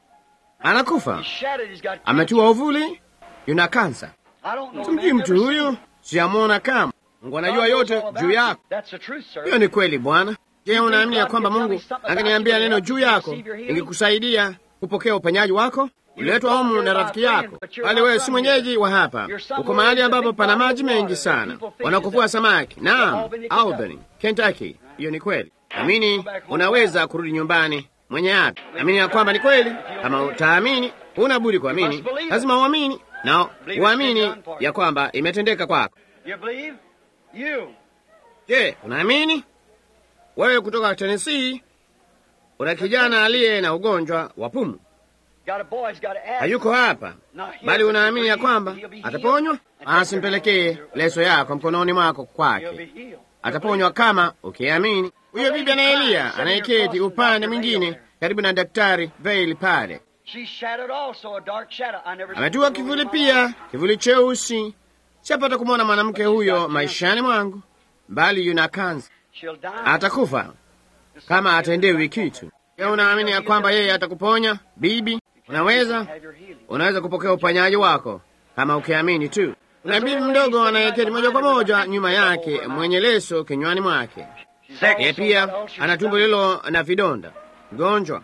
B: anakufa,
A: He's shattered. He's got
B: ametiwa uvuli, yuna kansa.
A: I don't know.
B: Simjui
A: man,
B: mtu
A: never seen
B: huyu,
A: him.
B: siyamwona kama. Mungu anajua
A: God knows
B: yote
A: all about
B: juu
A: you.
B: yako.
A: That's the truth, sir.
B: Hiyo ni kweli, Bwana. Je, unaamini ya kwamba Mungu angeniambia neno juu yako ingekusaidia kupokea uponyaji wako? Uliletwa humu na rafiki yako, bali wewe si mwenyeji wa hapa. Uko mahali ambapo pana maji mengi sana, wanakuvua samaki. Naam, Albany, Kentucky. Hiyo ni kweli. Amini unaweza kurudi nyumbani mwenye afya. Amini ya kwamba ni kweli. Kama utaamini, huna budi kuamini. Lazima uamini na uamini ya kwamba imetendeka kwako.
A: You believe? You.
B: Je, unaamini? Wewe kutoka Tennessee una kijana aliye na ugonjwa wa pumu,
A: Got a boy. He's got an asthma.
B: hayuko hapa,
A: Not here,
B: bali
A: but
B: unaamini ya
A: he'll
B: kwamba
A: be healed.
B: ataponywa?
A: And take your
B: Asimpelekee
A: hand.
B: leso yako mkononi mwako
A: He'll be
B: kwake,
A: healed.
B: ataponywa kama ukiamini. Huyo bibi na Eliya anayeketi upande mwingine karibu na daktari Veil pale,
A: She's shattered also, a dark shadow. I never
B: ametiwa
A: seen
B: kivuli
A: her in my
B: pia,
A: life.
B: kivuli cheusi. Sipata kumwona mwanamke huyo maishani mwangu, bali yuna kansa,
A: She'll die.
B: atakufa kama atendewi kitu. Je, unaamini ya kwamba yeye atakuponya bibi? Unaweza
A: Have your healing.
B: unaweza kupokea uponyaji wako kama ukiamini tu. Kuna bibi mdogo anayeketi moja kwa moja nyuma yake mwenye leso kinywani mwake.
A: She's
B: Yeye
A: also got
B: pia
A: ulcers
B: ana tumbo
A: stomach.
B: lilo na vidonda, mgonjwa.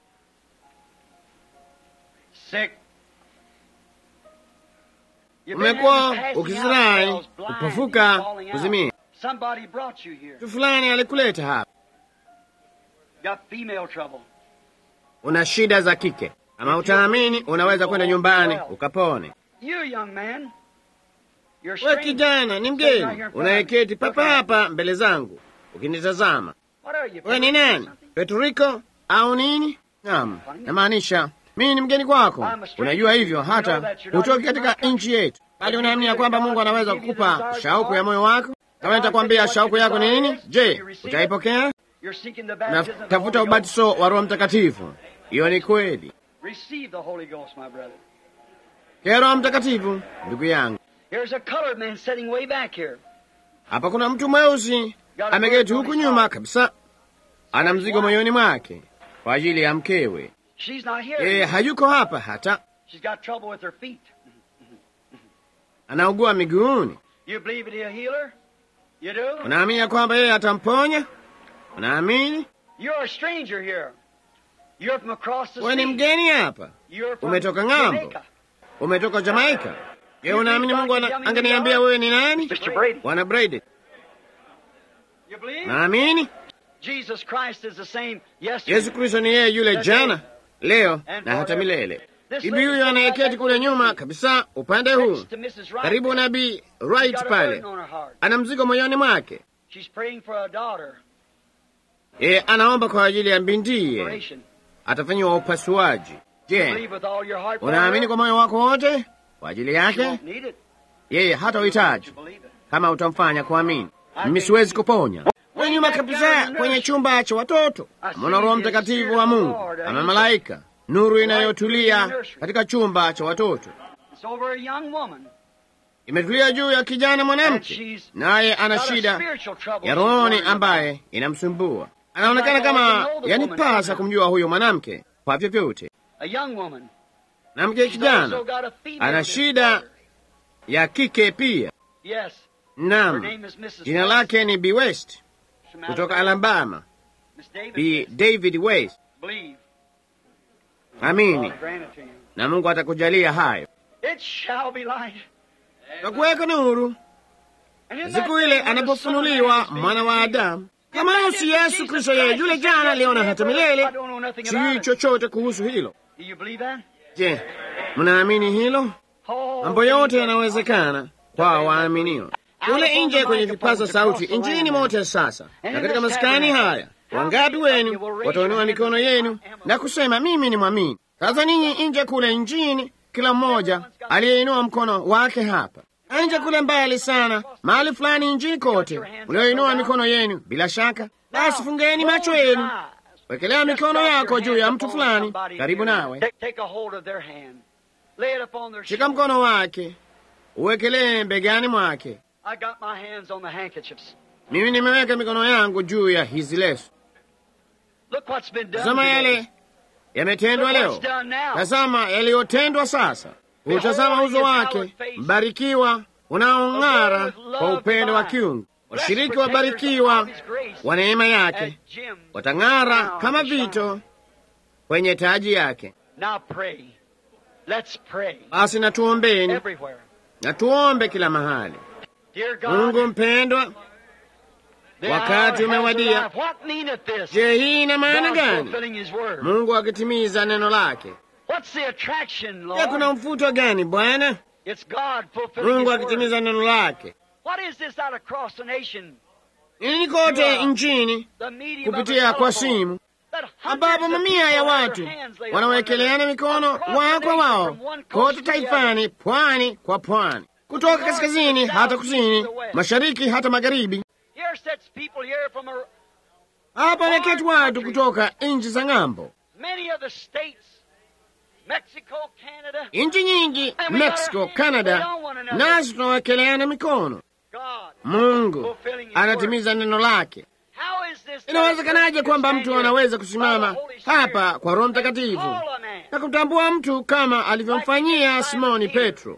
A: Sick. You've been
B: Umekuwa
A: having passing
B: ukizirai,
A: out spells, blind,
B: kupofuka,
A: and falling out.
B: kuzimia.
A: Somebody brought you here.
B: Mtu fulani alikuleta hapa,
A: Got female trouble.
B: una shida za kike. Kama utaamini, unaweza kwenda nyumbani ukapone.
A: You, young man. You're
B: We
A: strange.
B: kijana, ni mgeni unayeketi papa hapa mbele zangu ukinitazama.
A: What are you?
B: We ni nani? Petriko au nini? Naam, namaanisha mimi ni mgeni kwako. Unajua hivyo, hata hutoki katika nchi yetu, bali unaamini ya kwamba Mungu anaweza kukupa shauku ya moyo wako. Kama nitakwambia shauku yako ni nini, je, utaipokea?
A: You're seeking the baptism of the
B: Natafuta
A: Holy Ghost.
B: ubatizo wa Roho Mtakatifu. Hiyo ni kweli.
A: Receive the Holy Ghost, my brother.
B: Ke Roho Mtakatifu, ndugu yangu.
A: Here's a colored man sitting way back here.
B: Hapa kuna mtu mweusi ameketi huku nyuma kabisa, ana mzigo moyoni mwake kwa ajili ya mkewe.
A: She's not here.
B: Yeye hayuko hapa hata,
A: She's got trouble with her feet.
B: anaugua miguuni.
A: You believe that he'll heal her? You do?
B: Unaamini ya kwamba yeye atamponya? Unaamini?
A: You're a stranger here. You're from across the
B: Wewe ni
A: sea.
B: mgeni hapa,
A: You're from
B: umetoka ng'ambo.
A: Jamaica.
B: umetoka Jamaika. Je, unaamini Mungu ana- angeniambia wewe ni nani?
A: Mr. Brady.
B: Bwana Brady,
A: You believe?
B: naamini
A: Jesus Christ is the same yesterday.
B: Yesu Kristo ni yeye yule jana, leo na hata milele. Bibi huyo anayeketi kule nyuma kabisa upande huu
A: Next to Mrs. Wright.
B: karibu nabii
A: She's
B: Wright
A: got a
B: pale,
A: burden on her heart.
B: ana mzigo moyoni mwake.
A: She's praying for a daughter.
B: Yeye anaomba kwa ajili ya bintiye,
A: Operation.
B: atafanyiwa upasuaji. Je,
A: Believe with all your heart. for
B: unaamini
A: her.
B: kwa moyo wako wote kwa ajili
A: She
B: yake?
A: won't need it.
B: Yeye hata uhitaji
A: You believe it.
B: kama utamfanya kuamini. Mimi siwezi kuponya. Kule nyuma kabisa kwenye chumba cha watoto, mwana Roho Mtakatifu wa Mungu ama malaika, nuru inayotulia katika chumba cha watoto
A: It's over a young woman.
B: imetulia juu ya kijana
A: And
B: mwanamke,
A: she's
B: naye ana
A: got a
B: shida
A: spiritual trouble
B: ya
A: she's
B: rohoni
A: worried about.
B: ambaye inamsumbua. Anaonekana kama yanipasa kumjua huyo mwanamke kwa vyovyote.
A: A young woman.
B: Mwanamke
A: She's
B: kijana
A: also got a female
B: ana shida
A: disorder.
B: ya kike pia.
A: Yes. Her
B: Naam,
A: name is Mrs.
B: jina
A: West.
B: lake ni B West
A: From
B: kutoka
A: Alabama.
B: Alabama.
A: Miss David
B: B
A: West.
B: David West.
A: Believe.
B: Amini
A: God grant it to you.
B: na Mungu atakujalia hayo.
A: It shall be light.
B: Takuweka nuru
A: And in that
B: siku
A: day
B: ile
A: when the Son of
B: anapofunuliwa
A: Man is
B: mwana wa
A: revealed,
B: Adamu. Kama huyo si Yesu Kristo, yeye yule jana, leo na hata milele.
A: I don't know nothing
B: Sijui
A: about it.
B: chochote kuhusu hilo.
A: Do you believe that?
B: Je, mnaamini hilo?
A: Oh,
B: Mambo yote
A: things are
B: yanawezekana kwa waaminio. kule nje kwenye vipaza sauti injini mote sasa, na katika maskani haya wangapi wenu watainua mikono yenu na kusema mimi ni mwamini? Sasa ninyi nje kule injini, kila mmoja aliyeinua mkono wake hapa nje kule mbali sana, mahali fulani injini kote, mlioinua mikono yenu, bila shaka basi fungeni macho yenu, wekelea mikono yako juu ya mtu fulani karibu nawe, shika mkono wake, uwekelee mbegani mwake. Mimi nimeweka mikono yangu juu ya hizi leso. Tazama yale yametendwa leo, tazama yaliyotendwa sasa. Utazama uso wake mbarikiwa unaong'ara kwa upendo wa kiungu. Washiriki wabarikiwa wa neema yake watang'ara kama vito kwenye taji yake. Basi natuombeni, natuombe kila mahali. Mungu mpendwa, wakati umewadia. Je, hii ina maana gani? Mungu akitimiza neno lake. Je, kuna mfuto gani Bwana? Mungu akitimiza neno lake. Nini kote nchini kupitia kwa simu, ambapo mamia ya watu wanawekeleana mikono wao kwa wao kote taifani, pwani kwa pwani, kutoka kaskazini hata kusini, mashariki hata magharibi. Hapa wameketi watu kutoka nchi za ng'ambo, nchi nyingi, Mexico, Canada, nasi tunawekeleana mikono. Mungu anatimiza neno lake. Inawezekanaje kwamba mtu anaweza kusimama hapa kwa Roho Mtakatifu na kumtambua mtu kama alivyomfanyia Simoni Petro?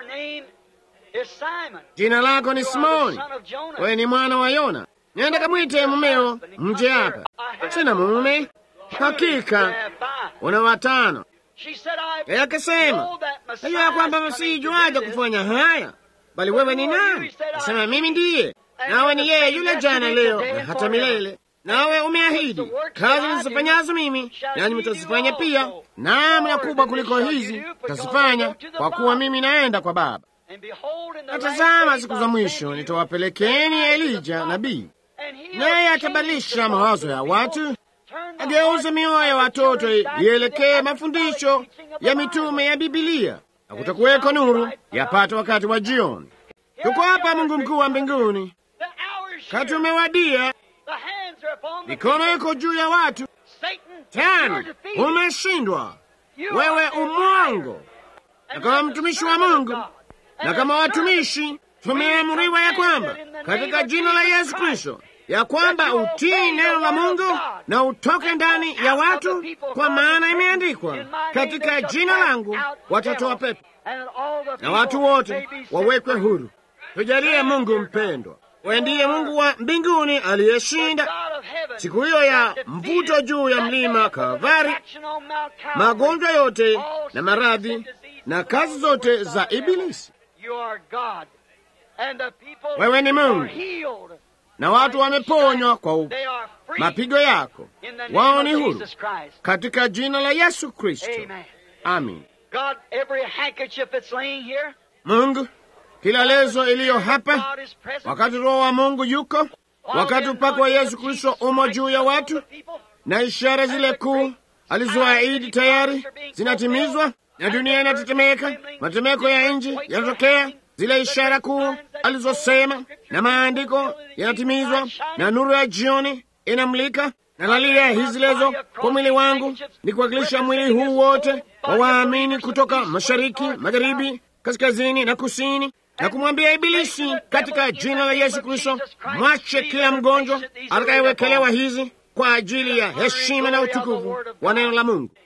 B: Jina lako ni Simoni, wewe ni mwana wa Yona. Nenda kamwite mumeo mje hapa. Sina mume. Hakika una watano. Yeye akasema, najua kwamba msijuaje kufanya haya, bali wewe ni nani? Nasema mimi ndiye, nawe ni yeye yule jana, leo na hata milele. Nawe umeahidi kazi nizifanyazo mimi, nanyi mtazifanya pia, naam, na kubwa kuliko hizi mtazifanya, kwa kuwa mimi naenda kwa Baba. Na tazama, siku za mwisho nitawapelekeni Elija nabii, naye atabadilisha mawazo ya watu, ageuze mioyo ya watoto ielekee mafundisho ya mitume ya Bibilia, na kutakuweko nuru yapata wakati wa jioni. Tuko hapa, Mungu mkuu wa mbinguni, kati umewadia, mikono iko juu ya watu. Tani, umeshindwa wewe, umwango. Na kama mtumishi wa Mungu na kama watumishi tumeamuriwa ya kwamba katika jina la Yesu Kristo ya kwamba utii neno la Mungu na utoke ndani ya watu, kwa maana imeandikwa, katika jina langu watatoa pepo na watu wote wawekwe huru. Tujalie Mungu mpendwa, wewe ndiye Mungu wa mbinguni aliyeshinda siku hiyo ya mvuto juu ya mlima Kalvari, magonjwa yote na maradhi na kazi zote za Ibilisi. Wewe ni Mungu na watu wameponywa kwa mapigo yako, wao ni huru katika jina la Yesu Kristo, amin. Mungu, kila lezo iliyo hapa, wakati Roho wa Mungu yuko, wakati upako wa Yesu Kristo umo juu ya watu, na ishara zile kuu alizoahidi tayari zinatimizwa, na dunia inatetemeka, matetemeko ya nchi yanatokea zile ishara kuu alizosema, na maandiko yanatimizwa, na nuru ya jioni inamlika. Na nalia hizi lezo kwa mwili wangu, ni kuwakilisha mwili huu wote wa waamini kutoka mashariki, magharibi, kaskazini na kusini, na kumwambia Ibilisi katika jina la Yesu Kristo, mwache kila mgonjwa atakayewekelewa hizi kwa ajili ya heshima na utukufu wa neno la Mungu,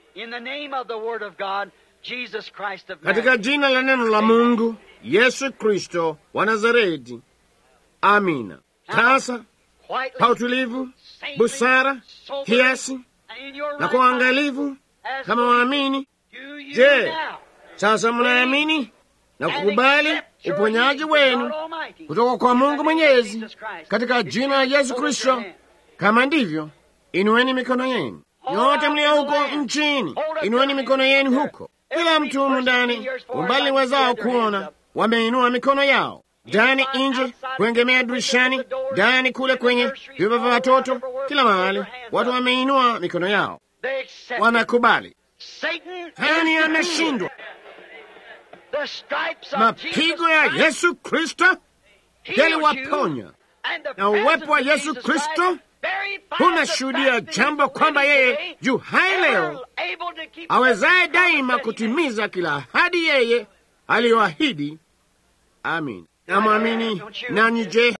B: katika jina la neno la Mungu Yesu Kristo wa Nazareti. Amina. Sasa kwa utulivu, busara, kiasi na kwa uangalifu kama waamini. Je, sasa mnaamini na kukubali uponyaji wenu kutoka kwa Mungu Mwenyezi katika jina la Yesu Kristo? Kama ndivyo, inueni mikono yenu. Nyote mlio huko nchini, inueni mikono yenu huko. Kila mtu humu ndani, umbali wezao kuona wameinua mikono yao. ndani, nje, kuengemea dirishani, ndani, kule kwenye vyumba vya watoto, kila mahali watu wameinua mikono yao, wanakubali hani ameshindwa. Mapigo ya Yesu Kristo yaliwaponya na uwepo wa Yesu Kristo unashuhudia jambo kwamba yeye juu hai leo awezaye daima kutimiza kila ahadi yeye aliyoahidi. Amin. Namwamini nanyi. Je,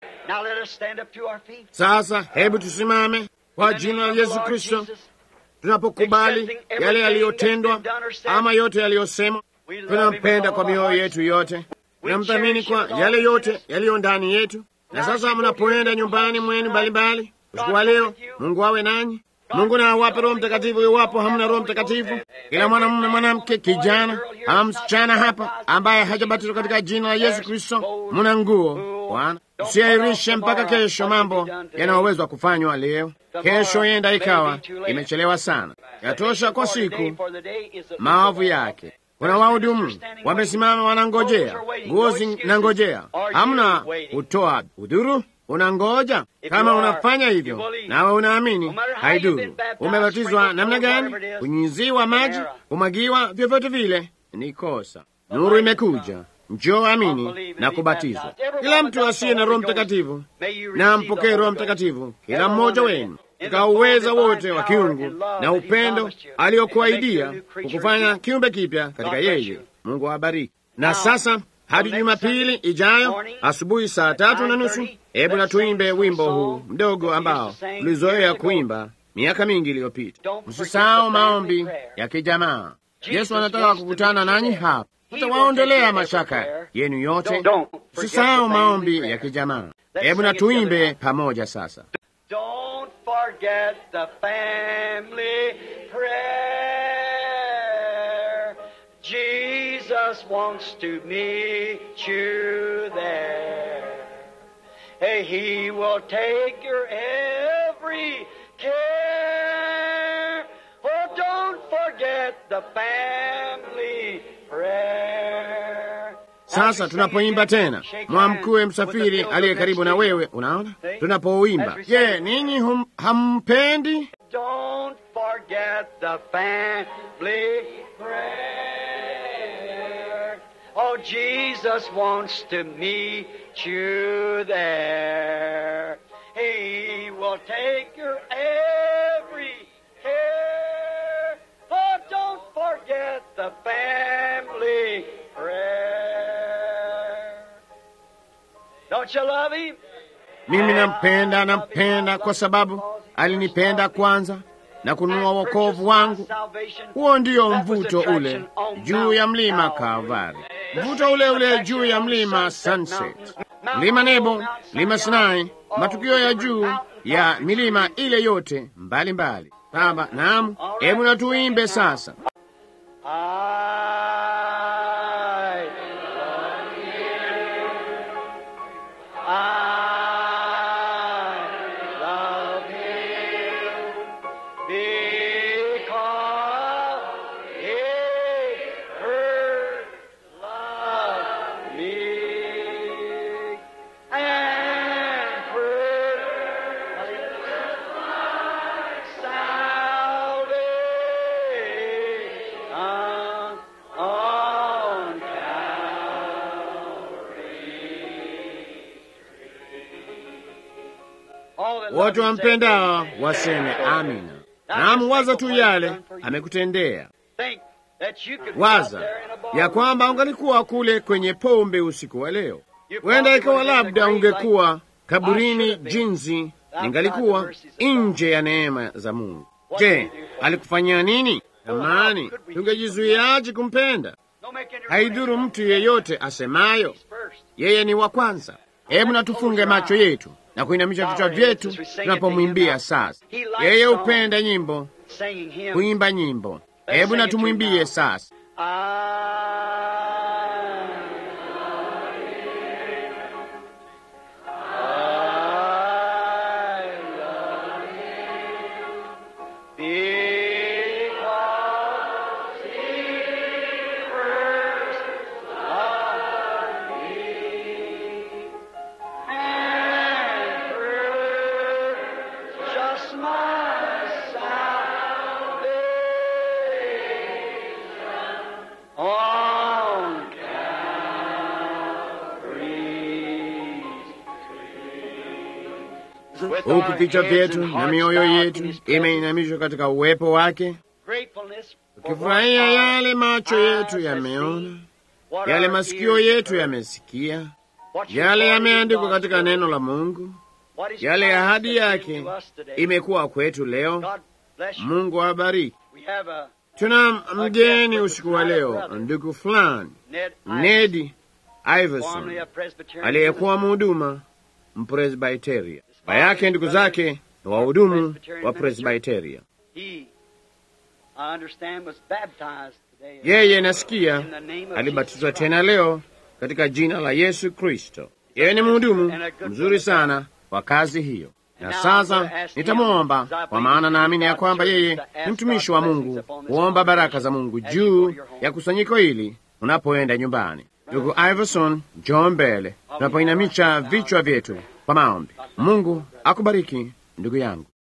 B: sasa hebu tusimame kwa jina la Yesu Kristo tunapokubali yale yaliyotendwa ama yote yaliyosemwa. Tunampenda kwa mioyo yetu yote, tunamthamini kwa yale yote yaliyo ndani yetu. Na sasa mnapoenda nyumbani mwenu mbalimbali usiku wa leo, Mungu awe nanyi. Mungu na awape Roho Mtakatifu iwapo hamna Roho Mtakatifu. Kila mwanamume, mwanamke, kijana ama msichana hapa ambaye hajabatizwa katika jina la Yesu Kristo, muna nguo Bwana. Usiahirishe mpaka kesho mambo yanayowezwa kufanywa leo. Kesho yenda ikawa imechelewa sana. Yatosha kwa siku maovu yake. Kuna wahudumu wamesimama, wanangojea, nguo zinangojea, hamna kutoa udhuru Unangoja. Kama unafanya hivyo nawe unaamini, haiduru umebatizwa namna gani, kunyunyiziwa maji, kumwagiwa, vyovyote vile ni kosa. Nuru imekuja, njoo amini na kubatizwa. Kila mtu asiye na Roho Mtakatifu na ampokee Roho Mtakatifu, kila mmoja wenu katika uweza wote wa kiungu na upendo aliyokuahidia kukufanya kiumbe kipya katika yeye. Mungu awabariki. Na sasa hadi Jumapili ijayo asubuhi saa tatu na nusu, hebu na tuimbe wimbo huu mdogo ambao tulizoea kuimba miaka mingi iliyopita. Msisahau maombi ya kijamaa. Yesu anataka kukutana nanyi hapa, hatawaondolea mashaka yenu yote. Msisahau maombi ya kijamaa. Hebu na tuimbe pamoja sasa.
A: Don't forget the family prayer. Jesus wants to meet you there. Hey, he will take your every care. Oh, don't forget the family prayer.
B: Sasa tunapoimba tena, mwamkue msafiri aliye karibu na wewe. Unaona, tunapouimba, je, ninyi hum- hampendi?
A: Don't forget the family prayer. Oh, Jesus wants to meet you there. He will take your every care. Oh, don't forget the family prayer. Don't you love him?
B: Mimi nampenda, nampenda kwa sababu alinipenda kwanza na kununua wokovu wangu. Huo ndiyo mvuto ule juu ya mlima Kalvari, mvuto ule ule juu ya mlima Sunset, mlima Nebo, mlima Sinai, matukio ya juu ya milima ile yote mbalimbali. Baba, naam, hebu na tuimbe sasa.
A: I love you. I love him because he first loved me and purchased my salvation on Calvary.
B: Wote wampendao waseme amina. Naam, waza tu yale amekutendea.
A: Think that you could be out
B: Waza
A: there in a bar.
B: ya kwamba ungalikuwa kule kwenye pombe usiku wa leo. Huenda ikawa labda ungekuwa kaburini jinsi ningalikuwa nje ya neema za Mungu. Je, alikufanyia nini? Amani, tungejizuiaje kumpenda?
A: Don't make any
B: Haidhuru mtu yeyote asemayo
A: first.
B: yeye ni wa kwanza. Hebu na tufunge macho yetu na kuinamisha vichwa vyetu tunapomwimbia sasa. Yeye hupenda nyimbo,
A: Singing him.
B: kuimba nyimbo. Hebu na tumwimbie sasa.
A: I love him because he first loved me
B: huku vichwa vyetu na mioyo yetu imeinamishwa katika uwepo wake, tukifurahia yale macho yetu yameona, yale masikio yetu yamesikia, yale yameandikwa katika neno la Mungu, yale ahadi yake imekuwa kwetu leo. Mungu awabariki. Tuna mgeni usiku wa leo, ndugu fulani Ned Iverson aliyekuwa mhuduma Mpresbiteria. Baba yake ndugu zake ni wahudumu wa Presbiteria. Yeye nasikia alibatizwa tena leo katika jina la Yesu Kristo. Yeye ni mhudumu mzuri sana wa kazi hiyo, na sasa nitamwomba, kwa maana naamini ya kwamba yeye ni mtumishi wa Mungu, kuomba baraka za Mungu juu ya kusanyiko hili unapoenda nyumbani. Ndugu Iverson, njoo mbele tunapoinamisha vichwa vyetu kwa maombi. Mungu akubariki ndugu yangu.